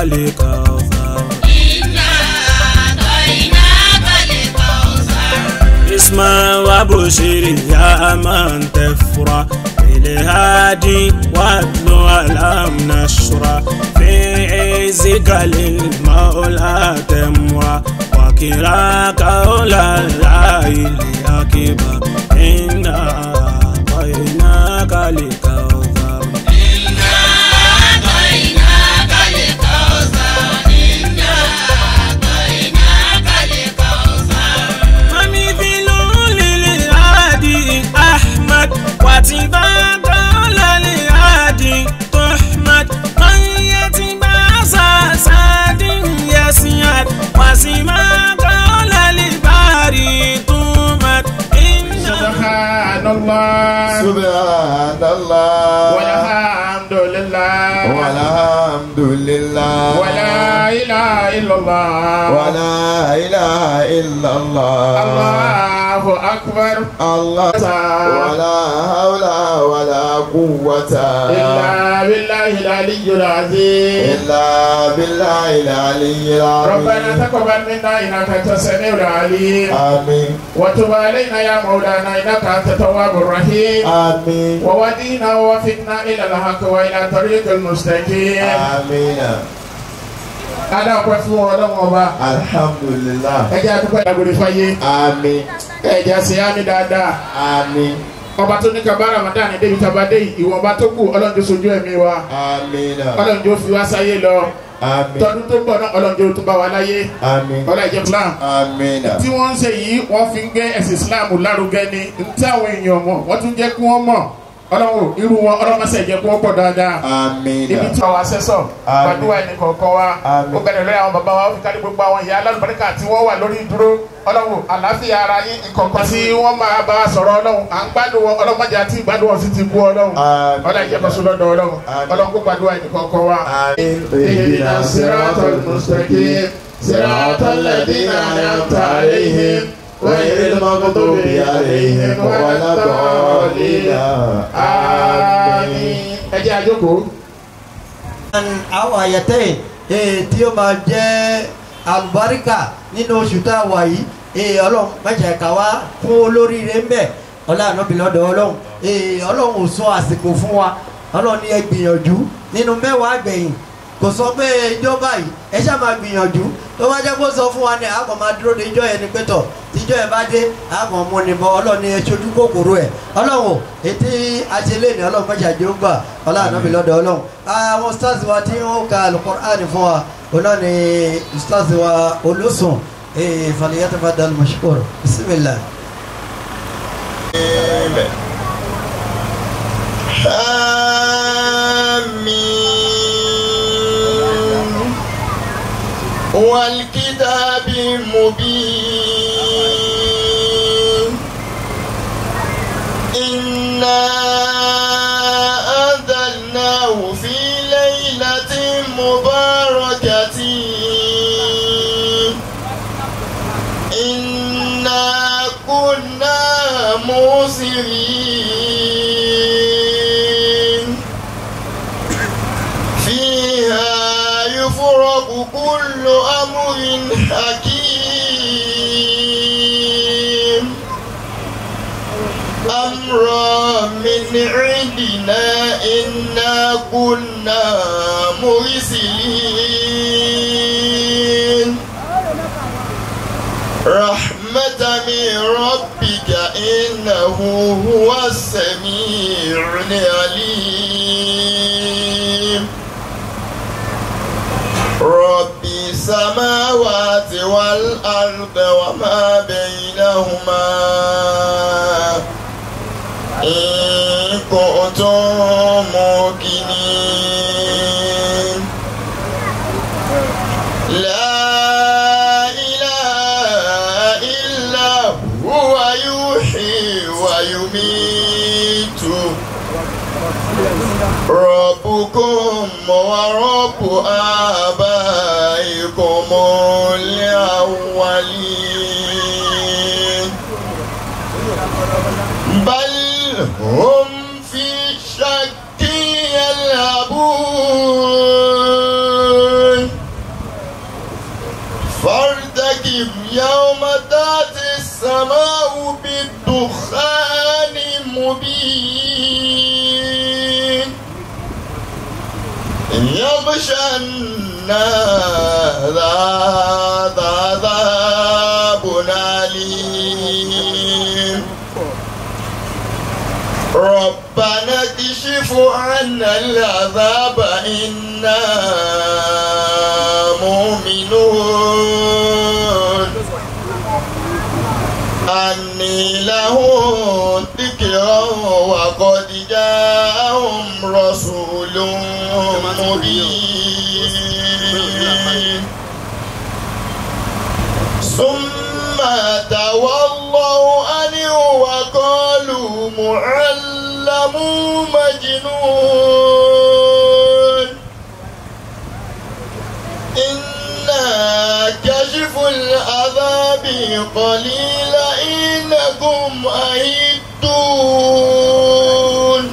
الكوثر إنا أعطيناك الكوثر اسمع وبشر يا من تفرح بالهادي واتلو الام نشرة في عزك للمولى تمرة وكراك أولى الله لأكبر إنا أعطيناك الكوثر إنا أعطيناك الكوثر إنا أعطيناك الكوثر ومثل للهادي أحمد واتباعك للهادي تحمد من يتبع ساد يسير وسماك للباري تمت إن سبحان الله سبحان الله والحمد لله والحمد لله ولا إله إلا الله ولا إله إلا الله الله أكبر الله ولا حول ولا قوة إلا بالله العلي العظيم إلا بالله العلي ربنا العظيم تقبل منا إنك أنت السميع العليم آمين وتب علينا يا مولانا إنك أنت التواب الرحيم آمين وودينا ووفقنا إلى الحق وإلى طريق المستقيم آمين Adá ọpẹ́ fún Ọlọ́run ọba. الحمد لله Ẹ jẹ́ àdúgbò ìdàgbòrè fáyé. آمين Ẹ jẹ́ àṣẹ àmì dáadáa. آمين Ọba tó ní kaba Ramadan débi taba dé yìí, ìwọ̀nba tó kù Ọlọ́run tó sojú ẹ̀mí wa. آمين Ọlọ́run tó fi wá sáyé lọ. آمين Tọdún tó bọ̀ náà Ọlọ́run tó bá wa láyé. آمين Ọlọ́run ìjẹ́ Islam. آمين Tí wọ́n ń ṣe yìí, wọ́n fi ń gbé ẹ̀sìn Islam lárugẹ ni. Ntí àwọn èèyàn mọ̀, wọ́n tún jẹ́ kí wọ́n mọ̀. Ọlọ́run irú wọn ọlọ́mọṣẹ́ jẹ́ kí wọ́n pọ̀ dáadáa آمين ibi tí àwọn asẹ́sọ̀ Àmín. gbàdúrà ẹni kọ̀ọ̀kan wa Àmín. ó bẹ̀rẹ̀ lórí àwọn bàbá wa ó fi kárí gbogbo àwọn ìyá alálùbáríkà tí wọ́n wà lórí ìdúró ọlọ́run àlàáfíà ara yín ìkọ̀ọ̀kan tí wọ́n máa bá wa sọ̀rọ̀ ọlọ́run à ń gbádùn wọn ọlọ́mọdé àti ìgbádùn wọn sì ti kú ọlọ́run Àmín. ọlọ́run ìjẹ́ kọ́sọ́ lọ́dọ̀ ọlọ́run Àmín. ọlọ́run kó gbàdúrà ẹni kọ̀ọ̀kan wa. آمين اهدنا الصراط المستقيم صراط الذين أنعمت عليهم غير المغضوب عليهم ولا الضالين آمين ẹ jẹ́ àjókòó. àwọn àyẹ̀tẹ̀ ee tí ó máa jẹ́ àlùbáríkà nínú oṣù tá a wà yìí ee ọlọ́run mẹ́jẹ̀ ká wá fún olóríire ń bẹ̀ ọlọ́run ànábì lọ́dọ̀ ọlọ́run ee ọlọ́run ò sọ àsìkò fún wa ọlọ́run ní ẹ gbìyànjú nínú mẹ́wàá gbẹ̀yìn kò sọ pé ijó báyìí ẹ ṣáà máa gbìyànjú tó bá jẹ́ kó sọ fún wa ní àkọ́ máa dúró de ijó yẹn ni pé tọ̀ tíjọ́ yẹn bá dé àkọ́ mú ni bọ́ ọlọ́run ní ẹ ṣojú kòkòrò ẹ̀ ọlọ́run ò ètí àṣẹlẹ̀ ní ọlọ́run mẹ́jẹ̀ àjẹ́ ó gbà ọlọ́run ànábì lọ́dọ̀ ọlọ́run àwọn stars wa tí wọ́n ka alukur'an fún wa òun náà ni stars wa olóṣùn ee falyatafaddal mashkur bisimilah. آمين والكتاب المبين إنا أنزلناه في ليلة مباركة إنا كنا مسرين فيها يفرق كل أمر حكيم أمرا من عندنا إنا كنا مرسلين رحمة من ربك إنه هو السميع العليم رب السماوات والأرض وما بينهما إن كنتم موقنين لا إله إلا هو يحيي ويميت ربكم ورب آبائكم الأولين بل هم في شك يلعبون يوم تأتي السماء بالدخان مبين يغشى النار عذاب أليم ربنا اكشف عنا العذاب إنا مؤمنون أني له ذكرا وقد جاءهم رسول مبين ثم تولوا عنه وقالوا معلم مجنون إنا كشف العذاب قليلا إنكم أهدون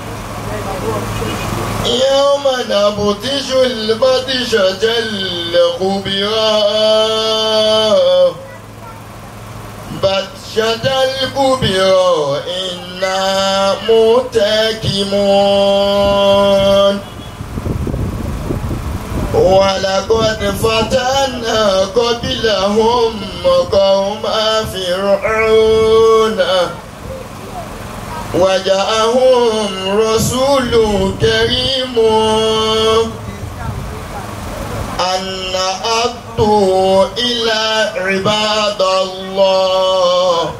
يوم نبطش البطشة الكبرى بطشة الكبرى إنا متكمون ولقد فتنا قبلهم قوم فرعون وجاءهم رسول كريم أن أدوا إلى عباد الله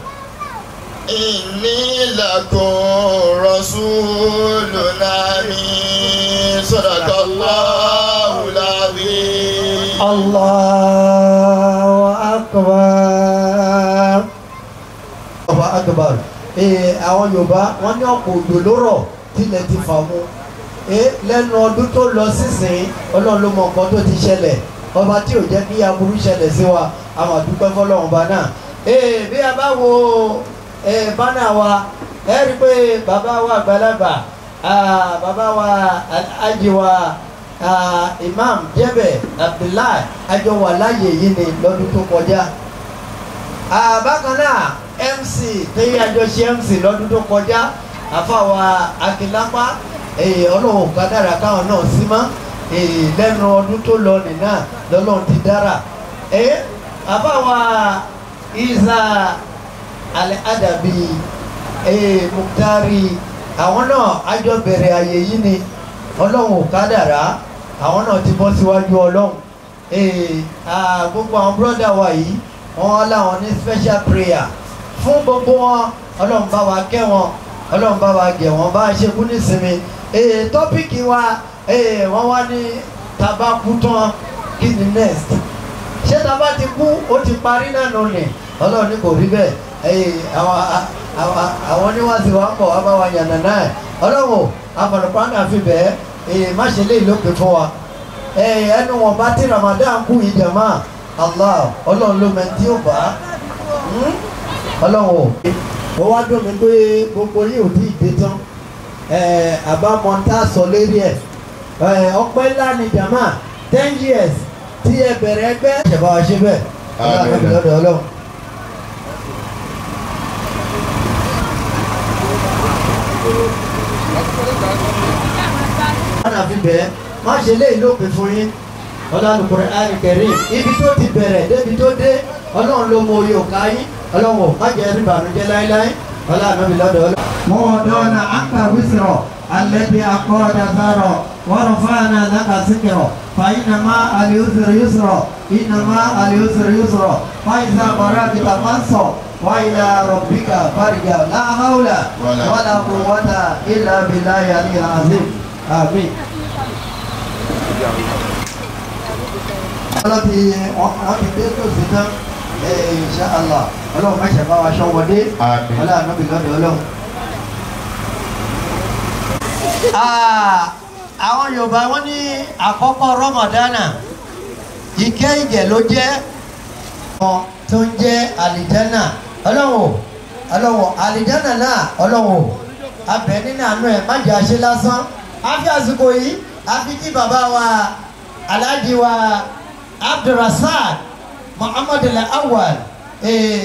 إني لكم رسول أمين صدق الله العظيم Allahu akbar. Allahu akbar. Ee àwọn Yorùbá wọ́n ní ọ̀pọ̀ òjò ló rọ̀ tilẹ̀ ti fà mú. Ee lẹ́nu ọdún tó lọ sísìn Ọlọ́run ló mọ nǹkan tó ti ṣẹlẹ̀. Ọba tí ò jẹ́ kí aburú ṣẹlẹ̀ sí wa, àwọn àdúpẹ́ fọlọ́run bá náà. Ee bí a bá wo ee bánà wa, ẹ rí i pé bàbá wa àgbàlagbà, ah, bàbá wa Alhaji wa ah, Imam Jẹ́bẹ̀ Abdullahi àjọ wà láàyè yìí ni lọ́dún tó kọjá. Ah, bákan náà MC tẹ́yí àjọ ṣe MC lọ́dún tó kọjá àfàwà Akínlápá eh, ọlọ́run ká dára káwọn náà sí mọ́ eh, lẹ́nu ọdún tó lọ nìyà lọ́lọ́run ti dára. Eh, àfàwà Isa alẹ́ àdàbí eh, Muktari àwọn náà àjọ bẹ̀rẹ̀ àyè yìí ni ọlọ́run ò ká dára àwọn náà ti bọ́ síwájú ọlọ́run ee ah, gbogbo àwọn bírọ́dà wa yìí wọ́n láwọn ní special prayer fún gbogbo wọn ọlọ́run bá wa kẹ́ wọn ọlọ́run bá wa gẹ̀ wọ́n bá a ṣe kú nísìnyí ee tọ́pìkì wa ee wọ́n wá ní taba kú tán kí ni next ṣé taba ti kú ó ti parí náà nù ní ọlọ́run ní kò rí bẹ́ẹ̀ ee àwọn àwọn àwọn oníwàásù wa ń bọ̀ wá bá wa yànnà náà ọlọ́run ò àfọ̀nùpá náà fi bẹ́ẹ̀ ee má ṣe lé ìlópin fún wa ee ẹnu wọn bá tí Ramadan kú yìí jẹ máa Allah ọlọ́run ló mẹ tí ó bá Hmm? ọlọ́run ò. ó wá dùn mí pé gbogbo yìí ò tí ì dé tán ẹ àbámọ̀ tá a sọ lérí ẹ̀ ẹ ọpẹ́ ńlá ni jama ten years tí ẹ bẹ̀rẹ̀ ẹgbẹ́. ìṣẹ̀bá wa ṣe bẹ́ẹ̀ ọlọ́run àbí lọ́dọ̀ ọlọ́run. ọ̀nà fi bẹ́ẹ̀ má ṣe lé ìlópin fún yín ọlọ́run Qur'an Karim ibi tó ti bẹ̀rẹ̀ débi tó dé ọlọ́run ló mọ oyè òkà yín ọlọ́run ò má jẹ́ rí ìbànújẹ́ láéláé ọlọ́run àbí lọ́dọ̀ ọlọ́run. موضوعنا عنك وزر الذي أقاد ذر ورفعنا لك ذكر فإنما اليسر يسر إنما اليسر يسر فإذا فرغت فانصب وإلى ربك فارجع لا حول ولا ولا قوة إلا بالله العلي العظيم آمين wọ́n ti wọ́n ti dé tòsí tán insha Allah ọlọ́run má ṣe bá wa ṣọ́ wọlé Àmín. ọlọ́run àná bí lọ́dọ̀ ọlọ́run. Ah, àwọn yorùbá wọn ní àkọ́kọ́ rọmọdánà ìkẹ́ ìjẹ́ ló jẹ́ wọn tó ń jẹ́ àlìjánà ọlọ́run ọlọ́run àlìjánà náà ọlọ́run abẹ nínú àánú ẹ̀ má jẹ́ àṣẹ lásán àfi àsìkò yìí àfi kí bàbá wa aláàjì wa abdulrasaq muhammad awal ee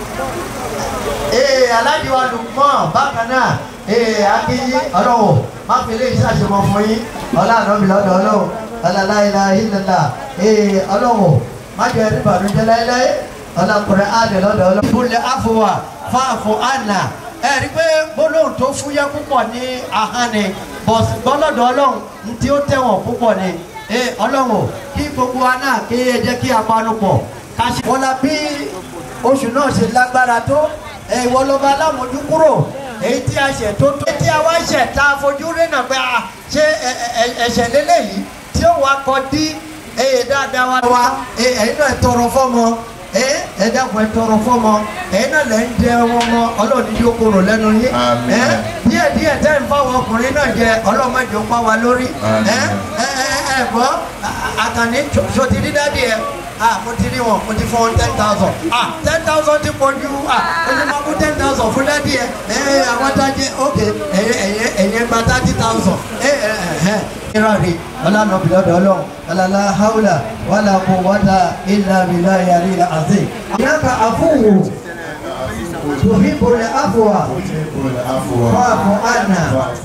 ee alhaji wa lukman bákan náà ee akiyi ọlọ́wọ́ má fi lè ṣàṣemọ fún yín ọlá ànábì lọ́dọ̀ ọlọ́wọ́ ọlọ́láyìlá ìlàlá ee ọlọ́wọ́ má jẹ́ ẹni bànújẹ́ láéláé ọlọ́kùnrin àdè lọ́dọ̀ ọlọ́wọ́. ìbúlẹ̀ àfọwà fáàfọ àná ẹ rí i pé gbólóhùn tó fúyẹ́ púpọ̀ ní ahánni bọ̀sì gbọ́lọ́dọ̀ ọlọ́run ní tí ó tẹ̀wọ̀n púpọ̀ ni ee ọlọ́run kí gbogbo wa náà kí ẹ jẹ́ kí a panu pọ̀ ká ṣe. wọ́n la bí oṣù náà ṣe lágbára tó ìwọ ló bá lámójú kúrò èyí tí a ṣẹ̀ tó tó. èyí tí a wá ṣẹ̀ tá a fojú rí náà pé a ṣe ẹ̀ṣẹ̀ lélẹ́yìí tí ó wá kọ dí èyí dáadáa wá. wa ẹ̀yin náà tọrọ fọ́mọ ẹ dákun ẹ tọrọ fọ́mọ ẹ̀yin náà lẹ́ ń jẹ ọmọ ọlọ́ọ̀ni yóò kúrò lẹ́nu yín. díẹ̀ díẹ̀ tẹ́ ń fáwọn ọkùnrin náà jẹ ọlọ́mọdé ń pa wa lórí. ẹ ẹ ẹ gbọ́ àkànní sotiri dádì ẹ ah mo ti rí wọn mo ti fún wọn ten thousand ah ten thousand ti pọ̀ ju ah mo ti máa kó ten thousand fún dádì ẹ ẹ àwọn dájẹ ok ẹyẹ ẹyẹ ẹyẹ gba thirty thousand ẹ ẹ ẹ ìrọ̀ rè ọlọ́nà bìlọ́dọ̀ ọlọ́run ọlọ́lá haúlà wàlà kó wàdà ilà bìlà yàrá ilà àzẹ. ìyáka àfúwò tòfin bòlẹ̀ àfọwà fáàfọ̀ àná.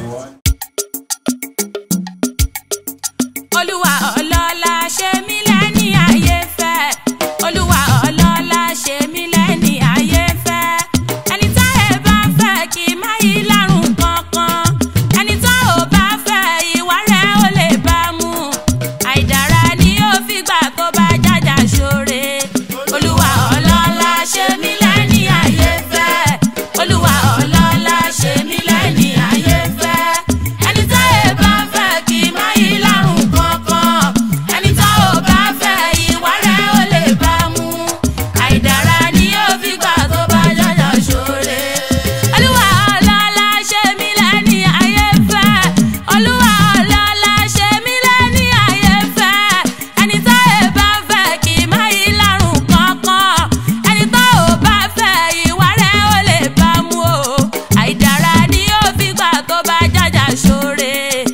olúwa ọlọ́lá ṣe mí lẹ́ni ayé fẹ́ olúwa ọlọ́lá ṣe mí lẹ́ni ayé fẹ́ ẹni tá ẹ bá fẹ́ kí má yí lárùn kankan ẹni tó ò bá fẹ́ ìwà rẹ̀ ó lè bá mú àìdára ni ó fi gbà tó bá jájà ṣoore olúwa ọlọ́lá ṣe mí lẹ́ni ayé fẹ́ olúwa ọlọ́lá ṣe mí lẹ́ni ayé fẹ́ ẹni tá ẹ bá fẹ́ kí má yí lárùn kankan ẹni tó ò bá fẹ́ ìwà rẹ̀ ó lè bá mú àìdára ni ó fi gbà tó bá jájà ṣoore olúwa ọlọ́lá ṣe mí lẹ́ni ayé fẹ́ olúwa ọlọ́lá ṣe mí lẹ́ni ayé fẹ́ ẹni tó ẹ bá fẹ́ kí má yí lárùn kankan ẹni tó ò bá fẹ́ ìwà rẹ̀ ó lè bá mú o àìdára ni ó fi gbà tó bá jájà ṣoore.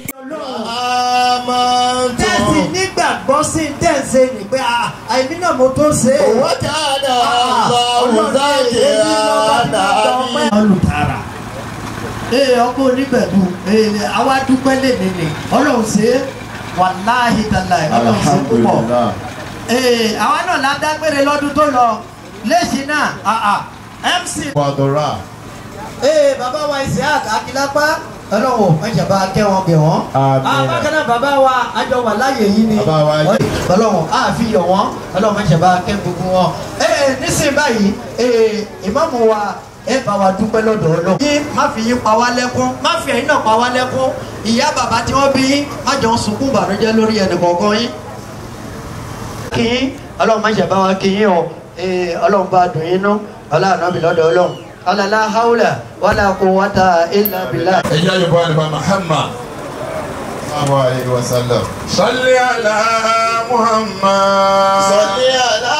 tẹ́sí nígbàgbọ́ sí tẹ̀sí ni pé àìmí náà mo tó ṣe é. وكان الله ذاكرا olùtara ee ọkọ onígbẹ̀dù ee àwa dúpẹ́ lèmi ni ọlọ́run ṣe é wàláhì tàláì ọlọ́run ṣe púpọ̀ ee àwa náà la dágbére lọ́dún tó lọ lẹ́sìn náà àà mc. Wàdúrà. ee bàbá wa Isiaq Akilapa ọlọ́run ẹ̀jẹ̀ bá kẹ́ wọn gẹ̀ wọ́n. Àmín. àbákan náà bàbá wa àjọ wà láàyè yìí ni. Bàbá wa yìí. ọlọ́run á fi yọ̀ wọ́n ọlọ́run ẹ̀jẹ̀ bá kẹ́ gbogbo wọn. ee nísìnyí báyìí ee ìmáàmù wa ẹ bá wa dúpẹ́ lọ́dọ̀ ọlọ́run. yín má fi yín pa wá lẹ́kún má fi ẹ̀yin náà pa wá lẹ́kún ìyá bàbá tí wọ́n bí yín má jọ ń sunkún ìbànújẹ́ lórí ẹnì kọ̀ọ̀kan yín. kí yín ọlọ́run má ṣe bá wa kí yín o ee ọlọ́run bá dùn yín nú ọlọ́run àbí lọ́dọ̀ ọlọ́run ọlọ́lá haúlà wàlá kó wáta ilà bìlà. ẹ̀yà yorùbá ni bá Muhammad Sallallahu alayhi wa sallam. salli ala Muhammad Salli ala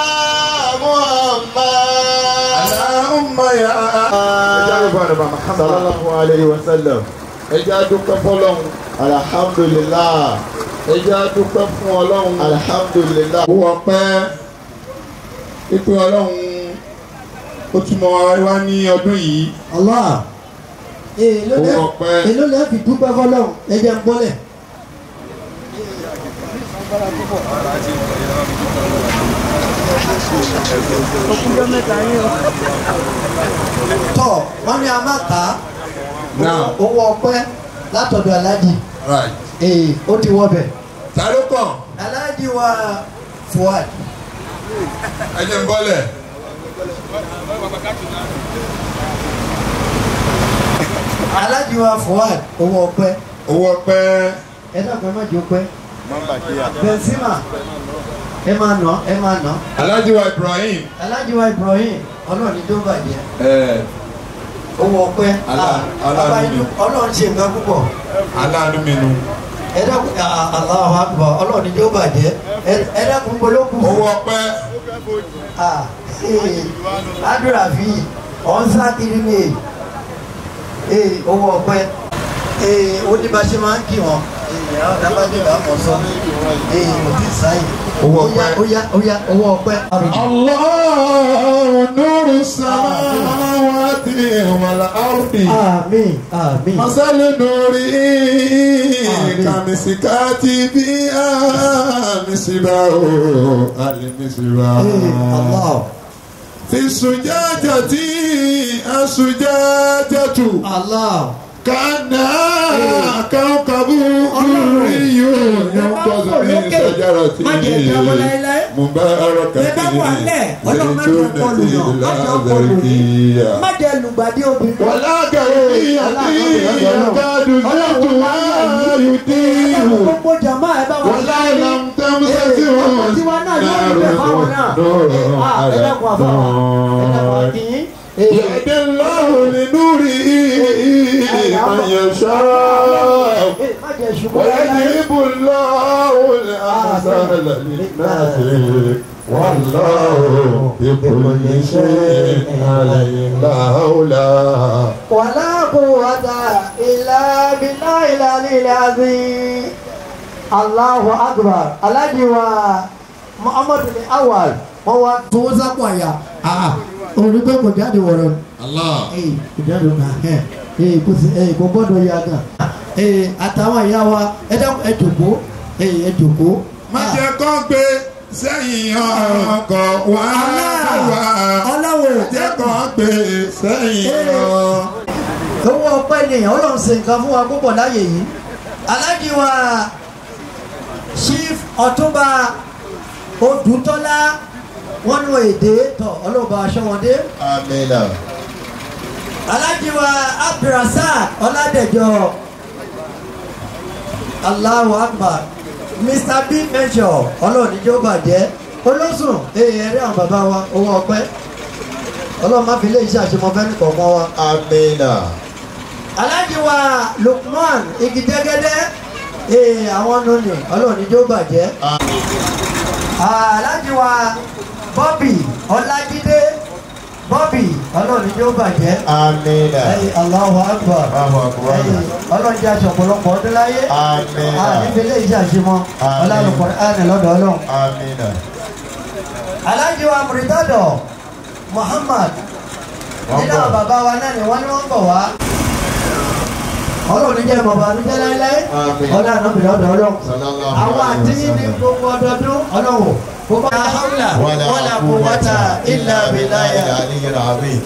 Muhammad. Allahumma ya. ẹ̀yà yorùbá ni bá Muhammad Sallallahu alayhi wa sallam. ẹ̀yà dúpẹ́ fọlọ́hún Alhamdulillah. ẹ̀yà dúpẹ́ fún ọlọ́hún Alhamdulillah. ó wọ pẹ́ pípé ọlọ́hún ó túmọ̀ wá ní ọdún yìí Allah èló ó lẹ́ wọ pẹ́ èló lẹ́ fi dúpẹ́ fọlọ́run ẹ jẹ́ ń bọ́lẹ̀. tọ́ wọ́n ní a máa ta Now. owó ọpẹ́ látọ̀dọ̀ aláàjì right ee ó ti wọ́ bẹ̀. ta ló kàn aláàjì wa Fuad ẹ jẹ́ n bọ́lẹ̀ aláàjì wa Fuad owó ọpẹ́ owó pẹ́ ẹ dàgbà má jẹ́ ọpẹ́ Benzema ẹ máa nà ẹ máa nà Alhaji wa Ibrahim aláàjì wa Ibrahim ọlọ́run ní tó bàjẹ́. ẹ̀ owó ọpẹ́ Alá- Ah, aláàánú bàbá ni. inú ọlọ́run ṣe nǹkan púpọ̀ aláàánú mi nu ẹ dákun ah, Allahu Akbar ọlọ́run ní yóò bàjẹ́ Ẹ- ẹ dákun polókù owó pẹ́ adúrà fi ọ̀nsá kiri ní èyí owó ọpẹ́ ó ní bá ṣe máa ń kí wọn èèyàn dábàdé bá mọ̀ sọ èèyàn kò tí ì sáyìn. Owó ó yá ọpẹ́. ó yá ó yá owó ọpẹ́. الله نور السماوات والأرض àmín àmín. مثل نوره كمسكات فيها مصباح المصباح Ee, Allah في الزجاجة الزجاجة Allah. كأنها كوكب دري ينقذ من شجرة má jẹ́ ìjábọ̀ láéláé. مباركة Bẹ́ẹ̀ bá wà lẹ̀, Ọlọ́run má jẹ́ ọpọlù yàn, má jẹ́ ọpọlù yìí. má jẹ́ lùgbàdì obìnrin. ولا كريه يكاد زيتها يضيء gbogbo jama ẹ bá wà ولا لم تمسسه tiwa náà yóò rí bẹ́ẹ̀ fáwọn náà. نور Ah, ẹ dákun àfáà wa. ẹ dákun على àkínyín. يهدي الله لنوره من يشاء Ee, má jẹ́ ṣùgbọ́n láéláé. ويجيب الله الأمثال للناس والله بكل شيء عليم لا حول ولا قوة إلا بالله العلي العظيم الله أكبر alájí wa muhammadu ni awal wọn wá fowó sápò àyà orí pé kò jáde wọ̀rọ̀ الله ee kò jáde wọ̀rọ̀ ẹ̀ ee kò sí ee kò gbọ́dọ̀ yá gan ee àtàwọn ìyá wa ẹ dákun ẹ jòkó ee ẹ jòkó. má jẹ́ kó gbé sẹ́yìn ọkọ̀ wá wá ọlọ́wọ́ jẹ́ kó gbé sẹ́yìn ọkọ̀. owó ọpẹ́ ni ọlọ́run ṣe nǹkan fún wa púpọ̀ láyè yìí alájí wa chief ọ̀túnba odùtọ́lá wọn nu èdè tọ ọlọ́ba aṣọ́wọ́dé Amen. alájí wa abdulrasaq ọládẹjọ Allahu akbar mr b measure ọlọ́run níjọ́ bàjẹ́ olóṣùn èèyàn rí àwọn bàbá wa owó ọpẹ́ ọlọ́run má fi lè ṣe àṣemọ́fẹ́ nìkọ̀ọ̀kan wa Amen. alájí wa lukman igi jẹ́gẹ́dẹ́ ee àwọn nùnì ọlọ́run níjó bàjẹ́ alájí wa bọ́bì ọlájídé bọ́bì ọlọ́run níjó bàjẹ́ Amen. ẹ̀yìn Allahu akbar Allahu akbar. ẹ̀yìn ọlọ́run jẹ́ aṣọ ọ̀pọ̀lọpọ̀ ọdún láyé Amen. ànífẹ́lẹ́ iṣẹ́ àṣemọ́ Àmín. ọlọ́run kọ̀ọ̀rọ̀ ẹ̀rìn lọ́dọ̀ ọlọ́run Amen. alájí wa mùrítàdọ̀ muhammad nínú àwọn bàbá wa náà ni wọ́n ní wọ́n ń bọ̀ wá ọlọ́run ní jẹ́ bàbá ní jẹ́ láéláé Àmín. ọlọ́run àná bìrẹ̀ ọ̀dọ̀ ọlọ́run Sallallahu àwọn alaihi àti ní wasallam. gbogbo ọdọọdún ọlọ́run gbogbo àhàwùlà Wala wala quwwata illa billahi aliyyil azim.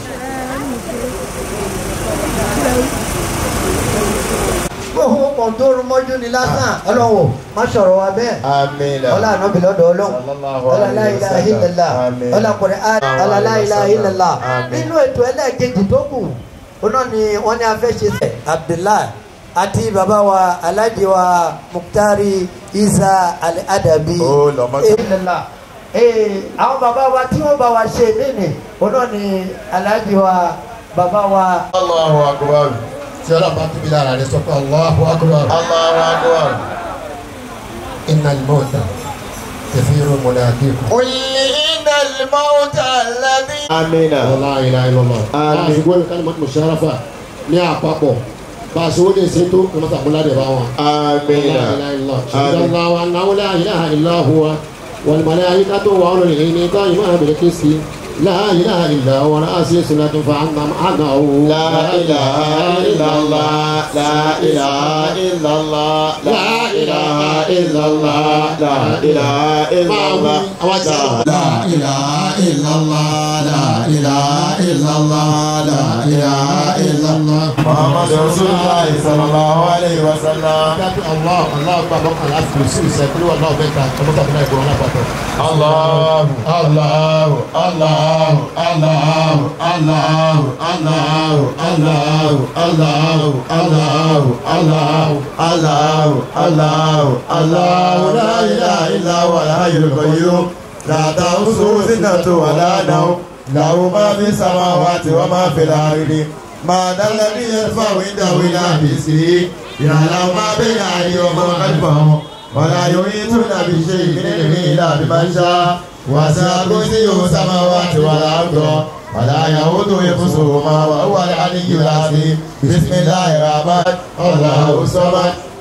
gbogbo pọ̀ntórun mọ́jú ni lásán ọlọ́run má sọ̀rọ̀ wa bẹ́ẹ̀ Amen. ọlá àná bìrẹ̀ ọ̀dọ̀ ọlọ́run Sallallahu ọlá alaihi la ilaha wasallam. illallah Amen. ọlá Qur'an ọlá la ilaha illallah Amen. nínú ètò ẹlẹ́ẹ̀kejì tó kù ọ̀nà ni wọ́n ní afẹ́ ṣe sẹ́ abdullahi àti bàbá wa alhaji wa muktari isa al-adabi Ó, lọ́mọ sí. illallah ee àwọn bàbá wa tí wọ́n bá wa ṣe léni ọ̀nà ni alhaji wa bàbá wa Allahu akbar. tí ọlọ́run bá tóbi lára rẹ sọ pé Allahu akbar Allahu akbar. innal mawta kathiru munafiqun. قل إن الموت الذي Amen. la ilaha illallah. Àmín. àṣìgbọ́n ní kálímọ̀tì musharafa ní àpapọ̀ bá a ṣe ó lè ṣètò ìmọ̀tà múládé bá wọn. Amen. لا إله إلا الله آمين. شهد الله أنه لا إله إلا هو والملائكة وأولو العلم قائما بالقسط لا إله إلا هو العزيز سنة فعنا عنه لا إله إلا الله لا إله إلا الله لا إله إلا الله لا إله إلا الله لا إله إلا الله لا إله إلا الله لا إله إلا الله محمد رسول الله صلى الله عليه وسلم الله الله أكبر لقد أسكت سوسة كل الله بيتا كما تبنى يقول الله أكبر الله الله الله الله الله الله الله الله الله الله الله الله الله لا اله الا هو الحي القيوم لا تأخذه سنة ولا نوم له ما في السماوات وما في الأرض ما ذا الذي يرفع عنده إلا بإذنه يعلم ما بين أيديهم وما خلفهم ولا يحيطون بشيء من علمه إلا بما شاء وسع كرسيه السماوات والأرض ولا يئوده حفظهما وهو العلي العظيم بسم الله الرحمن الله الصمد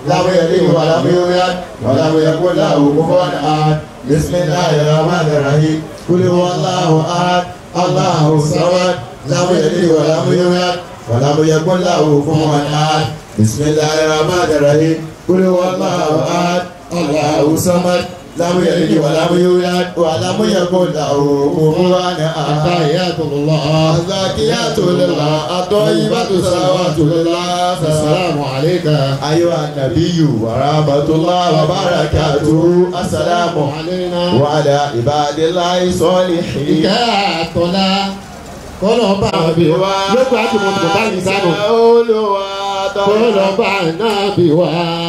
لم يلد ولم يولد ولم يكن له كفوا أحد بسم الله الرحمن الرحيم قل هو الله أحد الله الصمد لم يلد ولم يولد ولم يكن له كفوا أحد بسم الله الرحمن الرحيم قل هو الله أحد الله الصمد لم يلد ولم يولد ولم يكن له كفوا أحد تحيات الله الزاكيات لله الطيبات الصلوات لله السلام عليك أيها النبي ورحمة الله وبركاته السلام علينا وعلى عباد الله الصالحين ìkẹ́ àtọ́lá kọ́lọ̀ bá bí wá lókè àti mọ̀tò bá ní sánú Olúwa kọ́lọ̀ bá náà bí wá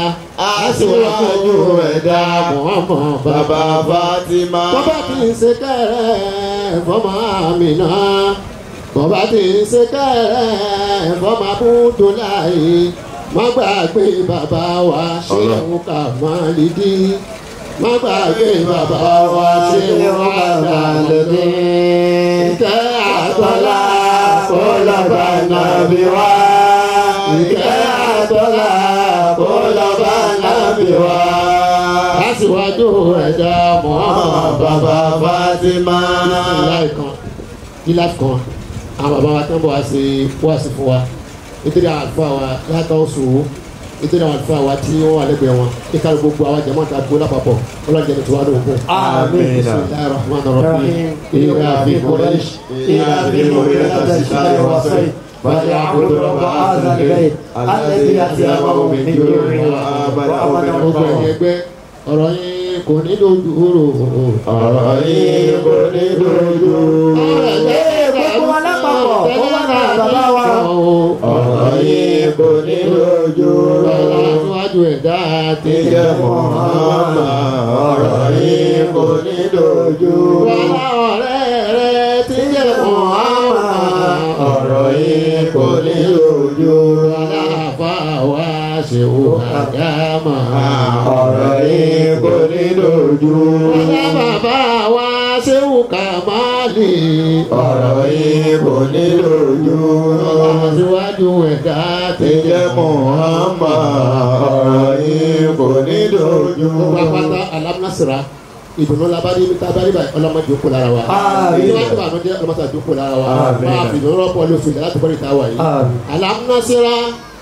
aṣíwájú ẹ̀dá mọ̀ọ́mọ̀ bàbá Fatima. bọ́bá tí ń ṣe kẹ́rẹ́ fọ́mọ àmìnà bọ́bá tí ń ṣe kẹ́rẹ́ fọ́mọ abúdúláyé má gbàgbé bàbá wa ṣéun kà má lídí má gbàgbé bàbá wa ṣéun kà má lídí. ìkẹ́ àtọ́lá kó lọ́ba nàbí wá. ìkẹ́ àtọ́lá kó lọ́ba nàbí wá. aṣíwájú ẹ̀dá mọ́ bàbá Fatima. láì kan ilá kan àwọn bàbá wa tán bọ̀ wá sí wá sí fún wa nítorí àwọn àlùfáà wa látọ̀ sòwò nítorí àwọn àlùfáà wa tí wọ́n wà lẹ́gbẹ̀ẹ́ wọn kíkà gbogbo àwọn jẹ̀mọ́ ta gbó lápapọ̀ ọlọ́jẹ̀ ní tiwa ló ń bọ̀. Àmín. bisimilayi rahman rahim ila fi quraish إلى بمولدة الشتاء والصيف فليعبدوا رب هذا البيت الذي أطعمهم من جوع وآمنهم من gbogbo خوف ẹ̀yẹ gbẹ́ ọ̀rọ̀ yín kò ní dojú rò. ọ̀rọ̀ yìí kò ní dojú. gbogbo wa lápapọ̀ ó wá náà bàbá wa. ọ̀rọ̀ yìí kò ní dojú. Aṣáájú ẹ̀dá ti Ìjẹ́ Muhammad ọ̀rọ̀ yìí kò ní dojú. Wàhálà ọ̀rẹ́ rẹ̀ ti jẹ́ Muhammad. ọ̀rọ̀ yìí kò ní dojú. Wàhálà àfa wa ṣe wò àdámà. ọ̀rọ̀ yìí kò ní dojú. Wàhálà bàbá wa ṣe wò kàmáàlì. ọ̀rọ̀ yìí kò ní dojú. Aṣáájú ẹ̀dá ti Ìjẹ́ jẹ́ Muhammad ọ̀rọ̀ yìí kò ní dojú. Gbogbo apáta alámúnásìrá ìdùnnú labari tabari báyìí ọlọ́mọdé òkú lára wa. Àmín. Ìdí wájú àwọn ọmọdé ọlọ́mọdé òkú lára wa. Àmín. Máa fi ìdùnnú rọ́pò lóṣù ìdá láti bọ́lì táwa yìí. Àmín. Alámúnásìrá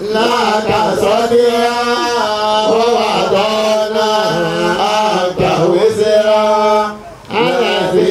lákàsọ́díà wàdọ́nà àkàwésẹ́ra aláfi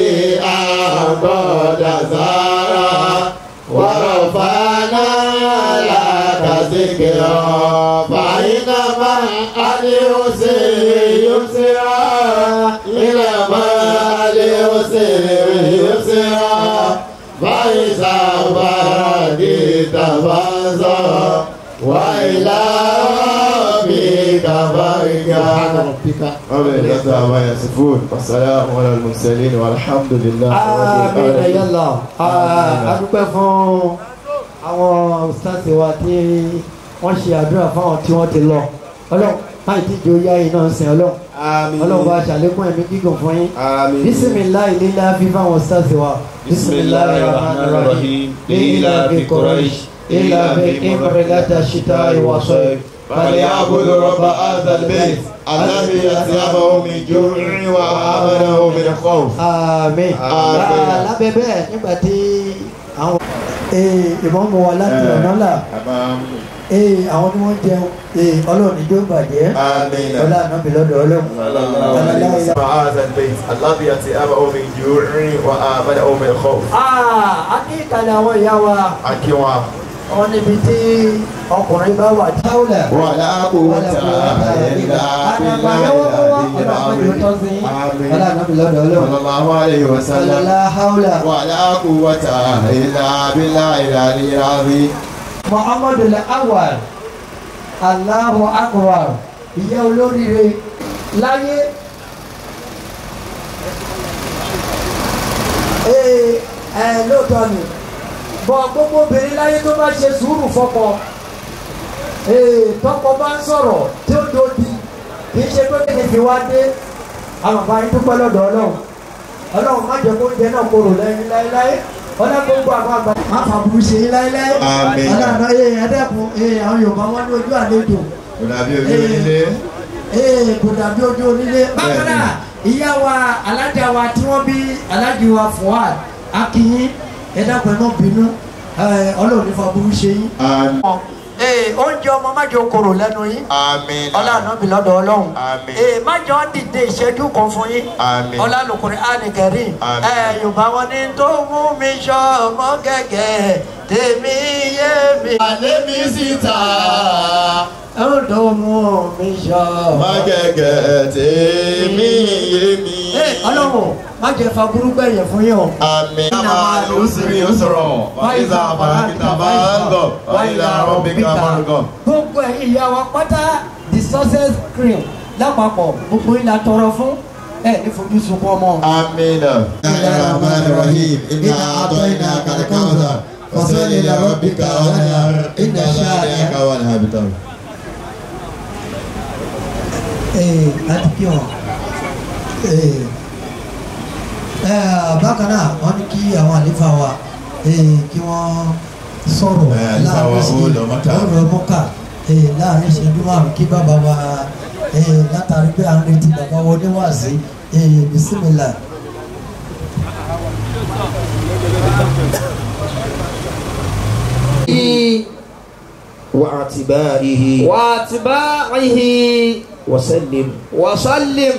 àkọ́dàsára wàrọ̀fánà lákàsíkìrọ̀ fàyínàmá àdéhùsẹ̀ yóò ìlàmà àdéhùsẹ̀ yóò فإذا بردت فانظر وإلى ربك سبحان فارجع ربك وبالعزة عما يصفون والسلام على المرسلين والحمد لله رب Àmín العالمين yálà a dúpẹ́ fún àwọn ustaasi wa tí wọ́n ṣe àdúrà fáwọn tí wọ́n ti lọ ọlọ́run máì tí ìjọ yá iná sìn ọlọ́run ọlọ́run bá ṣàlékún ẹ̀mí gígùn fún yín آمين bisimilayi lílá fífáwọn ustaasi wa bisimilayi rahman rahim lílá bí quraish lílá bí imrigata shita iwasọ فليعبدوا رب هذا البيت الذي أطعمهم من جوع وآمنهم من خوف àmín Àmín. lábẹ́ bẹ́ẹ̀ nígbà tí àwọn ìmọ̀mù wa láti ọ̀nà là ee àwọn tí wọ́n jẹun ee ọlọ́run ní yóò bàjẹ́ آمين ọlá ànábì lọ́dọ̀ ọlọ́run هذا البيت الذي أطعمهم من جوع وآمنهم من خوف a kí ìkàlẹ̀ àwọn ìyá wa akiwa wọn níbi tí ọkùnrin bá wà táwùlẹ̀ wàlá quwwata illa billahi ọlá ànábì lọ́dọ̀ ọlọ́run sallallahu alayhi wa sallam ọlọ́lá haúlà wàlá quwwata illa billahi al-aliyyil azim muhammadu awal alahu akbar ìyá olóríire láyé ee ẹ lóòótọ́ ni bọ́ gbogbo obìnrin láyé tó bá ṣe sùúrù fọ́kọ ee tọkọ bá ń sọ̀rọ̀ tí ó dòdì kì í ṣe pé kí ni fi wá dé àwọn àbá yín dúpẹ́ lọ́dọ̀ ọlọ́run ọlọ́run má jẹ́ kó jẹ náà korò lẹ́yìn láéláé ọlọ́run gbogbo àwọn àgbà má fà burú ṣe yín láéláé Àmín. ọlọ́run ayé ẹ̀ẹ́dẹ́kun ee àwọn yorùbá wọn ní ojú àlejò kò dàbí ojú onílé. ee kò dàbí ojú onílé bákan náà ìyá wa alájà wa tí wọ́n bí alájì wa Fuad akínyín ẹ dákun ẹ má bínú ẹ, ọlọ́run ní faburú ṣe yín. àmín ee oúnjẹ ọmọ má jẹ́ okòrò lẹ́nu yín àmín ọlọ́run bí lọ́dọ̀ ọlọ́run Àmín. ee má jẹ́ ọ́ dìde ìṣẹ́jú kan fún yín Àmín. ọlọ́run ànìkẹ́rì Àmín. ẹ yorùbá wọn ní tó mú mi sọ ọmọ gẹ́gẹ́ tèmi yé mi. alẹ́ mi síta ó tó mú mi sọ. má gẹ́gẹ́ tèmi yé mi. ee ọlọ́run má jẹ́ faburú gbẹ̀yẹ̀ fún yín o. àmín. àmà ló sì rí ó sọ̀rọ̀ wáyé àbárakítà bá ń gọ̀ wáyé àrọ̀ bí ká máa ń gọ̀. gbogbo ẹ̀yin ìyá wa pátá the success cream lápapọ̀ gbogbo yín la tọrọ fún ẹ ní fojú sunkún ọmọ. àmín. بسم الله الرحمن الرحيم إنا أعطيناك الكوثر فصل لربك وانحر إن شانئك هو الأبتر ee láti kí wọn ee ẹ bákan náà wọn ní kí àwọn àlefa wa ee kí wọn sọ̀rọ̀ Ẹ, àlùfáà wa ó lọ Mọ́kà. ó lọ Mọ́kà ee láàrin ìṣẹ́jú márùn kí bàbá wa ee látàrí pé à ń retí bàbá wa oníwàásí ee bisimilá. واعتباره واتباعه وسلم وسلم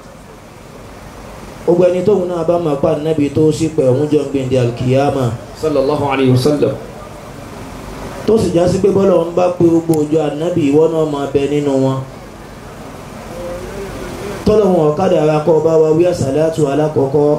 gbogbo ẹni tóun náà bá máa pa nábì tó sì pẹ̀ òun jọ ń gbèǹde alkiyama صلى الله عليه وسلم tó sì já sí pé bọ́lá òun bá pe gbogbo òjò ànábì ìwọ náà máa bẹ nínú wọn tọ́lọ̀ wọn ọ̀kadà ara kọ́ bá wa wí àsàlátù alákọ̀ọ́kọ́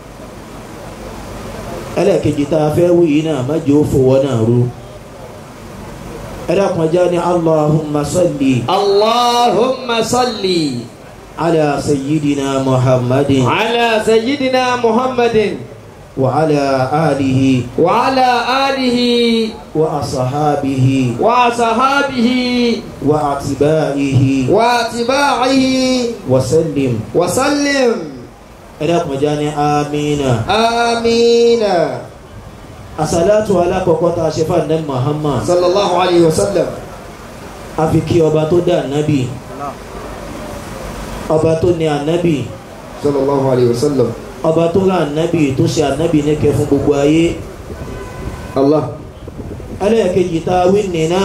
ẹlẹ́ẹ̀kejì tá a fẹ́ wí yìí náà má jẹ́ ó fowó náà rú ẹ̀dàkùn ẹja ní allahumma salli اللهم صل ala sayyidina muhammadin على سيدنا محمد wa ala alihi وعلى آله wa asahabihi وصحابه wa atibaihi واتباعه wa sallim وسلم ẹ̀dàkùn ẹja ní amina. آمين asalatu alakọkọ tá a ṣe fún anabi muhammad صلى الله عليه وسلم a fi kí ọba tó dá anabi ọba tó ní anabi صلى الله عليه وسلم ọba tó rán anabi tó ṣe anabi níkẹ́ fún gbogbo ayé الله ẹlẹ́ẹ̀kejì tá a wí nìna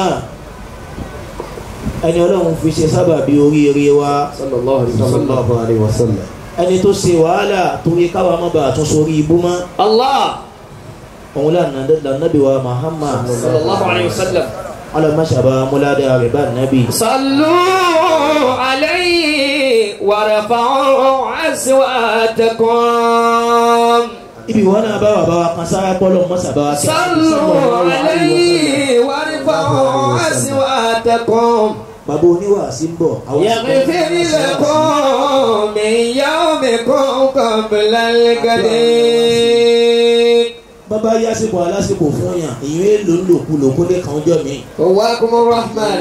ẹni ọlọ́run fi ṣe sábàbí oríire wa صلى الله عليه وسلم sallallahu alayhi wa sallam ẹni tó ṣe wàhálà torí káwa má bàa tún sórí ibú mọ́ الله òun lànàbí wa muhammad صلى الله عليه وسلم ọlọ́mọṣàbà múládà rẹ̀ bá nàbí. صلوا عليه ورفعوا أصواتكم ibi wọn náà bá wà bá wa kan sára pọ́lọ́ mọ́sàbá wa kẹ́ صلوا عليه ورفعوا أصواتكم bàbá oníwàásí ń bọ̀ àwọn يغفر لكم من يومكم قبل القديم bàbá yásìkò alásìkò fún yàn èyí ń lò ń lò kulò kó lè kàn jọ mí. قواكم الرحمن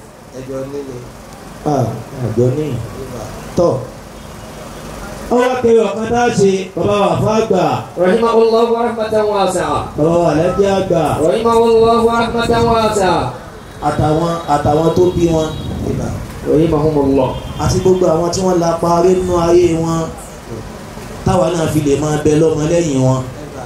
àjọ ní tọ ọwọ́ akẹ́wé ọ̀kan tá a ṣe bàbá wa fún àgbà رحمه الله رحمة واسعة bàbá wa lẹ́jẹ́ àgbà رحمه الله رحمة واسعة àtàwọn àtàwọn tó bí wọn رحمهم الله àti gbogbo àwọn tí wọ́n la parí nínú ayé wọn táwa náà fi lè máa bẹ lọ́mọ lẹ́yìn wọn.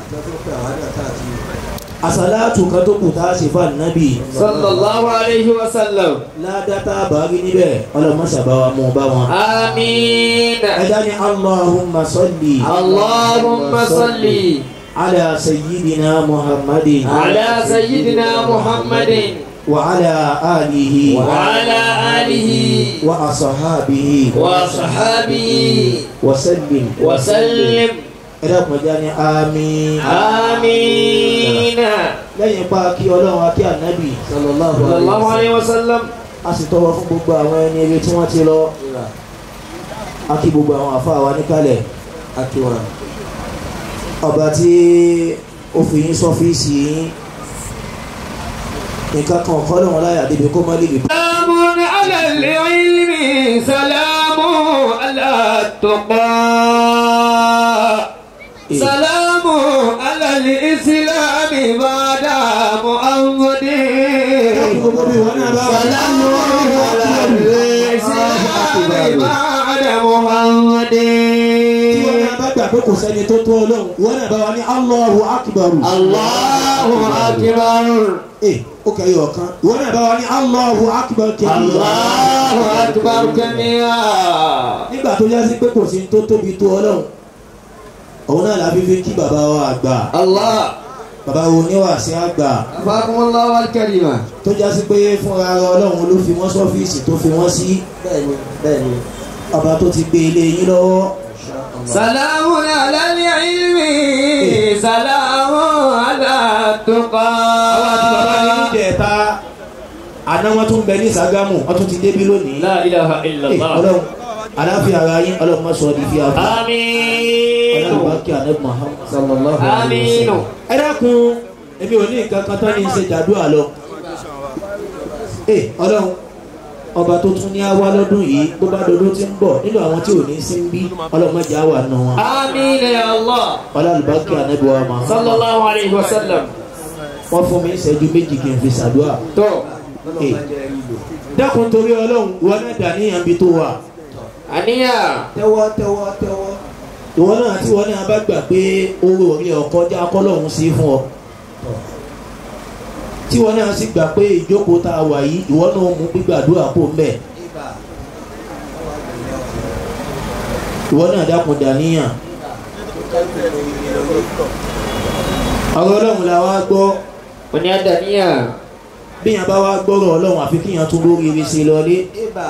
àsàlátù kan tó kù tá a ṣe fún ànábì صلى الله عليه وسلم ládàtà bàárí níbẹ̀ ọlọ́mọṣàbá wa mú bá wọn. آمين ẹ̀dá ni allahumma salli اللهم صل ala sayyidina muhammadin على سيدنا محمد wa ala alihi وعلى آله wa asahabihi وصحابه wa sallim وسلم ẹ̀dá kan já ní àmín. آمين lẹ́yìn pa kí ọlọ́run akí ànábì sallallahu صلى الله alaihi عليه وسلم a sì tọrọ fún gbogbo àwọn ẹni eré tí wọ́n ti lọ a kí gbogbo àwọn àfa wa níkàlẹ̀ a kí wọn. ọba tí ó fi yín sọ́fíìsì yín nǹkan kan kọ́ lọ́wọ́ láyà débi kó má lè lè. سلام على العلم سلام على التقى سلام على الإسلام بعد محمد gbogbo bí wọn náà bá wà. سلام على الله بعد محمد tí wọ́n náà bá gbà pé kò sẹ́ni tó tó ọlọ́run wọ́n náà bá wa ní Allahu Akbar. الله أكبر ee ó kẹ́yọ̀ ọ̀kan wọ́n náà bá wa ní Allahu Akbar kẹ́yọ̀ الله أكبر كبيرا nígbà tó yá sí pé kò sí tó tóbi tó ọlọ́run òun náà la fi fi kí bàbá wa àgbà الله bàbá wo níwàásí àgbà أفاكم الله الكريمة tó já sí pé fúnra ara ọlọ́run ló fi wọ́n sọ́fíìsì tó fi wọ́n sí bẹ́ẹ̀ni bẹ́ẹ̀ni ọba tó ti gbé ilé yín lọ́wọ́ سلام على العلم سلام على التقى bàbá ní níjẹ̀ẹ́ta àná wọn tún bẹ ní Ṣàgámù wọn tún ti débi lónìí لا إله إلا Ee, الله ọlọ́run aláfíà ara yín ọlọ́run má sọ ọ́ di fi àbá آمين ọlọ́run bá kí ànábì Muhammad sallallahu alayhi wa آمين sallam. ẹ dákun èmi ò ní nǹkan kan tán ní í ṣe jàdúrà lọ ee ọlọ́run ọba tó tún ní á wá lọ́dún yìí bó bá dodo ti ń bọ̀ nínú àwọn tí ò ní sí ń bí ọlọ́run má jẹ́ á wà nù wọn آمين يا الله ọlọ́run bá kí ànábì wa Muhammad صلى الله عليه وسلم wọ́n fún mi ìṣẹ́jú méjì kí n fi ṣàdúrà تو ee dákun torí ọlọ́run wọn náà dà níyàn bí tó wà أنيا tẹ́wọ́ tẹ́wọ́ tẹ́wọ́ ìwọ náà tí wọn náà bá gbà pé owó orí ọkọ já kọlọ́hún sí fún ọ tí wọn náà sì gbà pé ìjókòó tá a wà yìí ìwọ náà mú gbígbàdúrà kó mbẹ ìwọ náà dákun dàníyàn ọ̀rọ̀ ọlọ́run la wá gbọ́ ونيا دنيا bíyàn bá wá gbọ́rọ̀ ọlọ́run àfi kíyàn tún lórí ibi sí lọlé ibà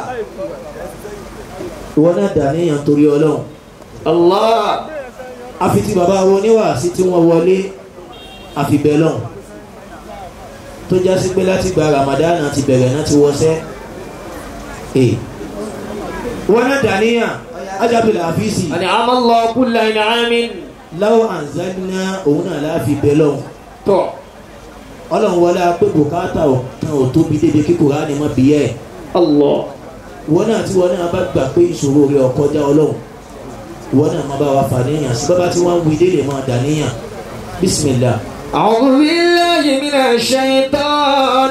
ìwọ náà dàníyàn torí ọlọ́run الله àfi tí bàbá wo níwàásí tí wọ́n wọlé àfi bẹ́ẹ̀ lọ́hùn tó já sí pé láti gba Ramadan ti bẹ̀rẹ̀ náà ti wọṣẹ́ ee wọn náà dàníyàn ajábìlẹ̀ àfíìsì أنعم الله كل إنعام láwọ àǹzánná òun náà láàfi bẹ́ẹ̀ lọ́hùn تو ọlọ́run wọlé apẹ́ bùkátà kan ò tóbi débi kí Kùránì mọ́ bí ẹ̀ الله wọn náà tí wọn náà bá gbà pé ìṣòro rẹ ọkọjá ọlọ́run wọn náà má bá wa fà níyàn sí bábá tí wọ́n ń wí délé máa dàníyàn bísímìlá. أعوذ بالله من الشيطان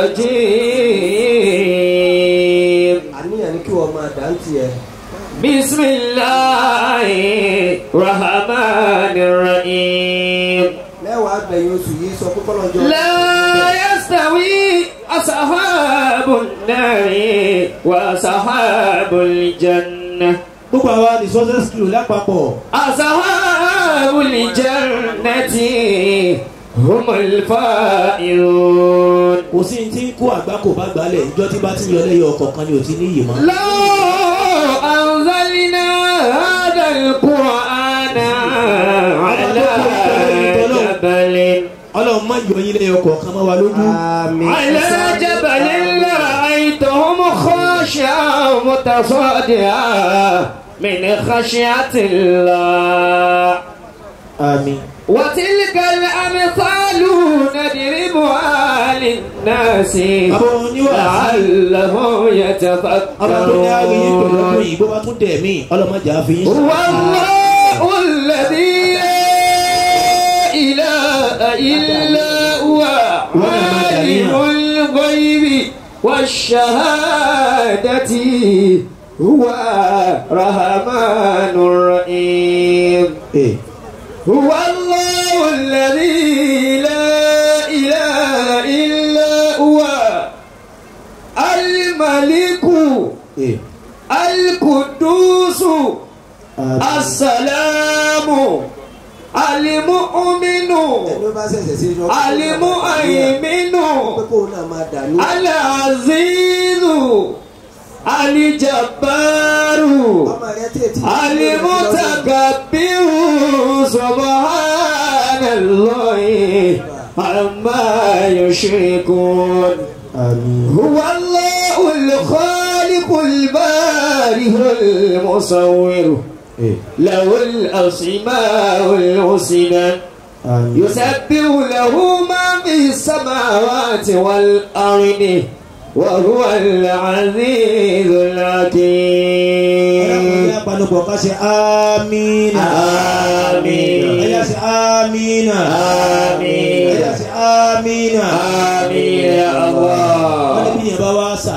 الرجيم àníyàn ni kí wọ́n máa dà ń tiẹ̀ بسم الله الرحمن الرحيم mẹ́wàá gbẹ̀yìn oṣù yìí sọ pé kọ́lọ́jọ́ لا يستوي أصحاب النار وأصحاب الجنة gbogbo àwa ní success kilo lápapọ̀ أصحاب الجنة هم الفائزون kò sí ní tí ń kó àgbákò bá gbalẹ̀ ìjọ tí bá ti yọ lẹ́yọ ọ̀kọ̀ọ̀kan ni ò ti níyì mọ́. لو أنزلنا هذا القرآن على جبل ọlọ́run má yọ yín lẹ́yọ ọ̀kọ̀ọ̀kan mọ́ wa lójú. على جبل لرأيتهم خاشعا متصدعا من خشية الله àmín. وتلك الأمثال نضربها للناس Bàbá wọn níwàásí. لعلهم ọba tó ní àárín yín pẹ̀lú ọdún يتفكرون yìí bó bá tún dẹ̀ mí ọlọ́mọdé àfi yín. هو الله الذي لا إله إلا هو عالم الغيب والشهادة هو الرحمن الرحيم Ee, هو الله الذي لا إله إلا هو الملك ee, القدوس àmín. السلام المؤمن ẹni ó bá ṣẹ̀ṣẹ̀ sí inú المؤمن pé kóun náà máa dà ní العزيز الجبار ọmọ rẹ tí etí المتكبر سبحان الله عما يشركون àmín. هو الله الخالق البارئ المصور Ee, له الأسماء الحسنى àmín. يسبح له ما في السماوات والأرض وهو العزيز Ọlọ́run الحكيم ní apanupọ̀ ká ṣe amínà. Àmín. ẹ̀yà ṣe amínà. Àmín. ẹ̀yà ṣe amínà. آمين يا wọ́n ní الله bí yẹn bá wá sàmí ìyẹn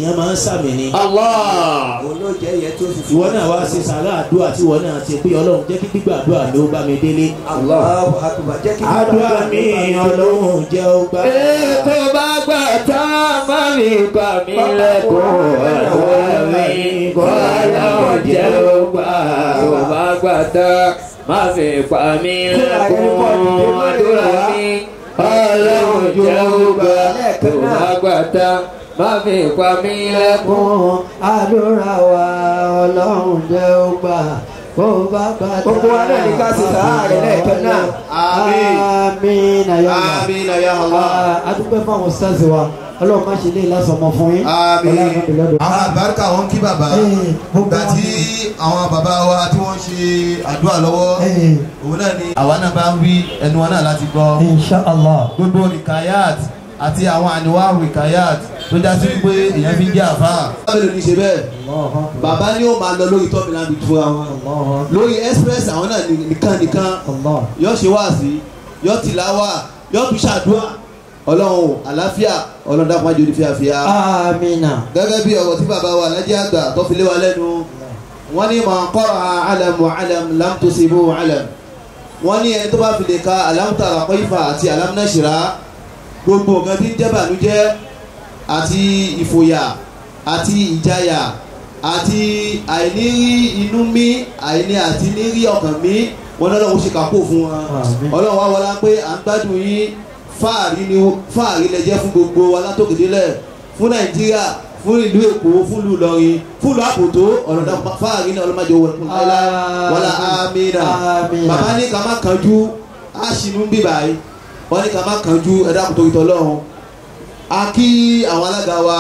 èèyàn máa ń sàmì ni. Allah. òun ló jẹ́ ìyẹn tó fi fi ìwọ náà wá sí sàrà àdúrà tí ìwọ náà ti pé ọlọ́run jẹ́ kí gbígbà àdúrà mi ó bá mi délé. Allahu akbar jẹ́ kí àdúrà mi ọlọ́run jẹ́ ó gbà. Ètò bá gbà tá má mi gbà mí lẹ́kọ̀ọ́ àdúrà mi kọ́ aláwọ̀ jẹ́ ó gbà. Ètò bá gbà tá má mi gbà mí lẹ́kọ̀ọ́ àdúrà mi kọ́ aláwọ̀ jẹ́ ó gbà. Ètò bá gbà tá má mi gbà mí lẹ́kọ̀ọ́. àdúrà wa ọlọ́run jẹ́ ó gbà kó bá gbà tá. Gbogbo wa náà ní ká sì sàárà rẹ̀ lẹ́ẹ̀kan náà. Àmín. àmín ayọ̀ Àmín ya Allah. adúpẹ́ fáwọn stars wa ọlọ́run má ṣe lé lásọmọ fún yín. Àmín. Ọlá àná bìlẹ̀ dùn. àwọn àbáríkà wọn kí bàbá Ee, gbogbo gbà wa tí àwọn bàbá wa tí wọ́n ṣe àdúrà lọ́wọ́ Ee, òun náà ni àwa náà bá ń wí ẹnu wa náà láti gbọ́ insha allah. gbogbo rìkàyàt àti àwọn àníwá rìkàyàt tó já sí pé èèyàn fi ń jẹ́ àfáà. báwo ló ní ṣe bẹ́ẹ̀ bàbá ni ó máa lọ lórí tọ́mi náà bí fúnra wọn lórí express àwọn náà nìkan nìkan allah. yọ ṣe wáàsí yọ tìláwà yọ tún ṣàdúrà ọlọ́run àlàáfíà ọlọ́run dákun máa jẹ́ onífẹ́ àfíà. amina. gẹ́gẹ́ bí ọ̀rọ̀ tí bàbá wa alájẹ́ àgbà tó fi lé wa lẹ́nu wọ́n ní man qara'a alam wa alam lam tusibu alam wọ́n ní ẹni tó bá fi lè ka alam tara kaifa àti alam nashra gbogbo nǹkan tí ń jẹ́ bànújẹ́ àti ìfòyà àti ìjayà àti àìnírí inú mi àìní àti nírí ọkàn mi wọn ní ọlọ́run ṣe kàkó fún wa Àmín. ọlọ́run wá wọlá pé à ń gbádùn yín fáàrí ni fáàrí lẹ jẹ́ fún gbogbo wa látòkèdélẹ̀ fún nàìjíríà fún ìlú èkó fún ìlú ìlọrin fún ìlú àpòtó ọ̀nà fáàrí ní ọlọ́mọdé owó ẹ̀kún láíláí wọlá amínà Àmín. bàbá ní ká má kánjú á ṣinú bíbá yìí wọ́n ní ká má kánjú ẹ̀dá àpòtó ìtọ́lọ́run a kí àwọn alága wa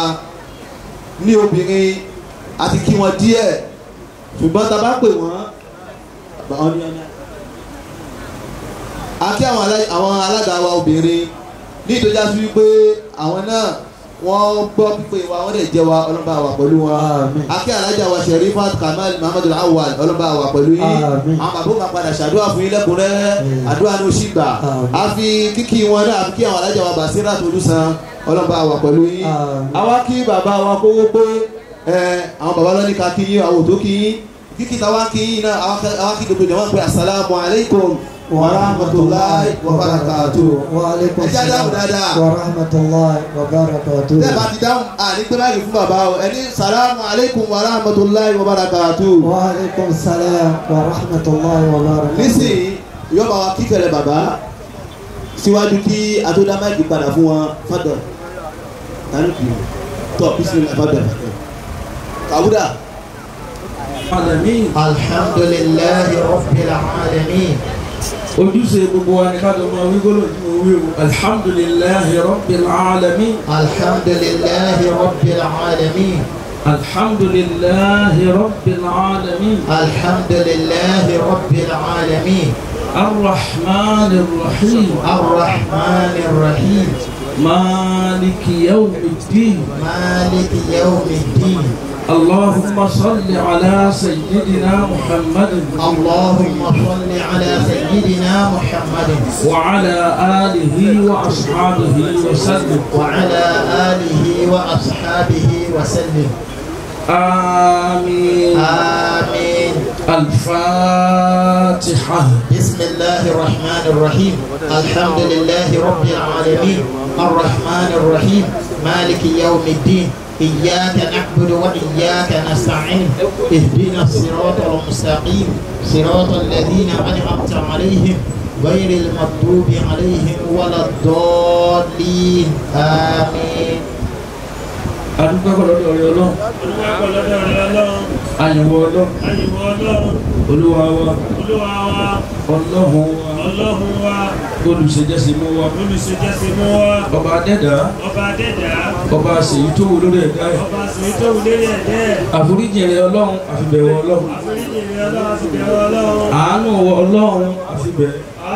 ní obìnrin àti kí wọn díẹ̀ ṣùgbọ́n tá a bá pè wọ́n bá wọn ní ọ̀nà. a kí àwọn alá- àwọn alága wa obìnrin ní ìtọ́já sí wípé àwọn náà wọ́n gbọ́ pípé wa wọ́n dẹ̀ jẹ́ wa ọlọ́ba wà pẹ̀lú wa Àmín. a kí alájà wa Sherifat Kamal Muhammadu Awal ọlọ́ba wà pẹ̀lú yín Àmín. àwọn bàbá máa padà ṣàdúrà fún yín lẹ́kùnrẹ́rẹ́ Àmín. àdúrà ní oṣù gbà Àmín. a fi kíkí wọn náà a fi kí àwọn alájà wa Basira Tolúsan ọlọ́ba wà pẹ̀lú yín Àmín. àwa kí bàbá wa kówó pé ẹ àwọn bàbá lọ́ní ká kí yín àwọn òtó kí yín kíkí táwa kí yín náà àwa kí- àwa kí gbogbo ìjọba pé asalaamu alaykum wa rahmatulahi wa barakatuh. wa aleykum ẹ jẹ́ dáhùn dáadáa. wa rahmatulahi wa barakatuh. tẹ́ ẹ bá ti dáhùn àní pé báyìí fún bàbá o ẹni salaamu alaykum wa rahmatulahi wa barakatuh. wa aleykum salaam wa rahmatulahi wa barakatuh. nísìnyí yóò bá wa kíkẹrẹ bàbá síwájú kí atúndá máìkì padà fún wọn fàdà tani kì í tọ bisimilá fàdà fàdà kàwúdà. alamin alhamdulilayi rabbil alamin. ojúṣe gbogbo wa ni ká lọ máa wí gbọ́dọ̀ tí mo wí o alhamdulilayi rabbil alamin alhamdulilayi rabbil alamin. alhamdulilayi rabbil alamin alhamdulilayi rabbil alamin. arrahman arrahim الرحمن الرحيم maliki yawmiddin مالك يوم الدين اللهم صل على سيدنا محمد اللهم صل على سيدنا محمد وعلى آله وأصحابه وسلم وعلى آله وأصحابه وسلم آمين آمين الفاتحة بسم الله الرحمن الرحيم الحمد لله رب العالمين الرحمن الرحيم مالك يوم الدين إياك نعبد وإياك نستعين اهدنا الصراط المستقيم صراط الذين أنعمت عليهم غير المغضوب عليهم ولا الضالين آمين adúgbò kọlọ́dọ̀ ọ̀rẹ́ ọlọ́run àyẹ̀wò ọlọ́run olúwa wa ọlọ́run wa olùṣèjẹsìmọ́ wa ọba adẹ́dá ọba àṣeyí tó wù lórí ẹ̀dá ẹ̀ àforíjì rẹ̀ ọlọ́run àfibẹ̀wò ọlọ́run àánú wọ ọlọ́run àfibẹ̀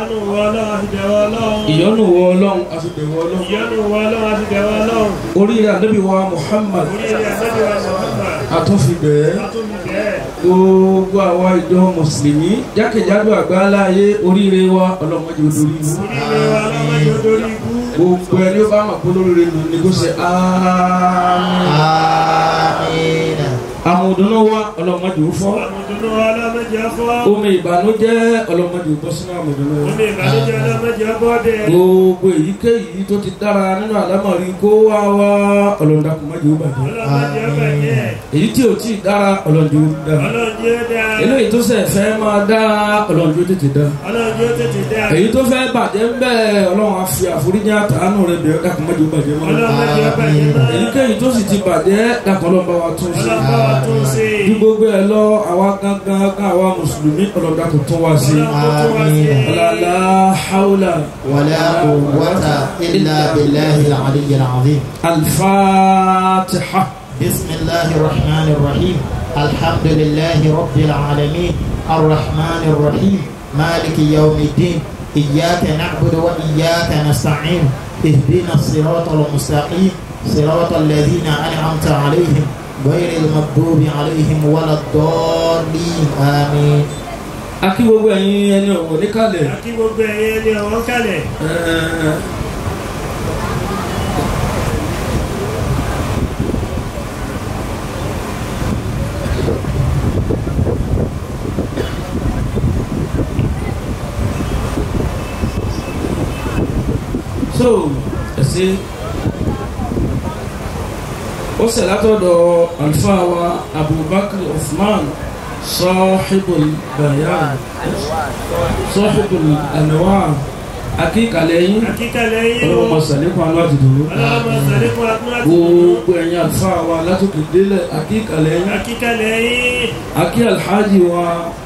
ìyọ́nú wọ ọlọ́run àfibẹ̀wò ọlọ́run oríire ànábì wa Muhammad àtúnfibẹ̀ gbogbo àwa ìjọ mùsùlùmí jákèjádò àgbáláyé oríire wa ọlọ́mọdé odori ibú gbogbo ẹni ó bá mọ̀ pé olóríire lò ní kó ṣe áámì. Amina. àwọn òdùnnú wa ọlọ́mọdé ó fọ́ Àmọ̀dúnú ọlọ́mọdé ọkọ. omi ìbànújẹ́ ọlọ́mọdé ó bọ́ sínú àwọn òdùnnú wa. Omi ìbànújẹ́ ọlọ́mọdé ọbọ̀dẹ. gbogbo èyíkéyìí tó ti dára nínú àlámọ̀rí kó wá wá ọlọ́dàkùnmájì ó bàjẹ́. Ọlọ́mọdé ọbẹ̀yẹ. èyí tí ò tí ì dára ọlọ́dẹ ó dá. Ọlọ́dẹ ó dáa. eléyìí tó sẹ̀ fẹ́ máa dá ọlọ́dẹ ó tètè dá. Ọlọ́dẹ ó tètè dáa. èyí tó fẹ́ bàjẹ́ ń bẹ́ẹ̀ ọlọ́run á fi àforíjì àtàánú rẹ̀ bẹ̀rẹ̀ dàkùnmájì ó bàjẹ́ mọ́. Ọlọ́mọdé ọbẹ̀yẹ náà. èyíkéyìí tó sì ti bàjẹ́ dàkọ̀lọ́ba wa tún ṣe. Ọlọ́mọdé wa tún ṣe. ju gbogbo ẹ lọ àwa gangan gan àwa mùsùlùmí ọlọ́dà kò tún wá sí. Ọlọ́mọdé tún wá sí. ọ̀làlá haúlà ولا قوة إلا بالله العلي العظيم alfatiha. بسم الله الرحمن الرحيم الحمد لله رب العالمين الرحمن الرحيم مالك يوم الدين إياك نعبد وإياك نستعين اهدنا الصراط المستقيم صراط الذين أنعمت عليهم غير المغضوب عليهم ولا الضالين آمين akí gbogbo ẹ̀yin ẹni ọ̀wọ̀ níkàlẹ̀. Akí gbogbo ẹ̀yẹ ni ọ̀wọ́ kalẹ̀. ẹ̀ẹ́, so ẹ̀sìn ó ṣe látọ̀dọ̀ àlùfáà wa abubakar usman sọ́ọ́hìbùl bayan sọ́ọ́hìbùl anwar akíkalẹ̀ yín Akíkalẹ̀ yín o. ọlọ́mọ sàlékún aláàtì dúró Ọlọ́mọ sàlékún àtúnwá ti gbogbo ẹ̀yin àlùfáà wa látòkè délẹ̀ akíkalẹ̀ yín Akíkalẹ̀ yín. akí alhaji wa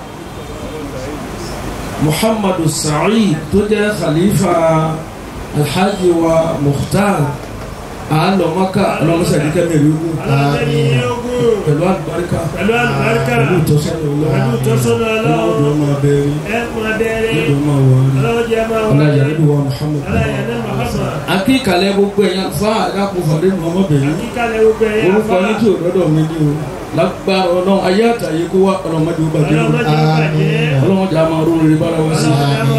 muhammadu sa'id tó jẹ́ khalifa alhaji wa mukhtar alọ́mọ́ká ọlọ́mọsàdíkẹ́ mẹ́rin ogun Ọlọ́mọdé ní ogún. pẹ̀lú àlùbáríkà Pẹ̀lú àlùbáríkà. pẹ̀lú ìtọ́sọ́nà Pẹ̀lú ọlọ́run ìtọ́sọ́nà ọlọ́run Ọlọ́run. ọmọ abẹ́rẹ́ Ẹ máa bẹ̀rẹ̀. ọlọ́run ọmọ wọ̀ọ́rẹ́ Ọlọ́jẹ́ máa wọlé. ọlọ́run yàrá wa muhammad Ọlọ́yẹ̀ Muhammad. akíkalẹ̀ gbogbo ẹ̀yàn fa àdàkùn fàdé ní ọmọbìnrin Akíkalẹ̀ gbogbo ẹ̀yẹ orúkọ àfáà. yín tí ò dọ́dọ̀ mi ní o lágbára ọlọ́run ayé àtàyè kó wá ọlọ́mọdé ó bàjẹ́ o Ọlọ́mọdé ó bàjẹ́. ọlọ́mọdé a máa rú rere bára wá sí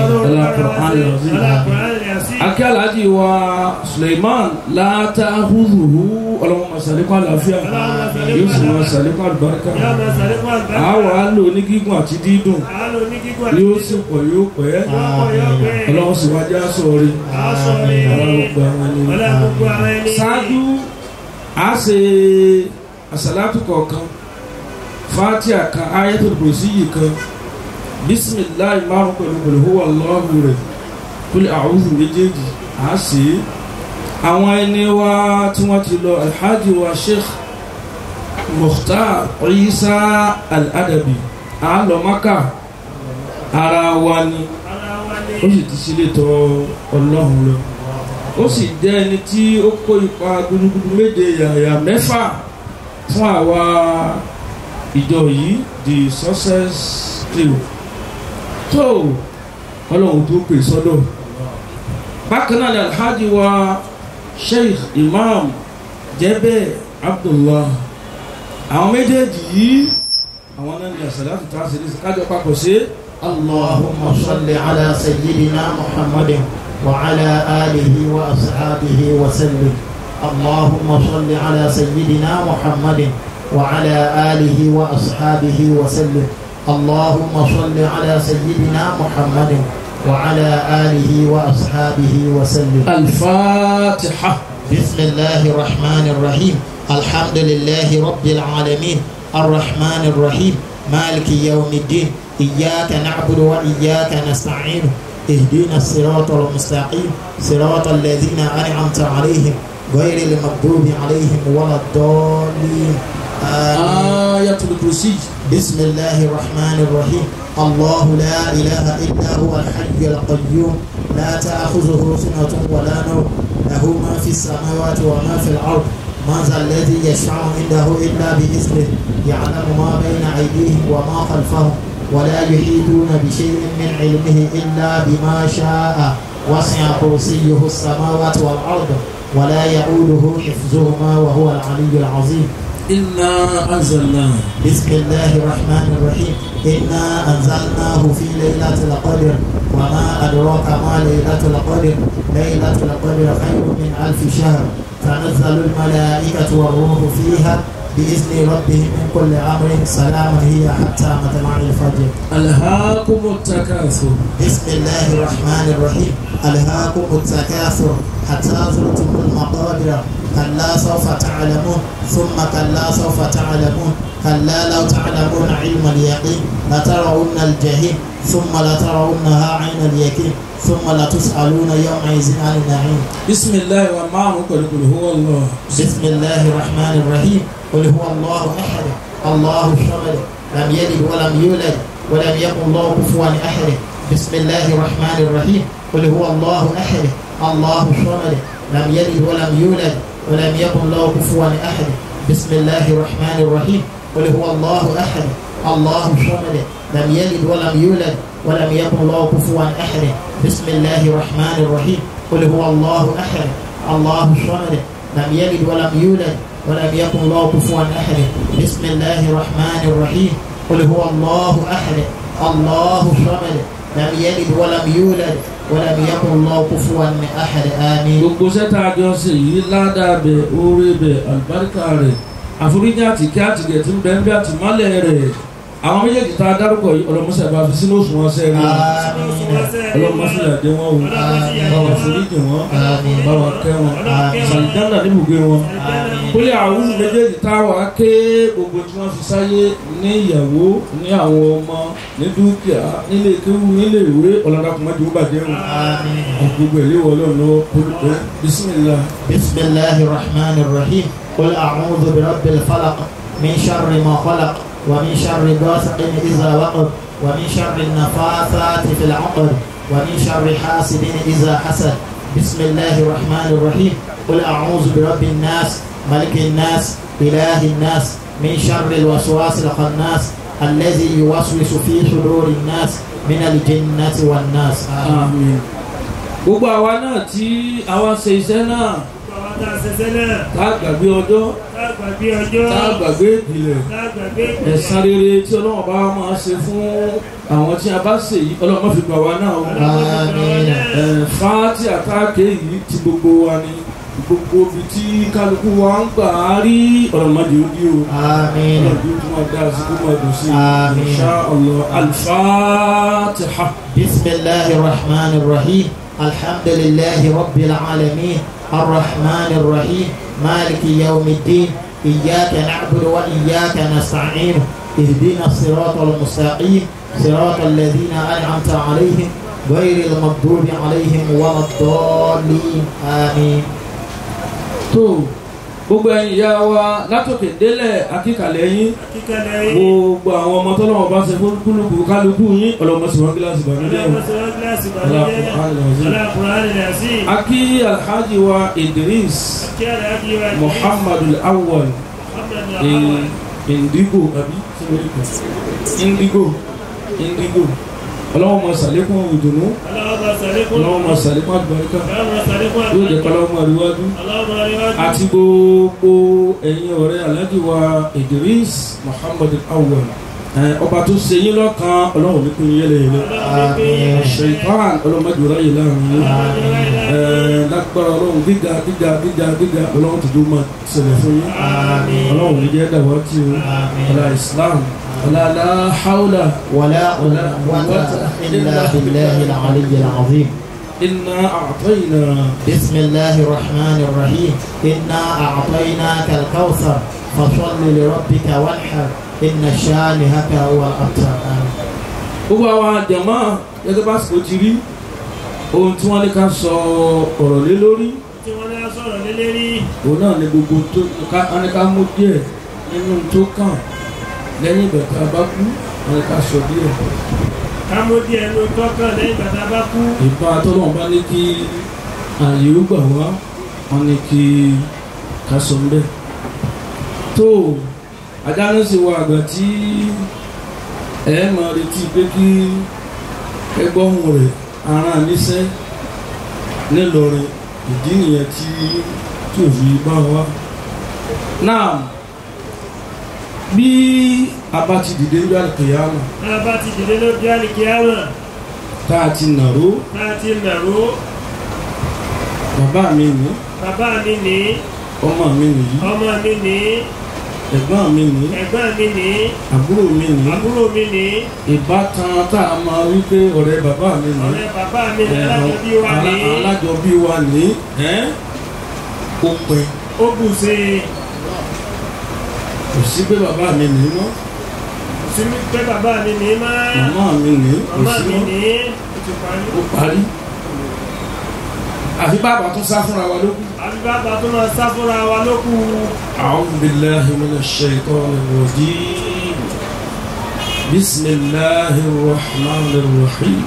akí aláàjì wa suleiman látàhùrùhù ọlọ́mọ sàlékún àlàáfíà yóò sì máa sàlékún àlùbáríkà àwọn àlò ní gígùn àti dídùn yóò sì pọ̀ yóò pẹ́ ọlọ́run sì wájú àsọ̀rí ọlọ́run gbogbo àwọn ẹni ṣáájú a ṣe àṣàlátù kọ̀ọ̀kan fatia kan ayatul kursiyi kan bisimilahi márùn pẹ̀lú pẹ̀lú huwa Allahu rẹ̀ kúlẹ̀ àwùjọ méjèèjì a ṣe é àwọn ẹni wa tí wọ́n ti lọ alhaji wa sheikh mukhtar isa al-adabi a lọ maka ara wa ni ó sì ti sílé tọ ọlọ́run lọ ó sì jẹ́ ẹni tí ó kó ipa gudugudu méje yàyà mẹ́fà fún àwa ìjọ yìí the success trio tó ọlọ́run tó pè sọ́dọ̀ bákan náà ni alhaji wa sheikh imam jẹ́bẹ̀ abdullah àwọn méjèèjì yìí àwọn náà ní àṣàlátù tá a ṣe ní kájọ papọ̀ sí. اللهم صل على سيدنا محمد وعلى آله وأصحابه وسلم اللهم صل على سيدنا محمد وعلى آله وأصحابه وسلم اللهم صل على سيدنا محمد وعلى آله وأصحابه وسلم الفاتحة بسم الله الرحمن الرحيم الحمد لله رب العالمين الرحمن الرحيم مالك يوم الدين إياك نعبد وإياك نستعين اهدنا الصراط المستقيم صراط الذين أنعمت عليهم غير المغضوب عليهم ولا الضالين آمين آية الكرسي بسم الله الرحمن الرحيم الله لا إله إلا هو الحي القيوم لا تأخذه سنة ولا نوم له ما في السماوات وما في الأرض ما ذا الذي يشفع عنده إلا بإذنه يعلم ما بين أيديهم وما خلفهم ولا يحيطون بشيء من علمه إلا بما شاء وسع كرسيه السماوات والأرض ولا يؤوده حفظهما وهو العلي العظيم inna anzalna بسم الله الرحمن الرحيم إنا أنزلناه في ليلة القدر وما أدراك ما ليلة القدر ليلة القدر خير من ألف شهر تنزل الملائكة والروح فيها بإذن ربهم من كل أمر سلام هي حتى مطلع الفجر alhaakumu takathur بسم الله الرحمن الرحيم ألهاكم التكاثر حتى زرتم المقابر كلا سوف تعلمون ثم كلا سوف تعلمون كلا لو تعلمون علم اليقين لترون الجحيم ثم لترونها عين اليقين ثم لتسألون يومئذ عن النعيم bisimilahi wa márùn pẹ̀lú kul huwa allah بسم الله الرحمن الرحيم قل هو الله أحد الله الصمد لم يلد ولم يولد ولم يكن له كفوا أحد بسم الله الرحمن الرحيم قل هو الله أحد الله الصمد لم يلد ولم يولد ولم يكن له كفوا أحد بسم الله الرحمن الرحيم قل هو الله أحد الله الصمد لم يلد ولم يولد ولم يكن له كفوا أحد بسم الله الرحمن الرحيم قل هو الله أحد الله الصمد لم يلد ولم يولد ولم يكن له كفوا أحد بسم الله الرحمن الرحيم قل هو الله أحد الله الصمد لم يلد ولم يولد ولم يكن له كفوا أحد آمين gbogbo sẹ́ta àjọ ṣe yìí ládàbẹ̀ oore bẹ̀ àlùbáríkà rẹ̀ àforíjì àti kí àtìgẹ̀ tí ń bẹ́ẹ̀ bí àtìmọ́lẹ̀ rẹ̀ àwọn méjèèjì tá a dárúkọ yìí ọlọmọṣẹ bá fi sínú òṣùwọ̀n sẹ́ẹ̀rì ọlọmọṣẹ àdé wọn o báwa foríjì wọn báwa kẹ́ wọn sàlìdánà níbùgbé wọn kólé àwọn méjèèjì táwa ké gbogbo tí wọ́n fi sáyé ní ìyàwó ní àwọn ọmọ ní dúkìá nílé kéwú nílé ìwé ọlọ́dàkùnmọ́jú ó bàjẹ́ wọn gbogbo ìléwọ́ ọlọ́run lọ́wọ́ kólé bisimilá. بسم الله الرحمن الرحيم قل أعوذ برب الفلق من شر ما خلق ومن شر غاسق إذا وقب ومن شر النفاثات في العقد ومن شر حاسد إذا حسد بسم الله الرحمن الرحيم قل أعوذ برب الناس ملك الناس إله الناس من شر الوسواس الخناس الذي يوسوس في صدور الناس من الجنة والناس آمين Àmín. gbogbo àwa náà tí àwa ṣe iṣẹ́ náà Àwọn tá a ṣẹṣẹ náà, tá a gbàgbé ọjọ́ tá a gbàgbé ọjọ́, tá a gbàgbé ìpìlẹ̀ tá a gbàgbé ìpìlẹ̀. ẹ̀san rere tí ọlọ́run bá máa ṣe fún àwọn tí a bá ṣe yìí ọlọ́run má fi gbà wá náà o. آمين Ẹ̀, fáátì àtàkè yìí ti gbogbo wa ni gbogbo ibi tí kálukú wa ń gbà á rí ọ̀rọ̀ mọ́dé ó dí o. آمين ọ̀rọ̀ bí ó máa dá sí kó máa dùn sí i. Àmín. Insha Allah al-Fatiha. بسم الله الرحمن الرحيم الحمد لله رب العالمين الرحمن الرحيم مالك يوم الدين إياك نعبد وإياك نستعين اهدنا الصراط المستقيم صراط الذين أنعمت عليهم غير المغضوب عليهم ولا الضالين آمين tó gbogbo ẹ̀yin ìyá wa látòkè délẹ̀ akíkalẹ̀ yín Kíkàlẹ̀ yìí, gbogbo àwọn ọmọ tọ́lọ́wọ́ bá ṣe fún kúlùkù kálukú yín ọlọ́mọsí wọn gíláàsì bàmílẹ̀ ọlọ́run sọ wọ́n gíláàsì bàbájẹ́, ọlọ́run Kùránì rẹ̀ sí. akí alhaji wa idris Kí àlẹ́ á di wa ní muhammadu awwal Muhammad in- Muhammad. indigo àbí sọ́wọ́dìkọ̀ indigo indigo ọlọ́wọ́ mọ sàlékún ìdùnnú Ọlọ́run bá sàlékún. ọlọ́wọ́ mọ sàlékún àgbàríkà Ọlọ́run bá sàlékún yóò jẹ́ àgbàdo. kọ́lọ́wọ́ mọ àríwájú Ọlọ́run bá rí wájú. àti gbogbo ẹ̀yin ọ̀rẹ́ alhaji wa idris muhammad awwal ẹ̀, ọba tó ṣe yín lọ́kàn ọlọ́run ní kún yẹlẹyẹlẹ آمين ṣèitán ọlọ́mọdé ọ̀rọ̀ yìí láàrin yín ẹ̀, lágbára ọlọ́run gíga gíga gíga gíga ọlọ́run tó dúró máa ṣẹlẹ̀ fún yín آمين ọlọ́run ní jẹ́ dàwọ́ tí o آمين ọlá islam ọlá aláhàwùlà ولا قوة إلا بالله العلي العظيم iná àtọ́yìnà بسم الله الرحمن الرحيم إنا أعطيناك الكوثر فصل لربك وانحر إن شانئك هو الأبتر آمين gbogbo àwọn àjàmọ́ gẹ́gẹ́ bá sọ ti rí ohun tí wọ́n ní ká sọ ọ̀rọ̀ lé lórí Tí wọ́n ní á sọ̀rọ̀ lé lérí. òun náà ní gbogbo tó ká- wọ́n ní ká mú díẹ̀ nínú tó kàn lẹ́yìn ìgbà tá a bá kú wọ́n ní ká sọ díẹ̀ Ká mú díẹ̀ ló tọ́kàn lẹ́yìn bàtà bá kú. ìbá tọ́lọ́wọ́n bá ní kí ààyè ó gbà wá wọ́n ní kí ká sọ ń bẹ́ẹ̀ tó adáná sì wọ àgbà tí ẹ máa retí pé kí ẹgbọ́n rẹ̀ ara níṣẹ́ nílọrin ìdí nìyẹn tí tí ò fi bá wa. náà bí a bá ti dìde ní àlùkìyàmù tá a bá ti dìde lójú àlìkíyàmà tá a ti nàró tá a ti nàró bàbá mi ní bàbá mi ní ọmọ mi nìyí ọmọ mi ní ẹ̀gbọ́n mi ní ẹ̀gbọ́n mi ní àbúrò mi ní àbúrò mi ní ìbátan tá a máa wí pé ọ̀rẹ́ bàbá mi ní ọ̀rẹ́ bàbá mi ní ẹ̀, alájọbí wa ní alá- alájọbí wa ní ẹ́ ó pẹ́ ó bù sí i kò sí pé bàbá mi ní mọ́ kò sí mi pé bàbá mi ní máa màmá mi ní kò màmá sí mi mọ́ ní ó ti parí. ó parí àfi bàbá tó sá fúnra wa lókun. àbí bàbá tó máa sá fúnra wa ló kù. أعوذ بالله من الشيطان الرجيم بسم الله الرحمن الرحيم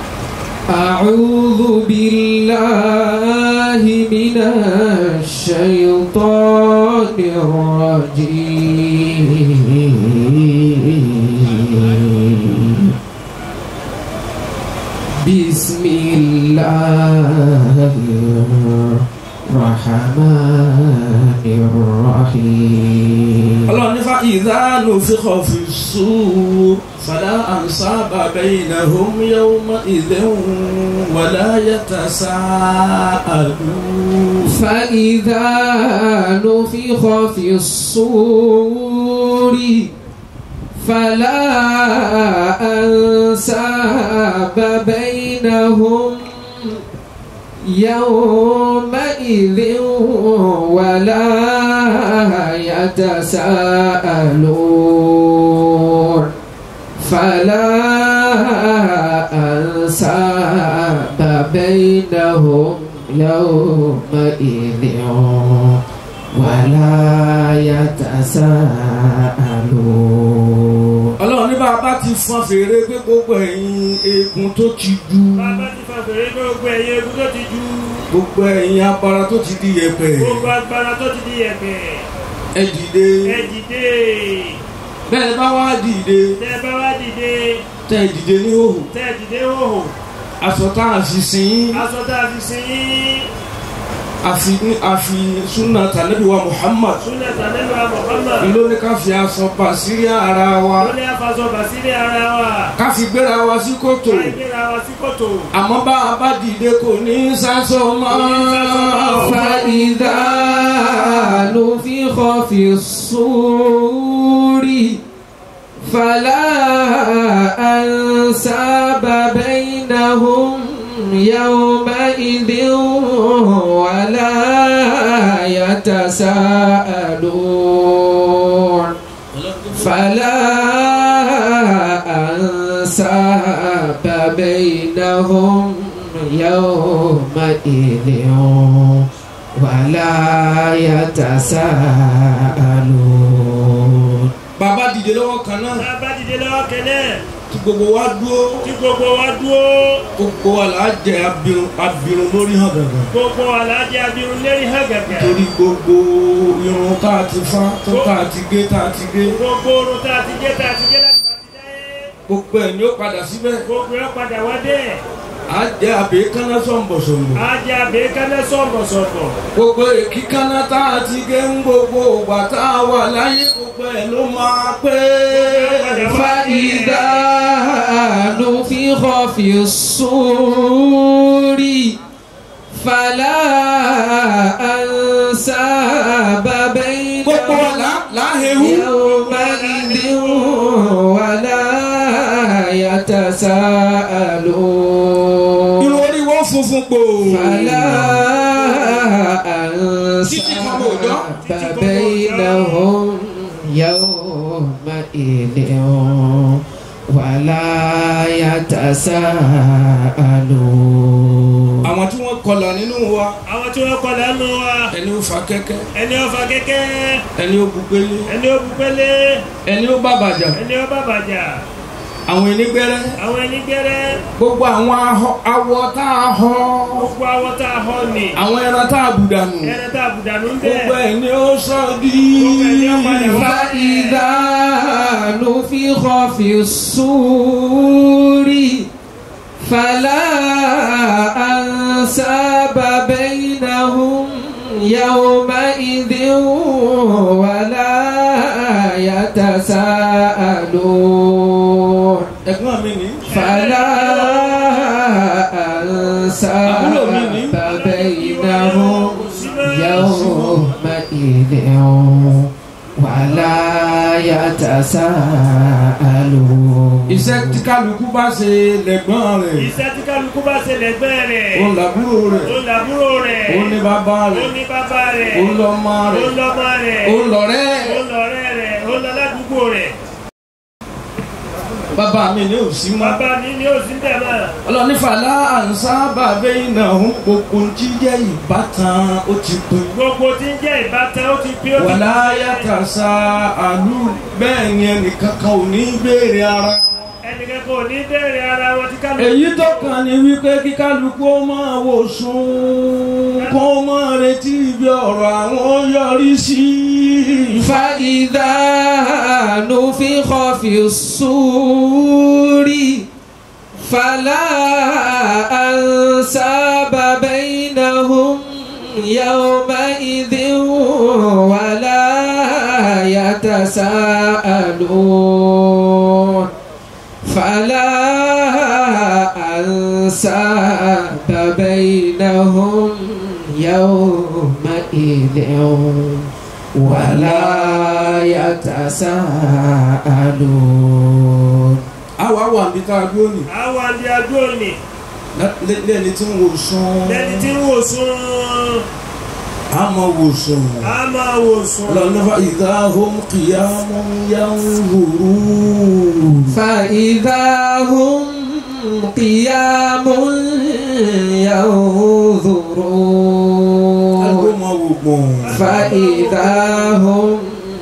أعوذ بالله من الشيطان الرجيم بسم الله الرحمن الرحيم الله نفع إذا نفخ في الصور فلا أنصاب بينهم يومئذ ولا يتساءلون فإذا نفخ في الصور فلا أنساب بينهم يومئذ ولا يتساءلون فلا أنساب بينهم يومئذ ولا يتساءلون ọlọ́run ní bàbá ti fọn fèrè pé gbogbo ẹ̀yin eegun tó ti ju bàbá ti fa fèrè pé gbogbo ẹ̀yin egun tó ti ju gbogbo ẹ̀yin abara tó ti di yẹ̀pẹ̀ gbogbo agbára tó ti di yẹ̀pẹ̀ ẹ dìde ẹ dìde bẹ́ẹ̀ bá wá dìde tẹ́ bá wá dìde tẹ́ ẹ dìde ní òhùn tẹ́ dìde hòhò aṣọ tá a fi sin yín aṣọ tá a fi sin yín àfi àfi súnà tànàbí wa Muhammad súnà tànẹ́lú wa Muhammad ló ní ká fi aṣọ pàṣírí ara wa ó ní àfàṣọ bàṣírí ara wa ká fi gbéra wa sí kòtò ká gbéra wa sí kòtò àmọ́ bá a bá dìde kò ní í sásọ mọ́. فإذا نفخ في الصور فلا أنساب بينهم يومئذ ولا يتساءلون فلا أنساب بينهم يومئذ ولا يتساءلون bàbá dìde lọ́wọ́ kan náà bàbá dìde lọ́wọ́ kẹ́lẹ́ tí gbogbo wa dúró tí gbogbo wa dúró gbogbo wa là á jẹ abirun abirun lórí hàn gàgà gbogbo alájẹ abirun lérí hàn gàgà torí gbogbo irun tá a ti fá tó tá a ti gé tá a ti gé gbogbo orun tá a ti gé tá a ti gé láti bá ti dáyé gbogbo ẹ̀ ni ó padà síbẹ̀ gbogbo ẹ̀ padà wá dé á jẹ àbẹ̀ kánná sọ̀nbọ̀sọ̀nbọ̀ ajá àbẹ̀ kánẹ́ sọ̀bọ̀sọ̀bọ̀ gbogbo èkí kánná tá a ti gé ń gbogbo ògbà tá a wà láyé gbogbo ẹ̀ ló máa pé. فإذا نفخ في الصور فلا أنساب gbogbo wa بينهم là láhewu. يومئذ ولا يتساءلون irun orí wọn funfun gbò. فلا Títí kan bò jọ́. أنساب بينهم يومئذ ولا يتساءلون àwọn tí wọ́n kọlà nínú wa àwọn tí wọ́n kọ lẹ́nu wa ẹni ó fa kẹ́kẹ́ ẹni ó fa kẹ́kẹ́ ẹni ó bupele ẹni ó bupele ẹni ó bàbàjà ẹni ó bàbàjà àwọn ẹni gbẹ́rẹ́ àwọn ẹni gbẹ́rẹ́ gbogbo àwọn ahọ- awọ tá a họ gbogbo awọ tá a họ ni àwọn ẹran tá a bùdànù ẹran tá a bùdànù ń gbogbo bẹ̀ ẹni ó sọ di. Gbogbo ẹni ó padà wá. فإذا نفخ في الصور فلا أنساب بينهم يومئذ ولا يتساءلون ẹ̀gbọ́n mi ní. فلا أنساب بينهم يومئذ ولا يتساءلون iṣẹ́ tí kálukú bá ṣe lẹ́gbọ́n rẹ̀. iṣẹ́ tí kálukú bá ṣe lẹ́gbẹ́ rẹ̀. òun làbúrò rẹ̀. òun làbúrò rẹ̀. òun ní bàbá rẹ̀. òun ní bàbá rẹ̀. òun lọ́mọ rẹ̀. òun lọ́mọ rẹ̀. òun lọ́rẹ́. òun lọ́rẹ́ rẹ̀. òun lọ́ládùúgbò rẹ̀. bàbá mi ní òsì mọ́. bàbá mi ní òsì ń bẹ̀ mọ́. ọlọ́ni fàlà ànsá bàbá iná òun gbogbo tí jẹ́ ìbátan ó ti pin. gbogbo tí ń jẹ́ ìbátan ó ti pín ó ti wàlá yàtà sa àlù bẹ́ẹ̀ ni ẹnìkan kan ò ní béèrè ara. ẹnìkan kò ní bẹ̀rẹ̀ ara wọn tí kálukú. èyí tó kàn ní wípé kí kálukú ó máa wò sùn kó máa retí ibi ọ̀rọ̀ àwọn yọrí sí. فإذا نفخ في الصور فلا أنساب بينهم يومئذ ولا يتساءلون فلا أنساب بينهم يومئذ ولا يتساءلون àwa wà níbi tá a dúró nì. àwọn àbí adúrò ni. lẹ́ni tí ń wò sùn. lẹ́ni tí ń wò sùn. a máa wò sùn. a máa wò sùn. lọ́nà ìdá hom kìyàmù yanzuru. فإذا هم قيام ينظرون àgbo máa wò gbọ̀n. فإذا هم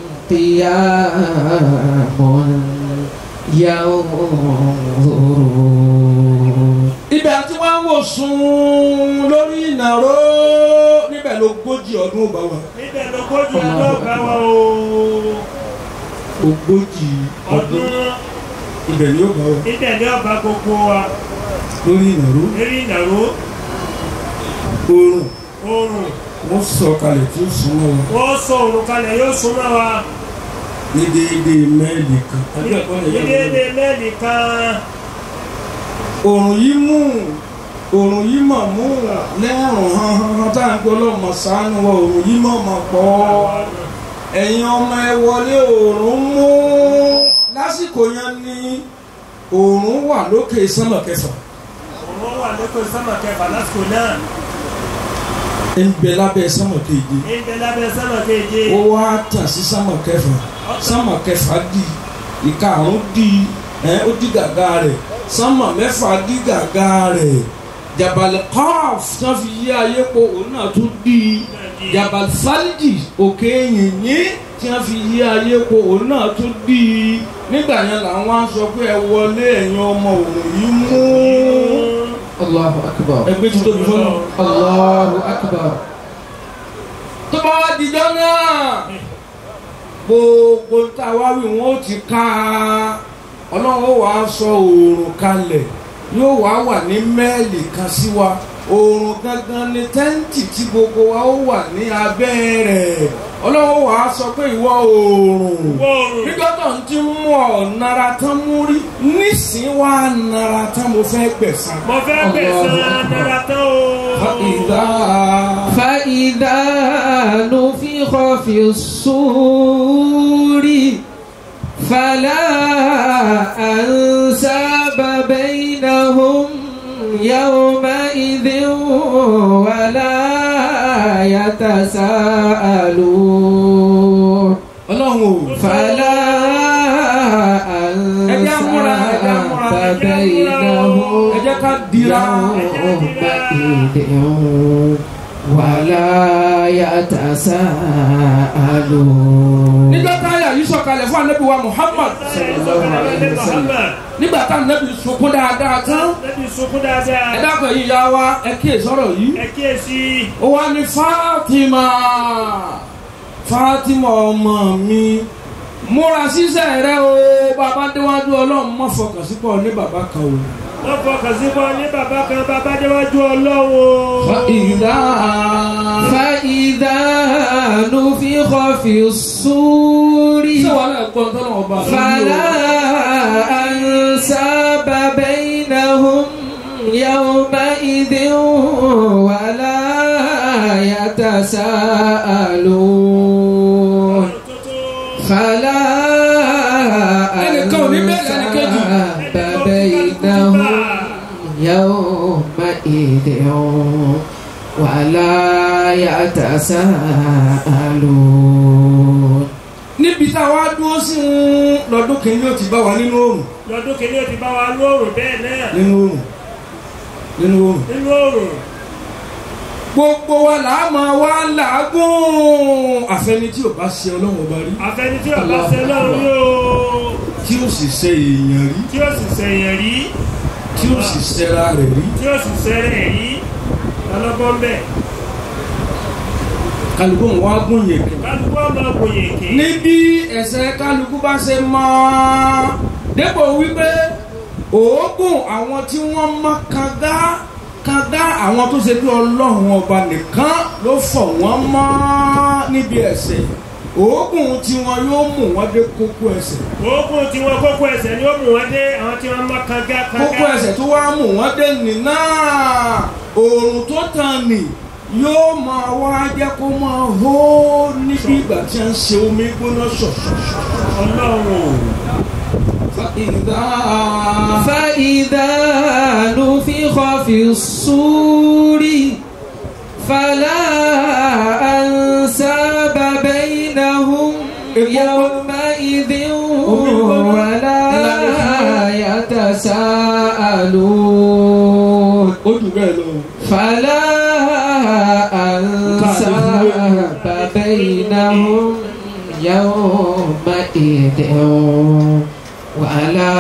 قيام ينظرون ibẹ̀ àti wọ́n ń wò sùn lórí ìnàró níbẹ̀ ló gbójì ọdún ò bá wa. níbẹ̀ ló kójú ọdún ọ̀gá wa o. ogójì ọdún ọdún ibẹ̀ ni ó bá wa. níbẹ̀ ní ọba gbogbo wa. lórí ìnàró eré ìnáwó oorun oòrùn wọ́n sọ kalẹ̀ tí ó súnmọ́ wa wọ́n sọ òrùn kalẹ̀ yóò súnmọ́ wa. ní déédéé mẹ́ẹ̀lì kan. àbí ẹ̀kọ́ ni ìyá mi ìdílé mẹ́ẹ̀lì kan. òrùn yìí mú òrùn yìí mọ̀ mú lẹ́rùn hanhan tá à ń gbọ́ lọ́mọ sánú wa òrùn yìí mọ̀ mọ̀ pọ̀ ẹ̀yin ọmọ ẹ wọlé òrùn mú lásìkò yẹn ni òrùn wà lókè sánmà kẹfà òun wà lókè sánmà kẹfà lásìkò náà. ń bẹ lábẹ́ sánmà keje níbẹ̀ lábẹ́ sánmà keje. ó wá tàn sí sánmà kẹfà sánmà kẹfà di ìkarùn di ẹ ó di gàgà rẹ̀ sánmà mẹ́fà di gàgà rẹ̀ jabal qaf tí wọ́n fi yí ayé po òun náà tún di jabal falji òkè yìnyín tí wọ́n fi yí ayé po òun náà tún di nígbà yẹn làwọn á sọ pé ẹ wọlé ẹ̀yin ọmọ òun yìí mú الله أكبر ẹgbẹ́ tó tóbi fọ́nà. الله أكبر tó bá wá dijọ́ náà gbogbo tá a wá wí wọn ó ti ká ọlọ́run ó wàá sọ oòrùn kalẹ̀ yóò wá wà ní mẹ́ẹ̀lì kan sí wa oòrùn gangan ni tẹ́ǹtì tí gbogbo wa ó wà ní abẹ́ rẹ̀ ọlọ́run ó wàá sọ pé ìwọ oòrùn nígbà tó ń ti mú ọ nara tán mú rí nísìnyí wá nara tán mo fẹ́ gbẹ̀san. mo fẹ́ gbẹ̀sán náírà tán o. ìdá فإذا نفخ في الصور فلا أنساب بينهم يومئذ ولا يتساءلون ọlọ́run ò فلا ẹjẹ́ múra ẹjẹ́ múra أنساب بينهم ẹ jẹ́ ká dira يومئذ ولا يتساءلون nígbà táyà yìí sọ̀kalẹ̀ fún anabi wa muhammad nígbà tá anabi sunkún dáadáa tán lẹ́bi sunkún dáadáa. ẹ dákun ẹ̀yin ya wa ẹ kíyè sọ̀rọ̀ yìí ẹ kíyèsí. ó wá ní fatima fatima ọmọ mi múra sísẹ rẹ o bàbá déwájú ọlọ́run mọ́ fọkàn sí pọ̀ ní bàbá kan o. wọ́n fọkàn sí bọ́ ní bàbá kan bàbá déwájú ọlọ́wọ́. ìdá فإذا نفخ نفخ في الصور ṣé wàá náà gbọ́ tọ́lọ́ ọba فلا أنساب بينهم يومئذ ولا يتساءلون فلا ẹnìkan ò ní bẹ́ẹ̀ ẹnìkejì. أنساب بينهم يومئذ ولا يتساءلون níbi tá a wá dúró sí ń lọ́dún kìíní ó ti bá wa nínú oòrùn lọ́dún kìíní ó ti bá wa lóòrùn bẹ́ẹ̀ náà nínú oòrùn nínú oòrùn. nínú òòrùn gbogbo wa là á máa wá làágùn àfẹni tí ò bá ṣe ọlọ́run ọba rí àfẹni tí ọba ṣe lọ́rùn yóò tí ó sì ṣe èèyàn rí tí ó sì ṣèyàn rí tí ó sì ṣẹra rẹ̀ rí tí ó sì ṣẹrẹ̀ rí ọlọ́gbọ́n bẹ́ẹ̀ kálukú ń wá gùn yẹn kẹ. kálukú ọmọ ògbòyèké níbi ẹsẹ̀ kálukú bá ṣe mọ́ dépò wípé òógùn àwọn tí wọ́n mọ́ kanga kanga àwọn tó ṣe pé ọlọ́run ọba nìkan ló fọ̀ wọ́n mọ́ níbi ẹsẹ̀ òógùn tí wọn yóò mú wọn dé kókó ẹsẹ̀ oògùn tí wọn kókó ẹsẹ̀ ni ó mú wọn dé àwọn tí wọn mọ kanga kanga kókó ẹsẹ̀ tó wá mú wọn dé nìna òòrùn tó tàn nì yóò máa wá jẹ́ kó máa hó níbi ìgbà tí wọ́n ń ṣe omi gbóná ṣọ̀ṣọ̀ṣọ̀. ọlọ́run ìdá فإذا نفخ في الصور فلا أنساب بينهم يومئذ ولا يتساءلون ó jù bẹ́ẹ̀ lọ. فلا أنساب بينهم يومئذ ولا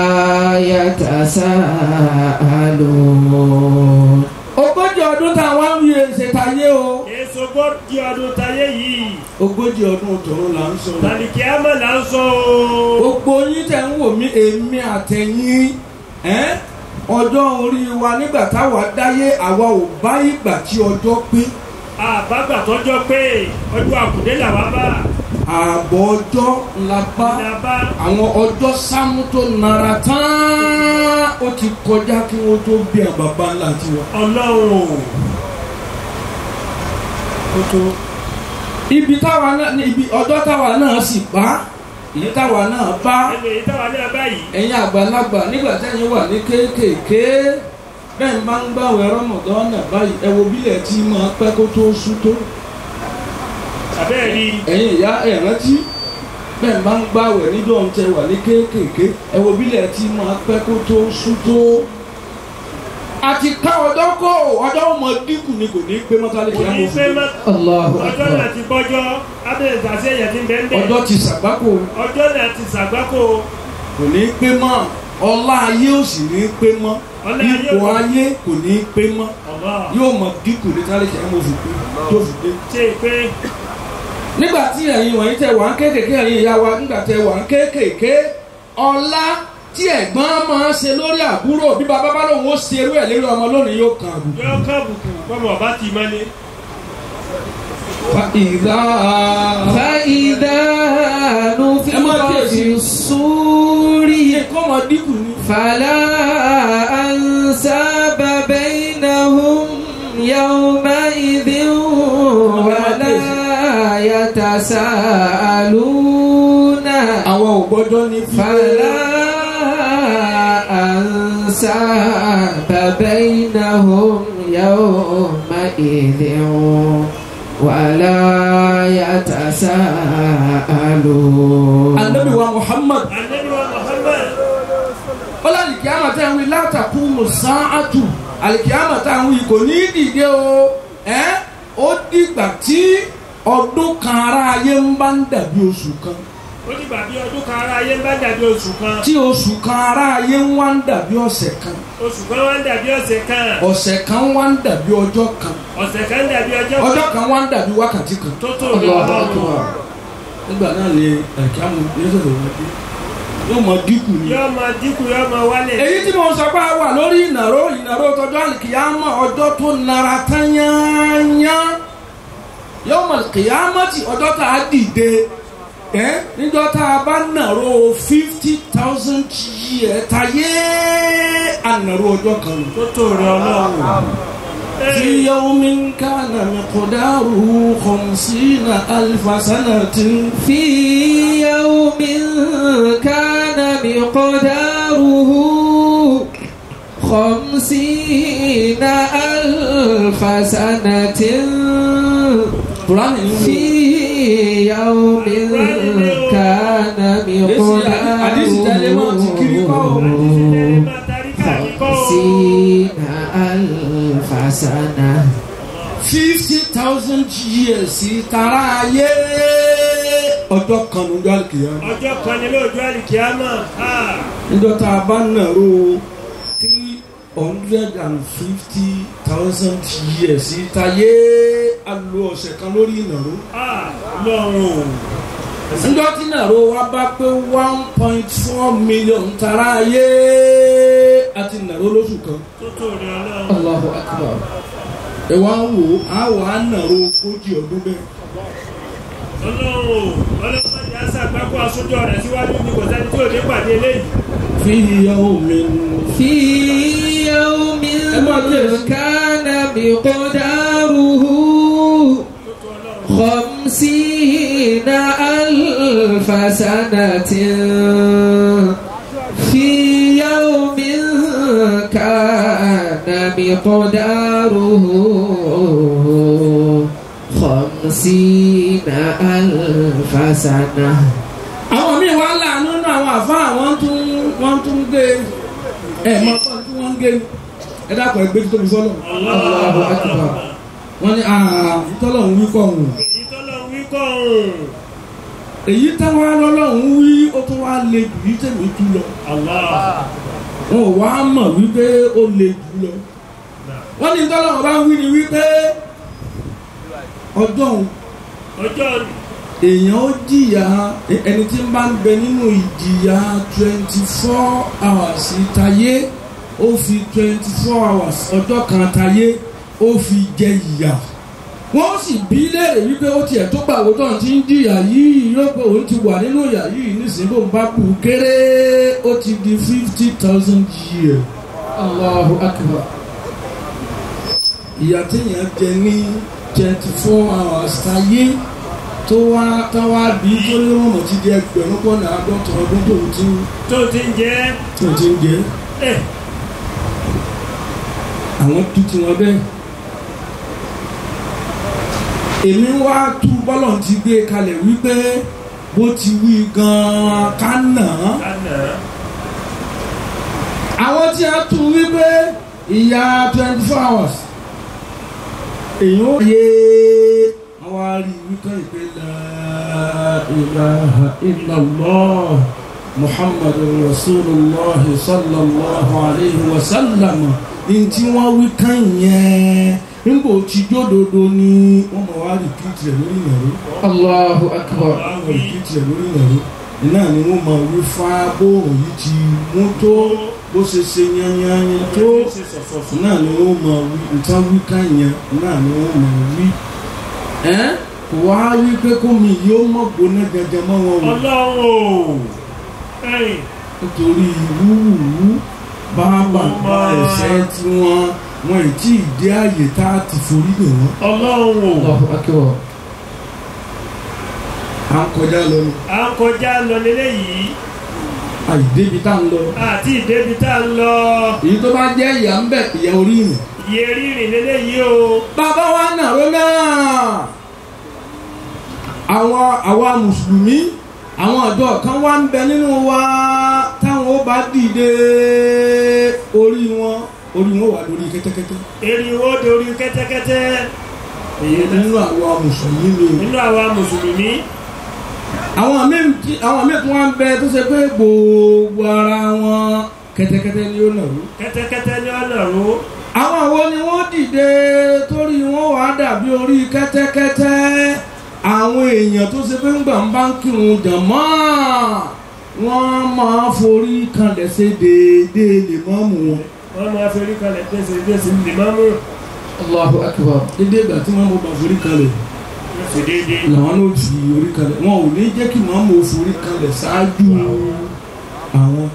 يتساءلون ogójì ọdún táwọn ń yẹ ṣe tayé o. èso gbọ́dọ̀ ọdún táyé yìí ogójì ọdún tòun là ń sọ. tàbíkì àmọ́ là ń sọ o gbogbo yín tẹ̀ ń wò mí èmi àtẹ̀yìn ẹ́n? ọjọ́ orí wa nígbà táwa dáyé àwa ò bá ìgbà tí ọjọ́ pé àbágbà tọ́jọ́ pé ọjọ́ àkùdé làwa bá ààbọ̀ ọjọ́ ńlá bá la bá àwọn ọjọ́ sámú tó nara tán ó ti kọjá kí wọ́n tó bí àbàbá ńlá tiwa. ọlọ́run ó tó. ibi táwa náà ní ibi ọjọ́ táwa náà sì bá èyí táwa náà bá ẹnu èyí táwa náà báyìí ẹ̀yin àgbàlagbà nígbà tẹ́yin wà ní kéékèèké bẹ́ẹ̀ máa ń gbàwẹ̀ rọ́mọdọ́nà báyìí ẹ wo bílẹ̀ tí máa pẹ́ kó tó sú tó àbẹ́ẹ̀ rí ẹ̀yin ìyá ẹ̀ rántí bẹ́ẹ̀ máa ń gbàwẹ̀ níjọ́ ń tẹ wà ní kéékèèké ẹ wo bílẹ̀ tí máa pẹ́ kó tó sú tó àti ká ọjọ́ kó ọjọ́ ọmọ dínkù ni kò ní pé mọ́tálẹ́kì kò ní àmọ́ pé òfin mọ́ الله ọjọ́ أكبر náà ti bọ́jọ́ abẹ́rẹ́ ìgbàsí ẹ̀yẹ ti ń bẹ́ẹ̀ bẹ́ẹ̀ ọjọ́ ti sàgbákò ọjọ́ náà ti sàgbákò kò ní pé mọ́ ọlá ayé ò sì ní pé mọ́ Ọlá ayé ipò kò- ayé kò ní pé mọ́ ọ̀gá yóò mọ dínkù ní tálẹ́kì àmọ́ òfin pé tó fi dé. ṣe pé nígbà tí ẹ̀yin wọ̀nyí tẹ wà ń kéékèèké ẹ̀yin ìyá wa nígbà tẹ wà ń kéékèèké ọlá tí ẹ̀gbọ́n máa ń ṣe lórí àbúrò bí bàbá bá lòun ó ṣe irú ẹ̀ lérí ọmọ lónìí yóò kàn àbùkù. yọ kábùkù bọ́mọ̀ ọba ti mọ́lé ìdá فإذا نفخ في الصور ẹ̀kọ́ máa dínkù ní. فلا أنساب بينهم يومئذ ولا يتساءلون àwọn ò gbọ́dọ̀ ní fi. فلا أنساب بينهم يومئذ ولا يتساءلون anabi wa muhammad anabi wa muhammad ọlá alikiyama tá à ń wí látàkù musaatu alikiyama tá à ń wí kò ní í dìde o ẹ ó dìgbà tí ọdún kan ara ayé ń bá ń dàbí oṣù kan ó ti gbà bí ọdún kan ara ayé ń bá dàbí oṣù kan tí oṣù kan ara ayé ń wá ń dàbí ọ̀sẹ̀ kan oṣù kan wá ń dàbí ọ̀sẹ̀ kan ọ̀sẹ̀ kan wá ń dàbí ọjọ́ kan ọ̀sẹ̀ kan ń dàbí ọjọ́ ọjọ́ kan wá ń dàbí wákàtí kan tó tó Allahu lọ́wọ́ Akbar. nígbà náà ni ẹ̀kíámu yóò sọ̀rọ̀ wá dé yóò mọ dínkù ni. yóò máa dínkù yóò máa wálẹ̀ èyí tí mo sọ pé a wà lórí ìnáró ìnáró tọjọ́ àlìkìyámọ̀ ọjọ́ tó nara tán yányán yóò yawmal qiyamati ọjọ́ tá a dìde ẹ níjọ́ tá a bá nàró fifty thousand year tayé ànàró ọjọ́ kan tó tó rẹ ọlọ́run. في يوم كان مقداره خمسين ألف سنة في يوم كان مقداره خمسين ألف سنة في يوم كان مقداره خمسين ألف سنة fifty thousand years tara ayé ọjọ́ kan ní ọjọ́ àlùkìyà ọjọ́ kan ní lóòjọ́ àlìkíámà. níjọ́ tá a bá nàró three hundred and fifty thousand years tayé a lo ọ̀sẹ̀ kan lórí ìnàró. lọ́rùn. níjọ́ tí nàró wa bá pé one point four million tara ayé àti nàró lóṣù kan. tó tó rẹ ọlọ́run. Allahu Akbar. ẹ wá wò ó a wà á nàró ogójì ọdún bẹ́ẹ̀. ọlọ́run ọlọ́run máa ń yá sàgbákò aṣojú rẹ̀ síwájú ní kò sẹ́ni tí ò ní pàdé eléyìí. fi yawmi في يوم كان مقداره خمسين ألف سنة في يوم كان مقداره خمسين ألف سنة àwọn míì wá láàánú nínú àwọn àfa àwọn tún wọ́n tún gbé ẹ mọ ọgbọ́n tí wọ́n ń gé ẹ dákọ̀ ẹgbẹ́ tó tóbi fọlọ́ Allahu Akbar. wọ́n ní ìtọ́lọ́hún wí kọ́ ọ̀hún èyí tó lọ wí kọ́ ọ̀hún. èyí táwọn alọ́lọ́hún wí ó tún wá le jù yí tẹ̀mí jù lọ wọn ò wá mọ̀ wípé ó le jù lọ wọ́n ní ìtọ́lọ́hún bá wí ni wípé ọjọ́ òun ọjọ́ èèyàn ó jìyà ẹni tí ń bá ń bẹ nínú ìjìyà twenty four hours tayé ó fi twenty four hours ọjọ́ kan tayé ó fi jẹ ìyà wọ́n sì bí léèrè wípé ó tiẹ̀ tó gbàgbọ́ tó ń ti ń jìyà yìí yóò pé òun ti wà nínú ìyà yìí nísìnyí bó ń bá kú kéré ó ti di fifty thousand years. Allahu Akbar. ìyà téèyàn jẹ ní twenty four hours tayé tó wá táwa bí tó lé wọn mọ̀ ti di ẹgbẹ̀rún pọ̀ náà àádọ́ta ọdún tó ti ń tó ti ń jẹ́. tó ti ń jẹ́ ẹ̀ àwọn tú ti wọn bẹ́ẹ̀. èmi wá tú bọ́lọ̀ ti gbé kalẹ̀ wípé bó ti wí gan-an ká nà án. lánàá. àwọn tí a tú wípé ìyá twenty four hours èèyàn ó yé àwọn arí wípé ìpè la ilaha illallah muhammadu rasulillah sallallahu alayhi wa sallam ní tí wọ́n wí kàn yẹn nígbà tí jódodo ni wọ́n mọ̀ wá rìpíìtì rẹ̀ lórí ìyàrá Allahu Akbar. wọ́n rìpíìtì rẹ̀ lórí ìyàrá iná ni wọ́n máa wí fá bóòrùn yìí ti mú tó bó ṣe ṣe yanyanyan tó náà ni wọ́n máa wí nǹkan wí kàn yẹn náà ni wọ́n máa wí ẹ́ kò wá wí pé kó mi yóò mọ̀ gbóná gẹ́gẹ́ mọ́ wọn o ọlọ́run o. ẹ̀yìn nítorí wúwúwú bábàbà ẹ̀sẹ̀ tí wọ́n wọ́n ì tí ì dé àyè tá a ti forí lè wọ́n. ọlọ́run o. Allahu Akbar. à ń kọjá lọ ni à ń kọjá lọ lélẹ́yìí àìdébi tá a ń lọ. àti ìdébi tá a ń lọ. èyí tó bá jẹ́ ìyá ń bẹ̀ ìyá orí ìrìn. iye rírìn lélẹ́yìí o. bàbá wa nàró náà àwọn àwa mùsùlùmí àwọn ọ̀dọ́ kan wá ń bẹ nínú wa táwọn ó bá dìde orí wọn orí wọn wà lórí kẹ́tẹ́kẹ́tẹ́. eriwo dorí kẹ́tẹ́kẹ́tẹ́. èyí nínú àwa mùsùlùmí ni o. nínú àwa mùsùlùmí. àwọn míì tí- àwọn míì tí wọ́n ń bẹ tó ṣe pé gbogbo ara wọn kẹ́tẹ́kẹ́tẹ́ ni ó nàró. kẹ́tẹ́kẹ́tẹ́ ní ọ̀nà ro. àwọn wo ni wọ́n dìde torí wọ́n wàá dàbí orí kẹ́tẹ́kẹ́tẹ́ àwọn èèyàn tó ṣe pé ńgbà ń bá ń kírun jàmọ́ wọ́n máa forí kanlẹ̀ ṣe déédéé lè má mú wọn. wọ́n máa fi orí kalẹ̀ tẹ̀sẹ̀ tẹ̀sẹ̀ lè máa mú. Allahu Akbar. déédéé ìgbà tí wọ́n mú bá forí kanlẹ̀ ṣe déédéé. làwọn náà fi orí kalẹ̀ wọn ò ní jẹ́ kí màmú o forí kalẹ̀ ṣáájú àwọn.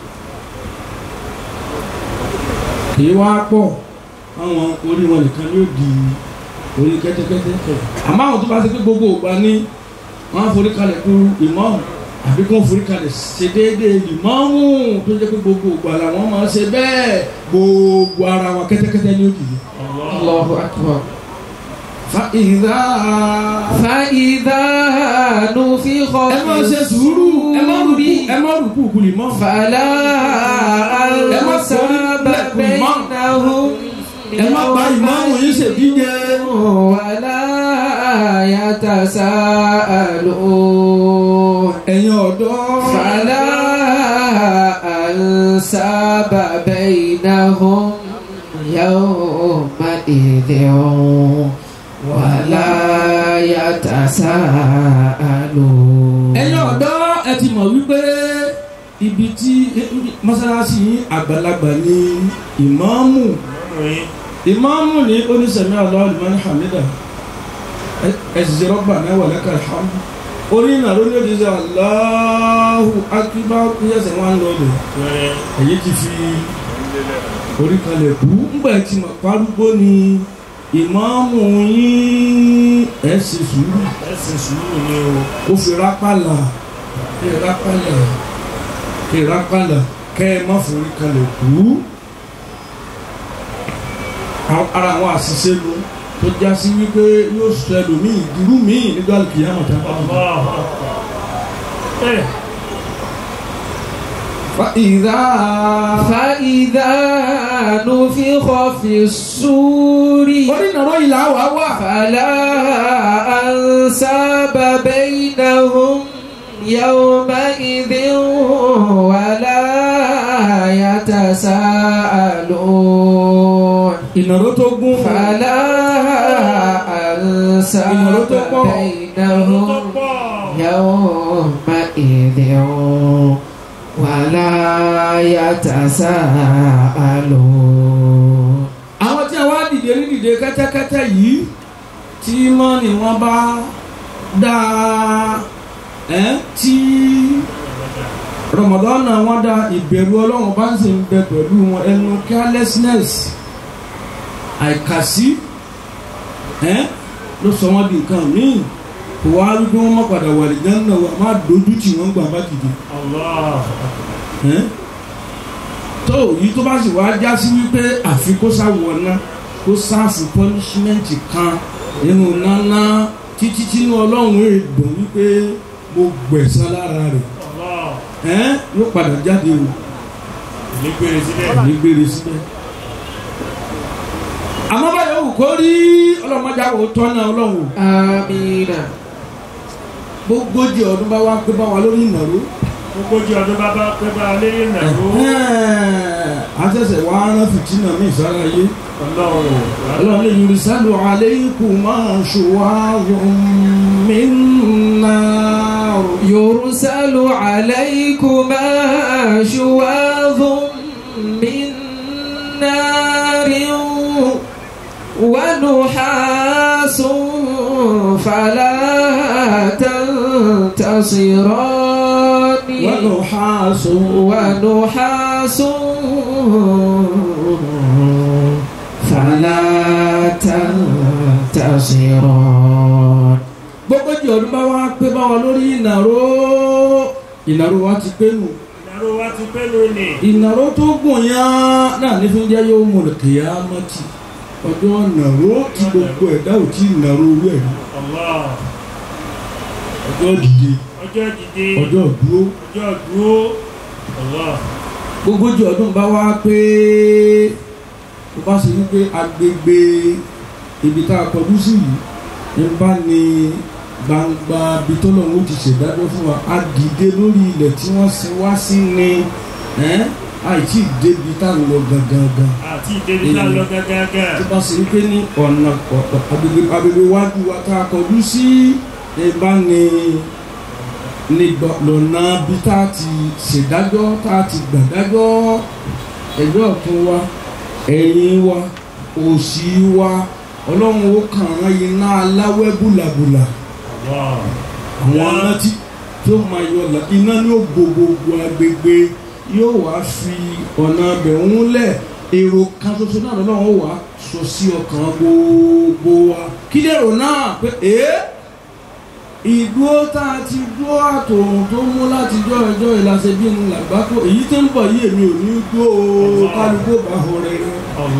kìí wá pọ̀ àwọn orí wọn nìkan yóò di orí kẹ́tẹ́kẹ́tẹ́ àmọ́ àwọn tó bá ti pé gbogbo ògbà ní wọ́n á forí kalẹ̀ kú ìmáàmù àbí kí wọ́n forí kalẹ̀ ṣe déédéé ìmáàmù tó jẹ́ pé gbogbo ògbà làwọn máa ṣe bẹ́ẹ̀ gbogbo ara wa kẹ́tẹ́kẹ́tẹ́ ní òkè yìí. Allahu akbar. فإذا فإذا نفخ ẹ máa ṣe sùúrù ẹ máa rúkú ẹ máa rúkú kùlì mọ́. فلا أنساب بينهم ẹ má bá ìmáàmù yín ṣèdíje. ولا يتساءلون ẹ̀yin ọ̀dọ́. فلا أنساب بينهم يومئذ ولا يتساءلون ẹ̀yin ọ̀dọ́ ẹ ti mọ̀ wípé ibi tí mọ́sálásí àgbàlagbà ni ìmáàmù ìmáàmù ní onísẹ̀mí Allahu liman hamida ẹ̀sìsẹ́ rọ́bà náà wà lẹ́kà alhamdu orí náà ló ní òjijì Allahu akbar yẹsẹ̀ wọn lọ lẹ̀ èyí ti fi orí kalẹ̀ bú ńgbà tí mo parúgbó ni ìmáàmù yín ẹ̀ ṣe sùúrù ẹ ṣe sùúrù ni o. ó fi rápálà kí rápálà kí rápálà kẹ́ ẹ má forí kalẹ̀ kú. ara àwọn àṣìṣe lu tó já sí wípé yóò sọ ẹlòmíì dúró míì nígbà kìyàmọ̀ tá a bá wà. فإذا فإذا نفخ في الصور onínàró ìlà wà wà. فلا أنساب بينهم يومئذ ولا يتساءلون ìnàró tó gún. فلا أنساب بينهم يومئذ ولا يتساءلون àwọn tí a wá dìde ní dìde kẹ́tẹ́kẹ́tẹ́ yìí tí mọ́ni wọn bá dáa ẹ́ tí rọmọdọ́nà wọn dá ìbẹ̀rù ọlọ́run bá ń sì ń bẹ pẹ̀lú wọn ẹnu carelessness àìkàsí ẹ́ ló sọ wọn di nǹkan míì kò wá rí bí wọ́n má padà wà lè dáná wa má dojú tì wọ́n gbà bá dìde ẹ́ tó yìí tó bá sì wá já sí wípé àfi kó sáwọ̀nà kó sáàfù pọ́nísímẹ́ǹtì kan nínú nánà títí tínú ọlọ́run èdùn wípé mo gbẹ̀san lára rẹ̀ ẹ́ yóò padà jáde o nígbèrè sílẹ̀. nígbèrè sílẹ̀. àmọ́ báyọ̀ wù kó rí ọlọ́mọdé àwọn tọ́nà ọlọ́run o. آمين gbogbo jẹ ọdún bá wá pé bá wa lórí ìnáwó. ogójì ọdún bá bá pé bá lé ìnáwó. àtẹ̀sẹ̀ wá rán fìtínà ní ìsáráyé. ọlọ́run ọlọ́run lè yùrì sálù alaykum máa ṣùwárùn mí náà. يرسل عليكما شواظ من نار ونحاس فلا تنتصران ونحاس ونحاس فلا تنتصران gbogbo jẹ ọdún bá wá pé bá wa lórí ìnáró ìnáró wa ti pé nù. ìnáwó wa ti pẹ́ lónìí. ìnáró tó gùn yán náà ní fún jẹ́ yóò mú kìyà mọ́tì ọjọ́ ìnáró tí gbogbo ẹ̀dá ò tí ìnáró orí ẹ̀ rí. Allah. ọjọ́ dìde ọjọ́ dìde. ọjọ́ dúró ọjọ́ dúró. Allah. gbogbo jẹ ọdún bá wá pé tó bá ṣe wípé agbègbè ibi tá a kọjú sí yìí ń bá ní gbangba bí tọ́lọ́run ó ti ṣèdájọ́ fún wa a dìde lórí ilẹ̀ tí wọ́n sin wá sí ni ẹ́n àìtí débi tá a lọ gangan gan àti ìdèbí náà lọ gágágá. tó bá ṣe wípé ní ọ̀nà ọ̀pọ̀ agbègbè agbègbè wájú wa tá a kọjú sí ń bá ní ní gbọ- lọ́nà bí tá a ti ṣèdájọ́ tá a ti gbàdájọ́ ẹgbẹ́ ọ̀tún wa ẹ̀yìn wa òsì wa ọlọ́run ó kàn án iná aláwẹ́ búlàbúlà àwọn ọ̀nà tí tí ó máa yọ ọ̀la iná ní ó bo gbogbo agbègbè yóò wá fi ọ̀nà abẹ̀ ń lẹ̀ èrò kan ṣoṣo náà lọ́wọ́ ó wá sọ sí ọkàn gbogbo wa kí lèrò náà pé ee ìdúró tá a ti dúró àtòrùn tó mú láti jọ ẹjọ́ ìlàsẹ̀ bí n làgbákò èyí tí ń bọ̀ yìí èmi ò ní dúró o kálukú bá hó rere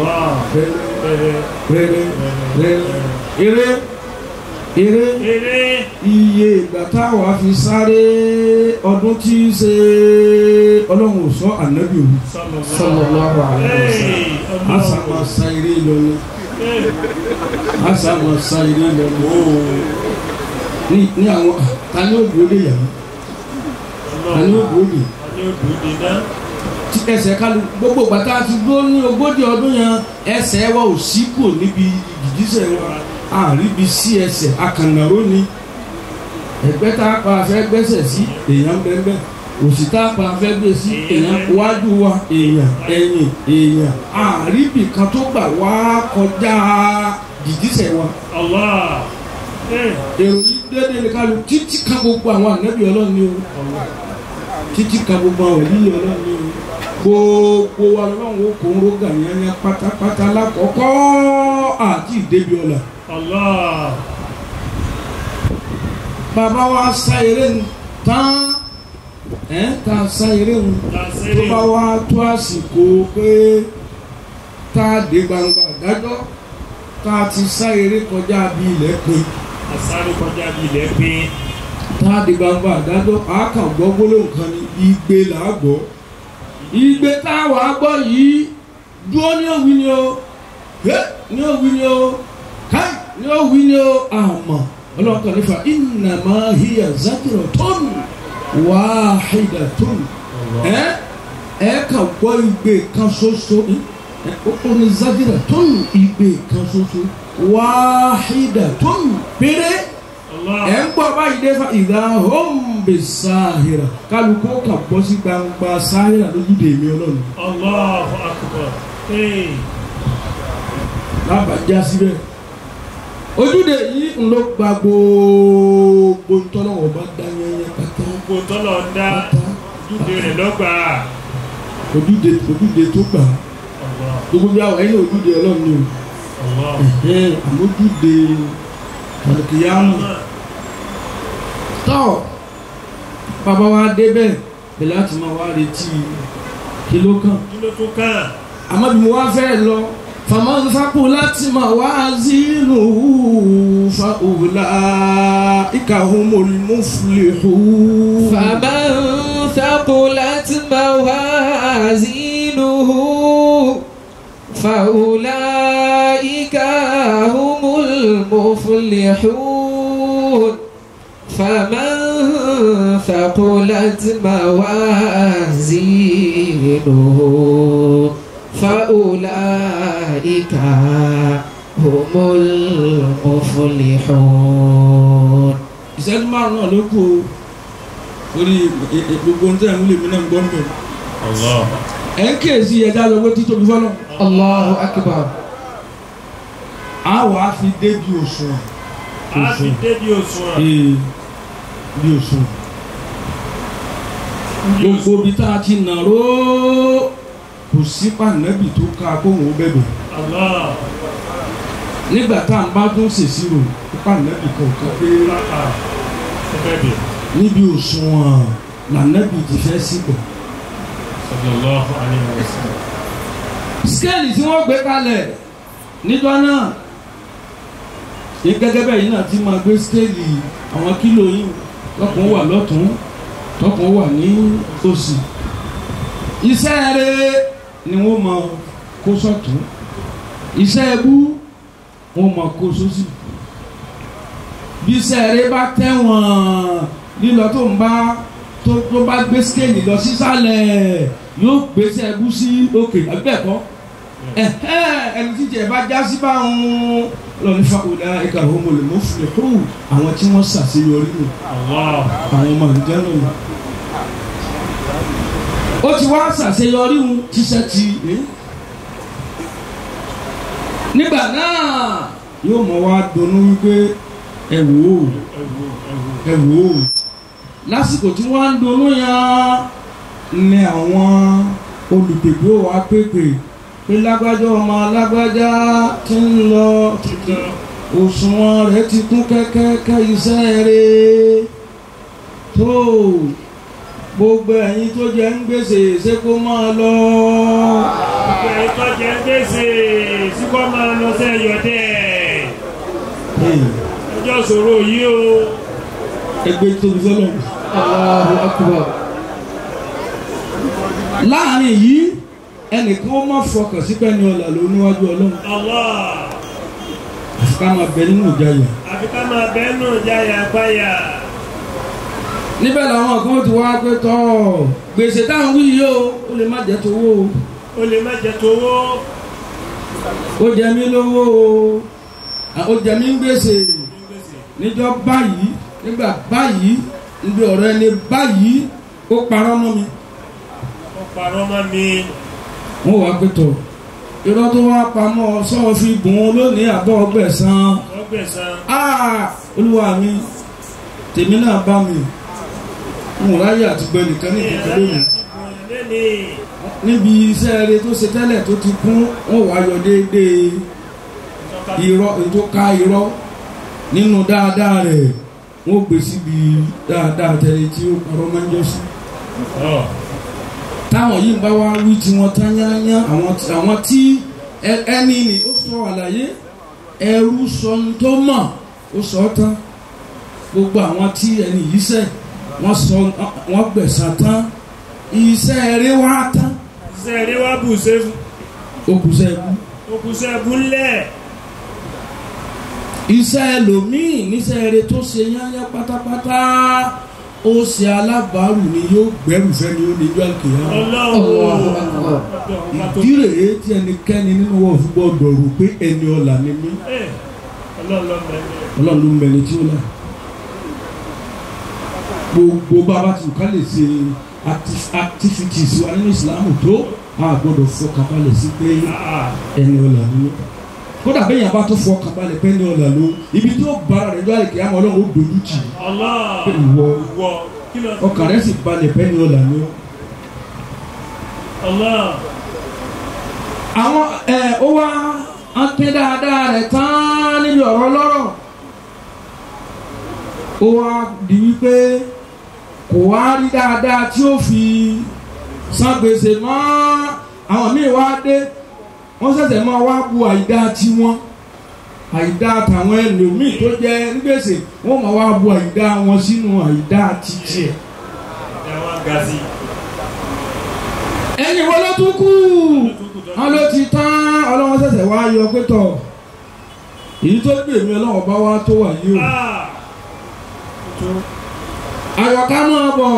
rere rere eré eré iye ìgbà táwa fi sáré ọdún tí í ṣe ọlọ́run ò sọ ànábì òun sallallahu alaihi wasallam asa ma sa eré lọ́nà asa ma sa eré lọ́nà ní ní àwọn ta ni ó dúró lè yàrá ta ni ó dúró lè tí ẹsẹ̀ kálu gbogbo gbàtà ti dúró ní ogójì ọdún yẹn ẹsẹ̀ wa ò sí kò níbi ìdíjísẹ̀ wa àríbi sí ẹsẹ̀ akànnàró ni ẹgbẹ́ tá a pa afẹ́ gbẹ́sẹ̀ sí èèyàn bẹ́ẹ̀ òsì tá a pa afẹ́ gbé sí èèyàn wájú wa èèyàn ẹ̀yìn èèyàn àríbi kan tó gbà wá kọjá ìdíjísẹ̀ wa. èrò yìí dédé ní kálu títí ka gbogbo àwọn ànábì ọlọ́run ni o títí ka gbogbo àwọn ìlú ọlọ́run ni o gbogbo wa lọ́wọ́ ó kó ń ro gànyányá pátápátá lákọ̀ọ́kọ́ àti ìdébi ọ̀la. bàbá wa sá eré ń tán ẹ̀ tá a sá eré ń tó bá wa tó àsìkò pé tá a dé gbangba dájọ́ tá a ti sá eré kọjá bí ilẹ̀ pin. àsáré kọjá bí ilẹ̀ pin. tá a dé gbangba dájọ́ a kàn gbọ́ gbólóhùn kan ní igbe là á gbọ́ igbe táwa gbọ́ yìí dúró ní òwì ni o ní òwì ni o káì ní òwì ni o àmọ́ ọlọ́kàn nífa ìnàmá hiya zákìrọ̀ tóun wàhídà tóun ẹ ẹ kà gbọ́ igbe kan ṣoṣo ó ní zákìrọ̀ tóun igbe kan ṣoṣo wàhídà tóun péré ẹ ń gbọ́ báyìí dé fa ìdá hóńbè sáhìrà kálukú kà bọ́ sí gbangba sáhìrà lójúde mi ọlọ́run. Allahu akbar. lábàjá síbẹ̀ ojúde yìí ń lọ gba gbogbo ntọ́lọ́wọ́ bá dá yẹnyẹn pátá. gbogbo ntọ́lọ́ ń dá ojúde rẹ̀ lọ́gbà. ojúde ojúde tó gbà gbogbo bí àwọn ẹ̀yìn ojúde ọlọ́run ni o àmójúde àlùkìyàmù tọ́ bàbá wa débẹ̀ bẹ̀rẹ̀ láti máa wá retí kìló kan kìló tó kàn. àmọ́ bí mo wá fẹ́ lọ faman thaqulat mawazinuhu fa ulaika humul muflihun. faman thaqulat mawazinuhu fa ulaika humul muflihun. فمن ثقلت موازينه فأولئك هم المفلحون ìṣẹ́jú márùn-ún náà ló kù o orí gbogbo ohun tí àwọn olèmí náà ń gbọ́ nbẹ̀. ẹ̀ ń kíyèsí ẹ̀dá lọ́wọ́ títóbi fọ́lọ́. Allahu akbar. a wà á fi débi òṣùwọ̀n. a fi débi òṣùwọ̀n. ee bí òṣùwọ̀n. gbogbo ibi tá a ti nàró kò sí pàǹdẹ́bì tó ká kóhùn ó bẹ̀bẹ̀. nígbà tá à ń bá tún ṣèṣirò pàǹdẹ́bì kọ̀ọ̀kan pé níbi òṣùwọ̀n làǹdẹ́bì ti fẹ́ síbẹ̀. sallallahu alaihi wasallam. skéèlì tí wọ́n gbé kalẹ̀ níjọ́ náà ní gẹ́gẹ́ bẹ́ẹ̀ yìí náà ti máa gbé skéèlì àwọn kílò yìí tọkùn wà lọ́tún tọkùn wà ní òsì iṣẹ́ rere ni wọ́n máa kó sọ́tún iṣẹ́ ẹbú wọ́n máa kó sósì bí iṣẹ́ rere bá tẹ̀wọ̀n lílọ tó ń bá tó tó bá gbé skéèlì lọ sísàlẹ̀ yóò gbé iṣẹ́ ẹbú sí òkè àbẹ́ẹ̀kọ́ ẹni tí jẹ bá já sí báwọn lọ́ni fàkùdà ẹ̀ka homo lè mọ́ fìlẹ̀ hó àwọn tí wọ́n ṣàṣeyọrí nù àwọn ọmọ ìjẹ́ nù. ó ti wá ṣàṣeyọrí ń tíṣẹ́ ti nígbà náà yóò mọ wá dunnú wípé ẹ wò ó ẹ wò ó lásìkò tí wọ́n á ń dunnú yẹn ni àwọn olùpèpè wa pèpè pé lágbájá ọmọ lágbájá ti ń lọ òṣùwọ̀n rẹ̀ ti kún kẹ́kẹ́kẹ́ iṣẹ́ rẹ̀ tó gbogbo ẹ̀yin tó jẹ́ ń gbèsè ṣé kó máa lọ. Gbogbo ẹ̀yin tó jẹ́ ń gbèsè sí kó máa lọ sẹ́yọ̀ dẹ̀. Ọjọ́ ìṣòro yìí o. ẹgbẹ́ tóbi sọ́lọ̀. Allahu akbar. láàrin yìí ẹnìkan ó má fọkàn sí pẹ́ni ọ̀là ló níwájú ọlọ́run Allah. àti ká máa bẹ nínú ìjayà. Àfi ká máa bẹ́ẹ̀ nù jáyà páyà. níbẹ̀ làwọn kan ti wá pé tọ́ gbèsè táwọn wí yìí o ó lè má jẹ́ tówó o O lè má jẹ tówó. ó jẹ mí lówó o à, ó jẹ mí ń gbèsè níjọ́ báyìí nígbà báyìí níbi ọ̀rọ̀ ẹni báyìí ó parọ́ mọ́ mi Ó parọ́ mọ́ mi. wọ́n wá pé tọ̀ irọ́ tó wá pamọ́ sọ́ọ́ fi bùn ún lónìí àbọ̀ ọgbẹ̀sán Ó gbẹ̀san. Ah, olúwa mi tèmi náà bá mi n ò ráyè àti gbẹ nìkan ní ìdíje lónìí Lẹ́nìí. níbi iṣẹ́ rẹ tó ṣe tẹ́lẹ̀ tó ti kún wọ́n wá yọ déédéé irọ́ ètò ká irọ́ nínú dáadáa rẹ̀ wọ́n gbé síbi dáadáa tẹ́lẹ̀ tí ó parọ́ máa ń jọ sí. Ọ̀. táwọn yìí ń bá wá wí tiwọn tán yányán àwọn tí- àwọn tí ẹ- ẹni ni ó sọ àlàyé ẹrú sọ ní tó mọ̀ ó sọ ọ́ tán gbogbo àwọn tí ẹni yìí ṣẹ̀ wọ́n sọ wọ́n gbẹ̀san tán iṣẹ́ eré wá tán Iṣẹ́ eré wá bù sẹ́fù. ó kù sẹ́ẹ̀kú Ó kù sẹ́ẹ̀bù ńlẹ̀. iṣẹ́ ẹlòmíì níṣẹ́ eré tó ṣe yányá pátápátá ó ṣe alábàárù ni yóò gbẹ́rù fẹ́ni ó níjọ́ àkèyà Ọlọ́run. ìdí rèé tí ẹnikẹ́ni nínú wọn fi gbọ́dọ̀ rò pé ẹni ọ̀la ni mí Eh, Ọlọ́run ló mẹ́rin. ọlọ́run ló ń bẹ̀rẹ̀ tí ó là gbogbo bàbá tí ká lè ṣe acti- activities wa nínú ìsìlámù tó a gbọ́dọ̀ fọkànbalẹ̀ sí pé ẹni ọ̀la ni mí kódà bẹ́ẹ̀ yẹn bá tó fọkànbalẹ̀ pé ẹni ọ̀la ló ibi tí ó bára rẹ̀ lọ́wọ́ àlèkè àmọ́ ọlọ́run ó dojú jì Allah. pé ìwọ Ìwọ. Kí ló ọkàn rẹ̀ sì balẹ̀ pé ẹni ọ̀la ni ó. Allah. àwọn ẹ ó wá ń pín dáadáa rẹ̀ tán níbi ọ̀rọ̀ lọ́rọ̀ ó wá di wípé kò wá rí dáadáa tí ó fi san gbèsè mọ́ àwọn míì wá dé wọ́n ṣẹ̀ṣẹ̀ máa wá bu àìdá tiwọn àìdá tàwọn ẹlòmíì tó jẹ́ nígbèsè wọ́n máa wá bu àìdá wọn sínú àìdá títì ẹ̀. Àwọn gazi. ẹ̀yin wo ló tún kù wọn ló ti tán ọlọ́wọ́n ṣẹ̀ṣẹ̀ wá yọ pé tọ̀ èyí tó gbè mí ọlọ́wọ́n bá wá tó wà yìí o Ah. Tó. àyọ̀ká máa bọ̀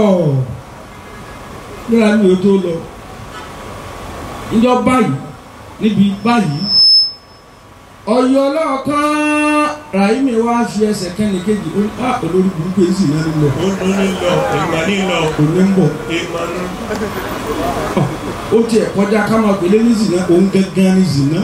nígbà mi ò tó lọ níjọ́ báyìí níbi báyìí ọ̀yọ́ ọlọ́ọ̀kan ràhìmí wá fi ẹsẹ̀ kẹ́ni kejì ó ní à olórí burúkú èyí sì náà nílò Ó ń ní lọ. Ìgbà ní lọ. òní ń bọ̀ Ìgbà ní. ó tiẹ̀ kọjá ká máa pèlé ní zìnà òun gángan ní zìnà.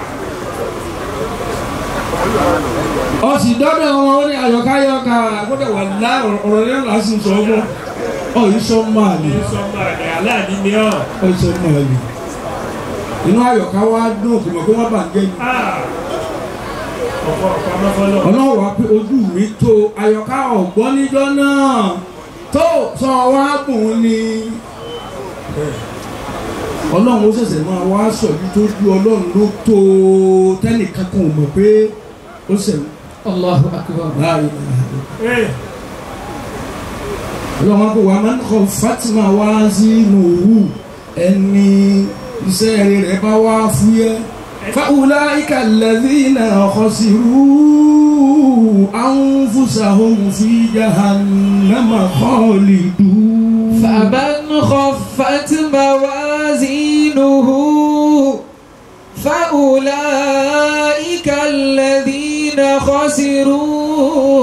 ọsì dọ́dọ̀ wọn ó ní àyọkáyọká gbọ́dọ̀ wà lá ọ̀rọ̀ yẹn là á sì sọ ọgbọ́n ọ yìí sọ máa lè Ní sọ́mà rẹ̀ aláàdí ni ọ́. ọ yìí sọ máa lè inú àyọká wa dùn kò mọ̀ pé wọ́n bà ń gẹ́ni Ah. Ọ̀pọ̀ ọ̀pọ̀ ọmọfọ́lọ́. ọlọ́wà pé ojú mi tó àyọká ọ̀gbọ́n níjọ́ náà tó sọ wá bùn ni ọlọ́run ó ṣẹ̀ṣẹ̀ máa wá sọ̀jú tó ju ọlọ́run ló tó tẹ́nìkan kan ò mọ̀ pé ó ṣẹ̀wọ̀n Allahu akbar. láàyè Eh. ọlọ́run kò wá máa ń kọ Fatima wá sí nùhù ẹni iṣẹ́ rẹ̀ bá wá fúyẹ́ fáwùlá ìkàlẹ́dínà ọ̀kọ̀sìrú anfusahum fi jahannama khalidun. فمن خفت موازينه فأولئك الذين خسروا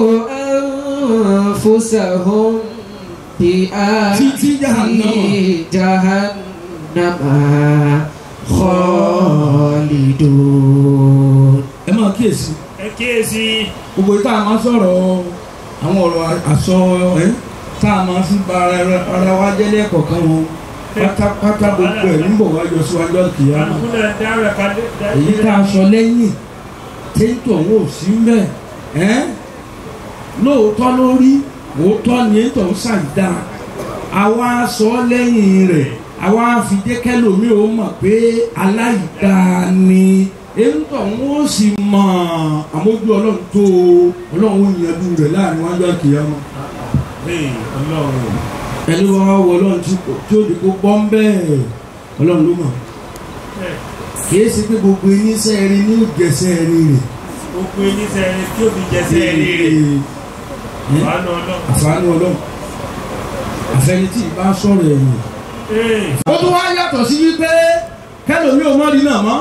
أنفسهم في في- في جهنم. في جهنم خالدون ẹ máa kíyèsí Ẹ ẹ kíyèsí gbogbo tá a máa sọ̀rọ̀ àwọn ọ̀rọ̀ àsọ ẹ́ tá a máa fi ba ara- ara wa jẹ́ lẹ́ẹ̀kọ̀ọ̀kan wọn pátápátá gbogbo ẹ̀ níbọ̀ wá yọ síwájú àkìyà náà kálukú náà dára kadé èyí tá a sọ lẹ́yìn téńtọ̀ wọn ò sí mbẹ́ ẹ́ lóòótọ́ lórí òótọ́ ni ètò ń ṣàìdá àwa sọ lẹ́yìn rẹ̀ àwa fi jẹ́ kẹ́lòmíì ó mọ̀ pé aláìdá ni ètò wọn ò sì mọ̀ àmójú ọlọ́run tó ọlọ́run ó yanjú rẹ̀ láàrin wájú àkìyà mọ́ Ee, ọlọ́run ẹni wá wọ ọlọ́run tí kò- tí ó di kó gbọ́ ń bẹ́ẹ̀ ọlọ́run ló mọ̀ kìí ṣe pé gbogbo iníṣẹ́ rí ní ìjẹsẹ́ rí rẹ̀ gbogbo oníṣẹ́ rẹ tí ó fi jẹsẹ́ rí rẹ̀ wàánu ọlọ́run àfààní ọlọ́run àfẹni tí ìbá sọ̀rọ̀ ẹ̀yìn. Ee, ó tún wá yàtọ̀ sí wípé kẹlòmí ò mọ́ rí náà mọ́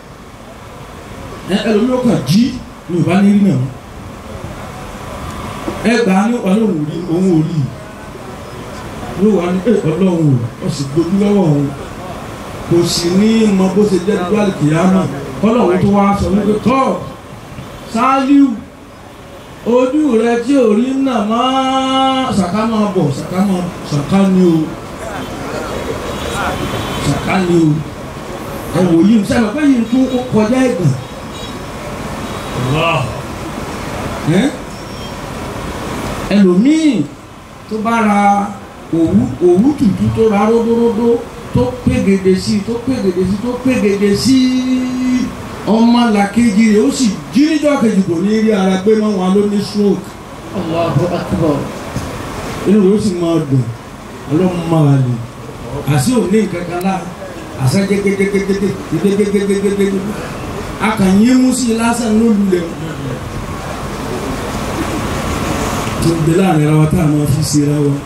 ẹ ẹlòmí ò kàn jí ní ìbá ní rí náà mọ́ ẹ gbà á ní ọlọ́run ò rí òun ò rí ló wà ní ẹ ọlọ́run ò sì gbójú lọ́wọ́ òun kò sì ní mọ bó ṣe jẹ́ nígbà kìyàmá ọlọ́run tó wá sọ wípé tọ́ ṣáájú ojú rẹ tí ò rí náà mọ́ ṣàká máa bọ̀ ṣàká máa ṣàká ni o ṣàká ni o ẹ wò yìí sẹ́mi pé yìí tún ó kọjá ẹ̀gàn Allah. ẹ́ ẹlòmíì tó bá ra òwú òwú tútù tó ra ródóródó tó pégede sí tó pégede sí tó pégede sí ọmọ làkejì rẹ̀ ó sì jí níjọ́ kejì kò ní rí ara gbé mọ́ wọn ló ní stroke Allahu akbar. inú rẹ̀ ó sì máa dùn ọlọ́run máa lè àti òní nǹkan kan láà àṣà jẹgẹdẹgẹdẹgẹdẹgẹdẹgẹdẹgẹdẹ akànyé mú sí i lásán ló lulẹ̀ tó ń bẹ láàrin ara wa tá a máa fi ṣe ra wa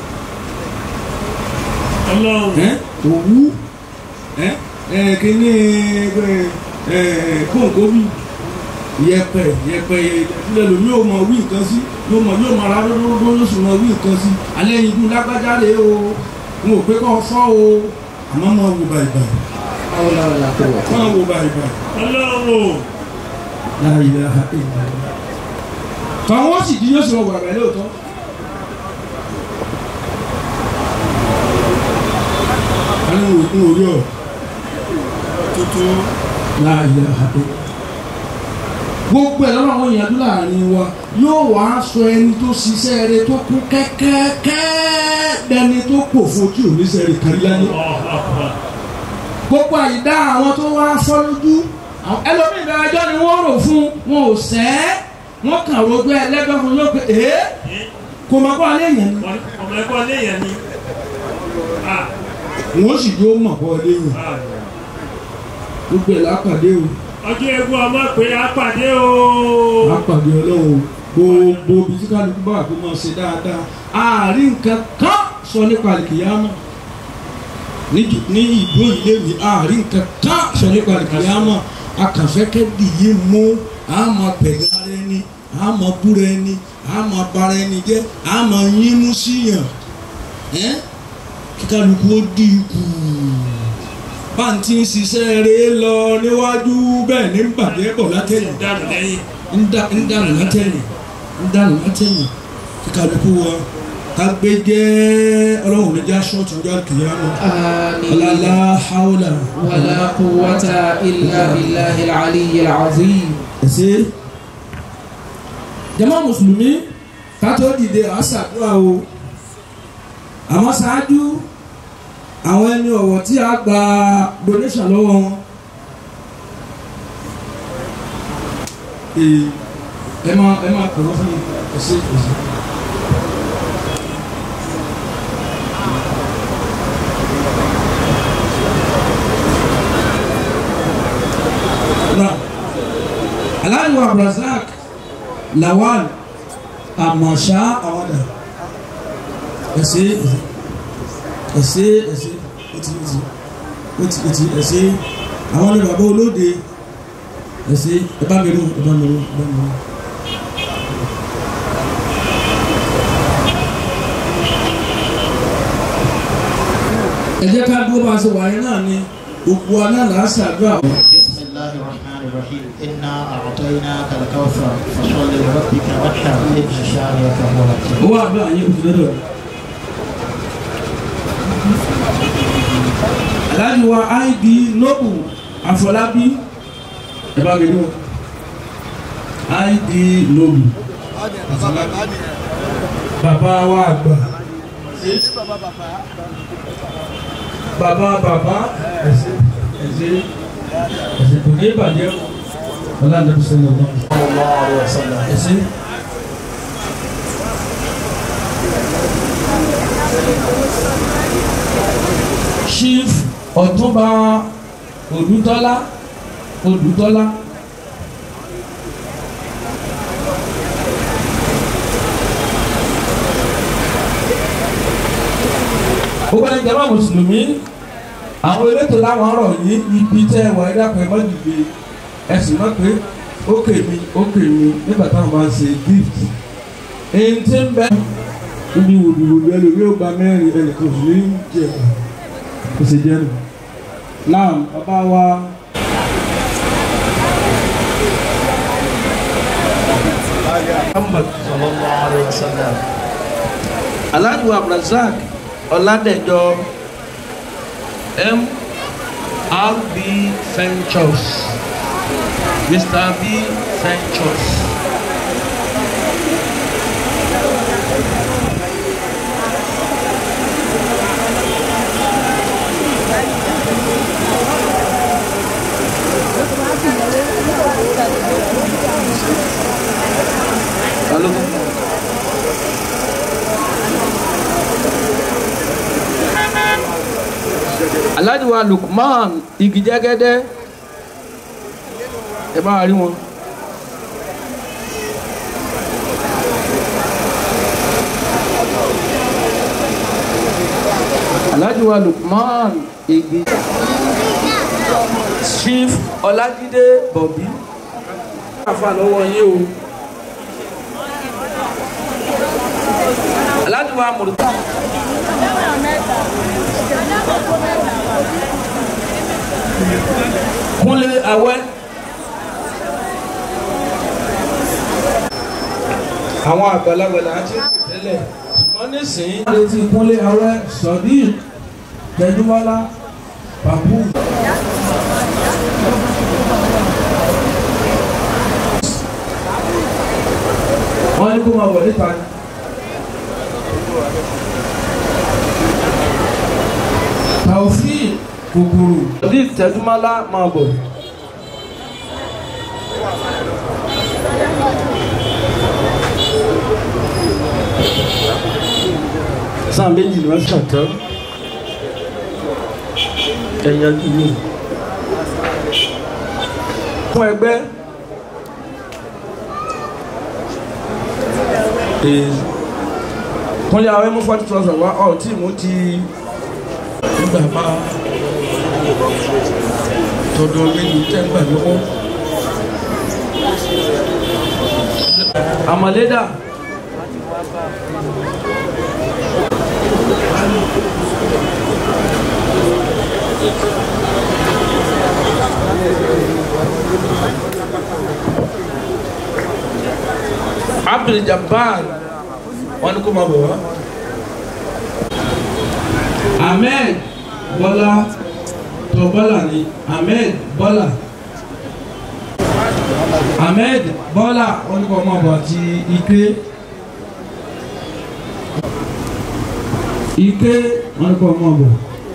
ọlọ́run ẹ òwú ẹ ẹ kíní ẹ ẹ kóńkó bí yẹpẹ yẹpẹ ilẹ̀ lomi yóò mọ wí nǹkan sí yóò mọ yóò mọ ara lọ́dọ́dọ́ yóò sì mọ wí nǹkan sí alẹ́ yìí dùn lágbájá rè o n ò pé kọ́ fọ́ o àmọ́ mọ wò báyìí báyìí Hawla wala quwwata. mọ wò báyìí báyìí ọlọ́run láyé ha tọ́wọ́n sì di yóò sì mọ wò báyìí lóòótọ́. wọ́n ní wò ní orí ọ̀ tuntun láàyè àdó. gbogbo ẹ̀ lọ́wọ́ àwọn èèyàn dúró láàrin wa yóò wá sọ ẹni tó ṣiṣẹ́ rẹ tó kún kẹ́kẹ́kẹ́ dẹni tó pòfo tí ò ní sẹ́rẹ̀ kárí láyé. ọ̀pọ̀ gbogbo àyídá àwọn tó wá fọ́ lójú àwọn- ẹlòmíì bẹ ẹjọ́ ni wọ́n rò fún wọn ò sẹ́ wọ́n kàn rogbó ẹlẹ́gbẹ́ fún yóò pé ee kò mọ̀ kọ́ alẹ́ yẹn ni ọmọ ẹ̀kọ́ léèyàn ni Ah, wọ́n sì yóò mọ̀ kọ́ alẹ́ yẹn ah. gbogbo ẹ̀ lápàdé o. ọjọ́ egun ọmọ pé apàdé o àpàdé ọlọ́run gbogbo ibi tí kálukú bá kó máa ṣe dáadáa àárín nǹkan kan sọ nípa àlìkìyámà ní- ní ìlú ilé mi àárín nǹkan kan sọ nípa àlìkìyámà akànfẹ́kẹ́ dìye mú àmọ́ pẹ̀gà rẹ ni àmọ́ búra ẹni àmọ́ bara ẹni jẹ́ àmọ́ yínmú síyàn ẹ́ kí kálukú ó dín kù báńtí ń ṣiṣẹ́ rẹ̀ lọ níwájú bẹ́ẹ̀ ní bàjẹ́ bọ̀ látẹ̀yìn dànù lẹ́yìn ń dà- ń dànù látẹ̀yìn ń dànù látẹ̀yìn kí kálukú wa kágbé jẹ́ ọlọ́run ní já ṣọ́ọ̀tì ọjọ́ kìíyàmù Amin. ọlọ́lá haúlà ولا قوة إلا بالله العلي العظيم ẹ̀sẹ̀ jàmá mùsùlùmí kátó dìde àṣàdúrà o àmọ́ ṣáájú àwọn ẹni ọ̀wọ̀ tí a gba donation lọ́wọ́ wọn. Ee, ẹ máa ẹ máa pè wọ́n fún mi ẹ̀sẹ̀ ẹ̀sẹ̀. Now, Alhaji Abdulrasaq Lawal Amasha Awada ẹsẹ ẹsẹ ẹsẹ ẹtì ẹtì ẹtì ẹtì ẹsẹ àwọn ní bàbá olóde ẹsẹ ẹbá mi rú ẹbá mi rú ẹbá mi rú. ẹ jẹ́ ká dúró bá a ṣe wáyé náà ni gbogbo aná là á ṣàdúrà. بسم الله الرحمن الرحيم الرحيم إنا أعطيناك الكوثر فصل لربك وانحر إن شانئك هو الأبتر owó àdúrà yín kò fi lọ́dọ̀ aláàjì wa id nobu àfọlábí ẹ bá mi ní wọn id nobu àfọlábí bàbá wa àgbà bàbá bàbá ẹsẹ ẹsẹ ẹsẹ kò ní ìbàjẹ́ ọlọ́dún sọ̀rọ̀ náà ẹsẹ. chief ọ̀túnba odútọ́lá odútọ́lá. gbogbo ẹni jẹmọ mùsùlùmí àwọn elétò láwọn ọ̀rọ̀ yìí ibi tẹ ẹ wà ẹ dàpọ̀ ẹ má dìde ẹ sì má pé ó kè mí ó kè mí nígbà táwọn máa ń ṣe gift èyí tí ń bẹ níbi wòlúwòlú ẹlòmí ó gba mẹ́rin ẹnìkan sì ní jẹ kó ṣe jẹ́ nù. náà bàbá wa. Muhammad sallallahu alayhi wa sallam. Alhaji Abdulrasaq Ọládẹ̀jọ MRB Ventures Mr. B Ventures. Halo. Alhaji wa Lukman igi jẹ́gẹ́dẹ́ ẹ bá rí wọn. Alhaji wa Lukman igi Chief Ọlájídé Bọ̀bí. Àfa lọ́wọ́ yín o. Alhaji wa Mùrùtà. Kúnlé Awẹ́. Àwọn àgbàlagbà là ń ṣe tẹ́lẹ̀. Ṣùgbọ́n nísìnyí. Wọ́n lè ti Kúnlé Awẹ́ Sọ̀díì Tẹ̀dúwọ́lá Pàpú. Wọ́n ní kó máa wọ̀ níta ni. Taofik kòkòrò. Sọ̀díì Tẹ̀dúwọ́lá máa bọ̀. sáà méjì ni wọ́n ṣàtọ́ ẹ̀yàn ìlú fún ẹgbẹ́ kúnlẹ̀ àwọn ẹmú forty thousand wá ọ̀ tí mo ti nígbà máa tọdọ méjì tẹ́ ń gbà lọ́wọ́ àmàlédà. Abdul Jabbar wọn ni kó máa bọ̀ wá. Ahmed Bọ́lá tó Bọ́lá ni Ahmed Bọ́lá Ahmed Bọ́lá wọn ni kó máa bọ̀ àti Ike Ike wọn ni kó máa bọ̀.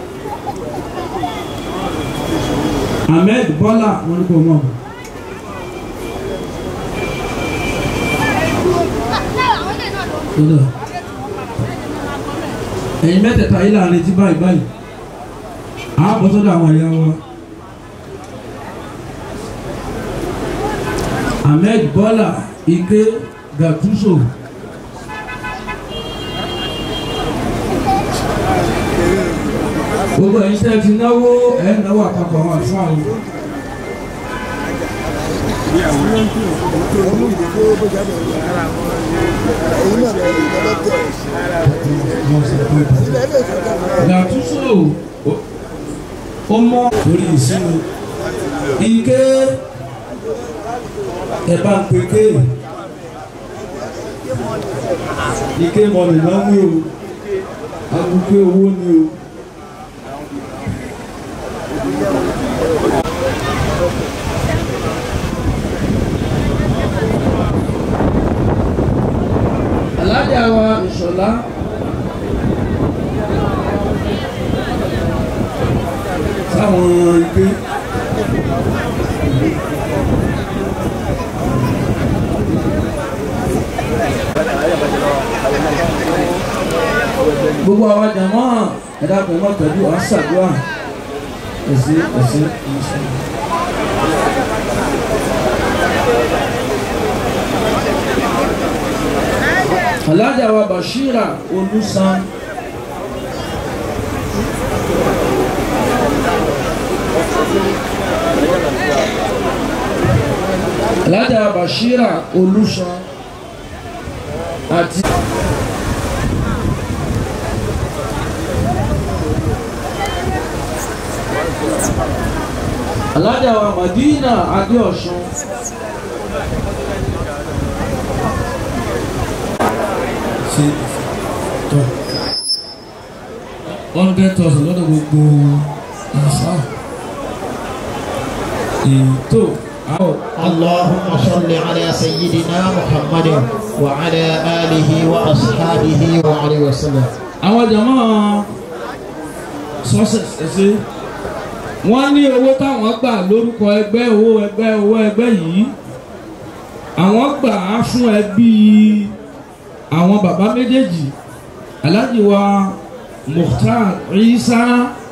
Ahmed Bọ́lá wọn ni kó máa bọ̀. kódà ẹ̀yin mẹ́tẹ̀ẹ̀ta yìí là ń retí báyìí báyìí à á bọ́ sọ́dọ̀ àwọn ẹ̀yà wa Ahmed Bọ́lá Ike Gatuso gbogbo ẹ̀yin tẹ́ ti náwó ẹ̀ náwó àpapọ̀ àwọn àfáà o. Gàtúnṣò ó mọ́ orí ìsinmi ike ẹ bá ń pe ké ike mọ̀lì náà ní o agbègbè owó ni o. alájà wa ìṣọ̀lá sáwọn ike. gbogbo àwọn jàmọ́ ẹ̀dá kan mọ́ tọ́jú à ń ṣàdúrà ẹ̀sìn ẹ̀sìn ìṣẹ́. alájà wa bashira olùsàn alájà wa bashira olùsàn àti. alájà wa madina adéọ̀sùn ṣe tọ́ one hundred thousand lọ́dọ̀ gbogbo àṣà ètò àwọn. اللهم صل على سيدنا محمد وعلى آله وأصحابه وعليه وسلم àwọn jama success ẹsẹ wọ́n ní owó táwọn gbà lórúkọ ẹgbẹ́ owó ẹgbẹ́ owó ẹgbẹ́ yìí àwọn gbà á fún ẹbí àwọn bàbá méjèèjì alhaji wa muhtar isa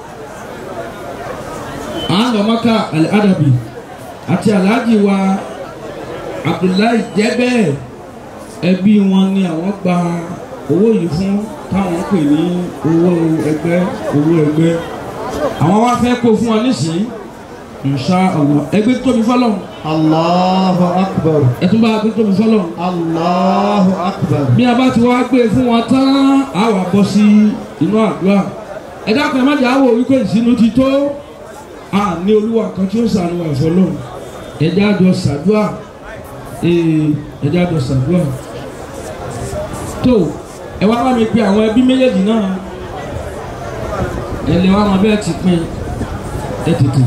alomaka aladabi àti alhaji wa abdullahi jẹbẹ ẹbí wọn ni àwọn gba owó yìí fún táwọn pè ní owó ẹgbẹ́ owó ẹgbẹ́ àwọn wá fẹ́ kó fún ọ nísìnyí insha Allah ẹgbẹ́ tóbi fọlọ́ Allahu akbar ẹtún bá ẹgbẹ́ tóbi fọlọ́ Allahu akbar bí a bá ti wá gbé fún wọn tán á wà bọ́ sí inú àdúrà ẹ dákun ẹ má jẹ́ àwọ̀ wípé ìsinú ti tó a ní olúwa kan tí ó sànù wà fọlọ́ ẹ jẹ́ àjọ sàdúà ee ẹ jẹ́ àjọ sàdúà tó ẹ wá bá mi pe àwọn ẹbí méjèèjì náà ẹ lè wá wọn bẹ́ẹ̀ ti pín ẹ tètè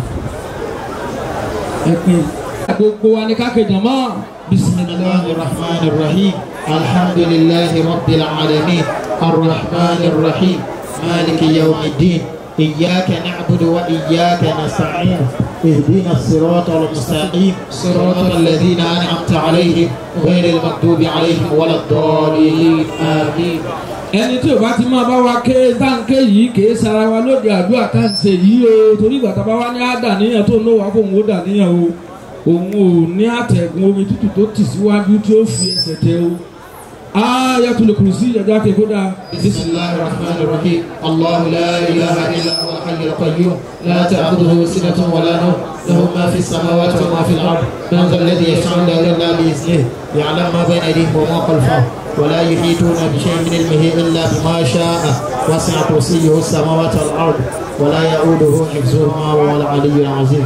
ẹ pín. gbogbo wa ni kákejì mọ́ الله الرحمن الرحيم الحمد لله رب العالمين الرحمن الرحيم مالك يوم الدين إياك نعبد وإياك نستعين اهدنا الصراط المستقيم صراط الذين أنعمت عليهم غير المغضوب عليهم ولا الضالين آمين ẹni tí o bá ti máa bá wa ké táǹké yìí ké sara wa lóde àdúrà táǹsẹ yìí o torí ìgbà tá a bá wá ní àdàníyàn tó ń lò wá kó òun ó dàníyàn o òun ò ní àtẹ̀gùn omi tútù tó tì síwájú tí ó fi ẹsẹ̀ tẹ o ayatul kursi ìjọba kéko dáa. بسم الله الرحمن الرحيم الله لا إله إلا هو الحي القيوم لا تأخذه سنة ولا نوم له ما في السماوات وما في الأرض من ذا الذي يشفع عنده إلا بإذنه يعلم ما بين أيديهم وما خلفهم ولا يحيطون بشيء من علمه إلا بما شاء وسع كرسيه السماوات والأرض ولا يؤوده حفظهما وهو العلي العظيم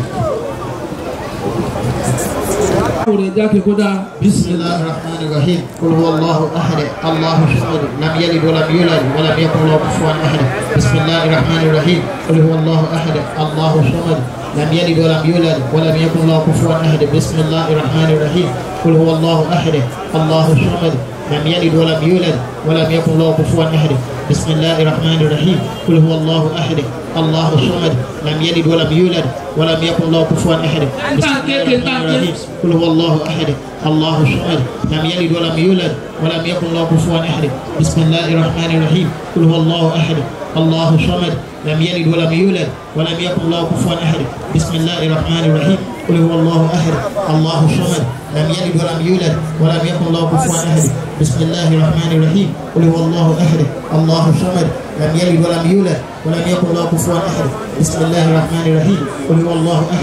بسم الله الرحمن الرحيم قل هو الله احد الله الصمد لم يلد ولم يولد ولم يكن له كفوا احد بسم الله الرحمن الرحيم قل هو الله احد الله الصمد لم يلد ولم يولد ولم يكن له كفوا احد بسم الله الرحمن الرحيم قل هو الله احد الله الصمد لم يلد ولم يولد ولم يكن له كفوا احد بسم الله الرحمن الرحيم قل هو الله احد الله الصمد لم يلد ولم يولد ولم يكن له كفوا احد بسم الله الرحمن الرحيم قل هو الله احد الله الصمد لم يلد ولم يولد ولم يكن له كفوا احد بسم الله الرحمن الرحيم قل هو الله احد الله الصمد لم يلد ولم يولد ولم يكن له كفوا احد بسم الله الرحمن الرحيم قل هو الله احد الله الصمد لم يلد ولم يولد ولم يكن له كفوا احد بسم الله الرحمن الرحيم قل هو الله احد الله الصمد لم يلد ولم يولد ولم يكن له كفوا احد بسم الله الرحمن الرحيم قل هو الله احد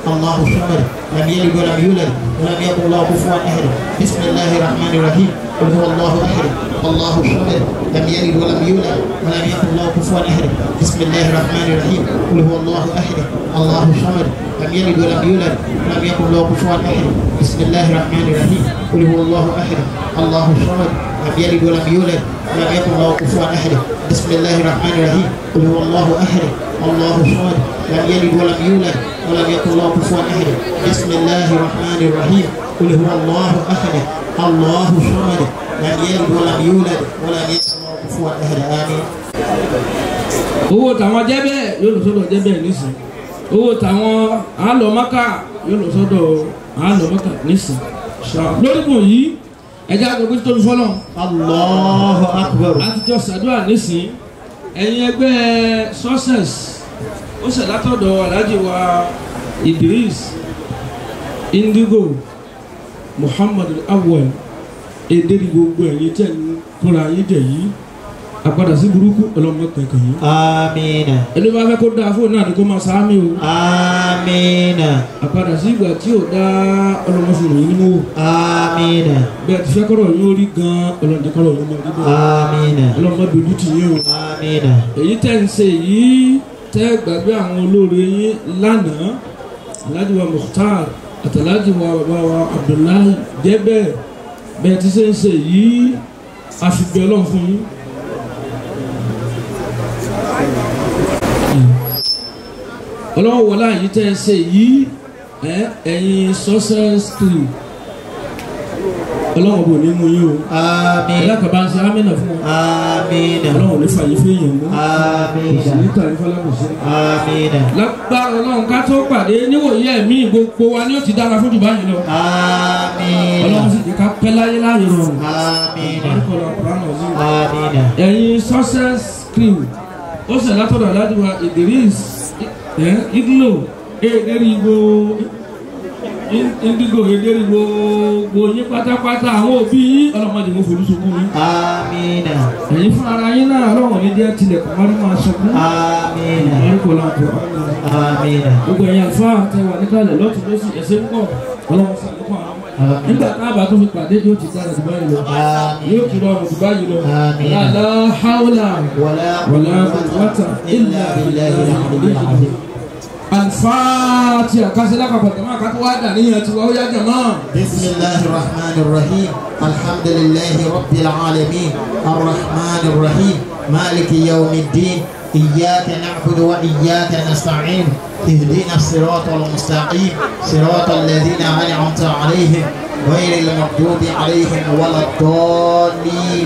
الله الصمد لم يلد ولم يولد ولم يكن له كفوا احد بسم الله الرحمن الرحيم قل هو الله احد الله الصمد لم يلد ولم يولد ولم يكن له كفوا احد بسم الله الرحمن الرحيم قل هو الله احد الله الصمد لم يلد ولم يولد ولم يكن له كفوا احد بسم الله الرحمن الرحيم قل هو الله احد الله الصمد لم يلد ولم يولد ولم يكن له كفوا احد بسم الله الرحمن الرحيم قل هو الله احد الله الصمد لم يلد ولم يولد ولم يكن له كفوا احد بسم الله الرحمن الرحيم قل هو الله احد الله الصمد لم يلد ولم يولد ولم يكن له كفوا احد امين owó tàwọn jẹ́ bẹ́ẹ̀ yóò lọ sọ́dọ̀ jẹ́ bẹ́ẹ̀ nísìn owó tàwọn àlọ́mọ́kà yóò lọ sọ́dọ̀ àlọ́mọ́kà nísìn lórígun yìí ẹ̀jẹ̀ àgbẹ̀gbẹ̀ tó ń fọ́lọ́. Allahu akbar. àtijọ́ sàdúrà nísìn ẹ̀yin ẹgbẹ́ success ó ṣẹ̀dátọ̀dọ̀ alhaji wa idris indigo muhammad awal ederi gbogbo ẹ̀yin tẹ̀ ń kóra yín jẹ̀ yìí àpadà sí burúkú ọlọ́mọ kankan yìí. amiina. ẹni bá fẹ́ kó dáa fóònù náà ni kó máa sáámi o. amiina. àpadà sí ìgbà tí ò dá ọlọ́mọ fún yín nínú o. amiina. bẹ́ẹ̀ ti fẹ́ kọ́rọ̀ yín ó rí gan ọlọ́dẹ kọ́rọ̀ yín ó máa rí bẹ́ẹ̀. amiina. ọlọ́mọ dojú ti yín o. amiina. èyí tẹ́ ń ṣe yìí tẹ́ gbàgbé àwọn olóore yín lánàá alhaji wa mukhtar àtàlájì wa bàbá wa abdullahi jẹ́bẹ̀ bẹ́ẹ̀ ti ṣe ń ṣe yìí àfìgbẹ́ ọlọ́run fún yín. ọlọ́run wọlé àyè tẹ́ ẹ ṣe yìí ẹ ẹ̀yin success crew ọlọ́run bò ní mú yín o. àmín. ẹ̀dá kaba ń ṣe amínà fún wọn. àmín. ọlọ́run ò ní fàyè fún èèyàn mú. àmín. kò sì ní tàyè fọlákùsí. àmín. lágbára ọlọ́run ká tó pàdé níwòye ẹ̀mí gbogbo wa ni ó ti dára fún jù báyìí lọ. àmín. ọlọ́run sì ti ká pẹ́ láyé láyé rọrùn. àmín. àbíkọ̀lọ̀ àkùránà sí. àmín. ẹ̀yin success crew ó ṣẹ̀ látọ̀dọ̀ aládùúgbò idris iglo èdèrí gbogbo indigo èdèrí gbogbo yín pátápátá àwọn òbí yín ọlọ́mọdé mo fojú sunkún yín. amiina. ẹ̀yin fún ara yín náà ọlọ́run ní jẹ́ tilẹ̀ kọ́mọ́rí máa sunkún. amiina. àbíkọ̀lọ̀ àkùránà. amiina. gbogbo ẹ̀yin àlùfáà tẹ wà níkàlẹ̀ lọ́tún lọ́sì ẹ̀sẹ̀ ń pọ̀ ọlọ́run sàlékún àwọn nígbà káàbà tó fi pàdé yóò ti dára jù báyìí lọ yóò ti rọrùn jù báyìí lọ lálá haúlà wàlá kùwàtà ìlà ìlà ìlà alfaati akasila ka pàtàkì àkàtà wà dàníyàn tí wà ó yá jàmá. بسم الله الرحمن الرحيم الحمد لله رب العالمين الرحمن الرحيم مالك يوم الدين إياك نعبد وإياك نستعين اهدنا الصراط المستقيم صراط الذين أنعمت عليهم غير المغضوب عليهم ولا الضالين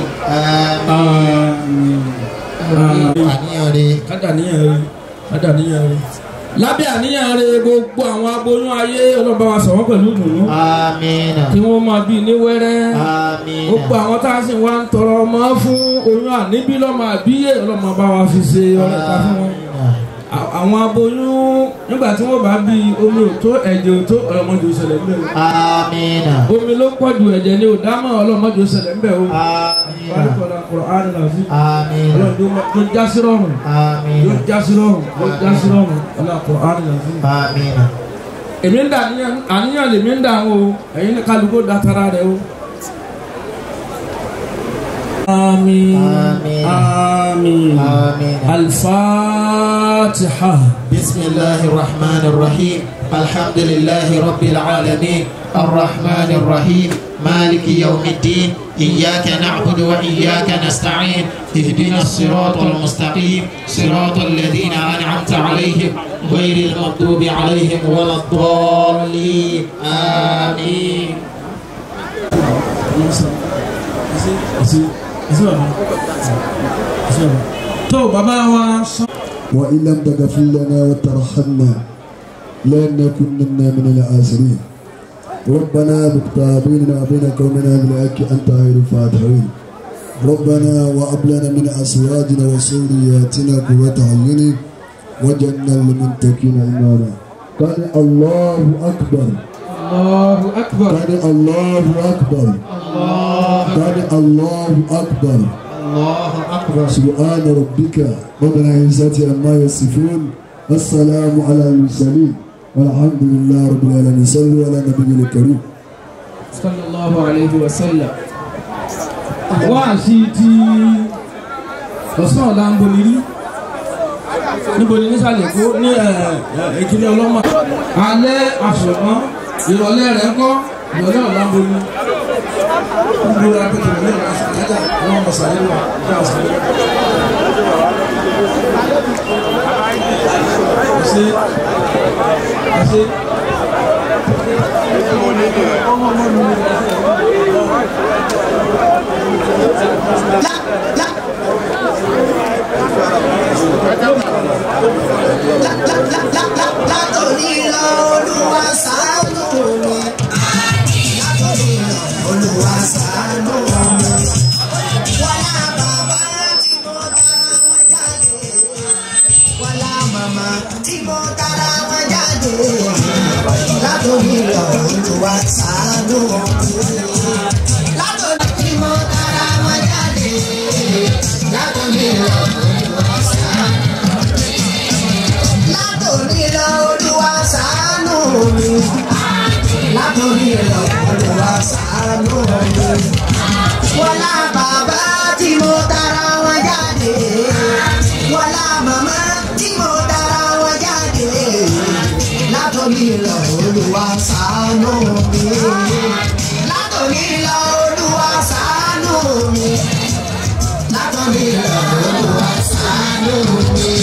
آمين àníyàn rẹ kádàníyàn rẹ kádàníyàn rẹ lábẹ́ àníyàn rẹ gbogbo àwọn aboyún ayé ọlọ́ba wa sọ̀rọ̀ pẹ̀lú ìdùnnú. amiina. kí wọ́n máa bí ní wẹ́rẹ́. amiina. gbogbo àwọn tá a sì wá ń tọrọ ọmọ fún oyún àníbí lọ́mọ àbíyè ọlọ́mọ bá wa fi ṣe ọ̀rẹ́ ta fún wọn. àwọn aboyún nígbà tí wọ́n bá bí omi ò tó ẹ̀jẹ̀ ò tó ọlọ́mọdé ò ṣẹlẹ̀ ńbẹ̀ o. amiina. omi ló pọ̀ ju ẹ̀jẹ̀ ni ò dámọ̀ ọlọ́mọdé ò ṣẹlẹ̀ ńbẹ̀ o. amiina. barikọ̀lá Qur'an làásì. amiina. ọlọ́dún yóò já sí rọrùn. amiina. yóò já sí rọrùn yóò já sí rọrùn ọlọ́dún Qur'an làásì. amiina. èmi ń dà àníyàn lèmi ń dà o ẹ̀yin ní kálukó da tara rẹ o. آمين آمين. آمين آمين. الفاتحة بسم الله الرحمن الرحيم الحمد لله رب العالمين الرحمن الرحيم مالك يوم الدين إياك نعبد وإياك نستعين اهدنا الصراط المستقيم صراط الذين أنعمت عليهم غير المغضوب عليهم ولا الضالين آمين tó bàbá wa sọ. وإن لم تغفر لنا وترحمنا لنكونن من الآخرين ربنا مقطع بيننا وبين قومنا بالحق أنت خير الفاتحين ربنا وهب لنا من أزواجنا وذرياتنا قرة أعين وجعلنا للمتقين إماما قال الله أكبر الله أكبر قال الله أكبر قال الله أكبر الله أكبر سبحان ربك رب العزة عما يصفون والسلام على المرسلين والحمد لله رب العالمين صلوا على النبي الكريم sallallahu alayhi wa sallam. wáàsí ti ọ̀sán ọ̀la ń bomi rí níbo ni nísàlẹ̀ kó ní ìkíní ọlọ́mọ. alẹ́ àṣọ̀mọ́ ìrọ̀lẹ́ rẹ̀ kọ́ ìrọ̀lẹ́ ọ̀la ń bomi. níbo la pẹ̀lú ìrọ̀lẹ́ ọ̀la ṣàlẹ́jà ọlọ́mọ sàlẹ̀ wà ní àṣàlẹ̀. ṣe ṣe. látòní lọ olúwa ṣàánú mi. látòní lọ olúwa ṣàánú mi. wàlá bàbá tí mo tara wọn jáde. wàlá màmá tí mo tara wọn jáde. látòní lọ olúwa ṣàánú mi. látòní tí mo tara wọn jáde. látòní lọ olúwa ṣàánú mi látòní lọ olúwa ṣàánú mi látòní lọ olúwa ṣàánú mi wọlá bàbá tí mo tara wọn jáde wọlá màmá tí mo tara wọn jáde látòní lọ olúwa ṣàánú mi látòní lọ olúwa ṣàánú mi látòní lọ olúwa ṣàánú mi.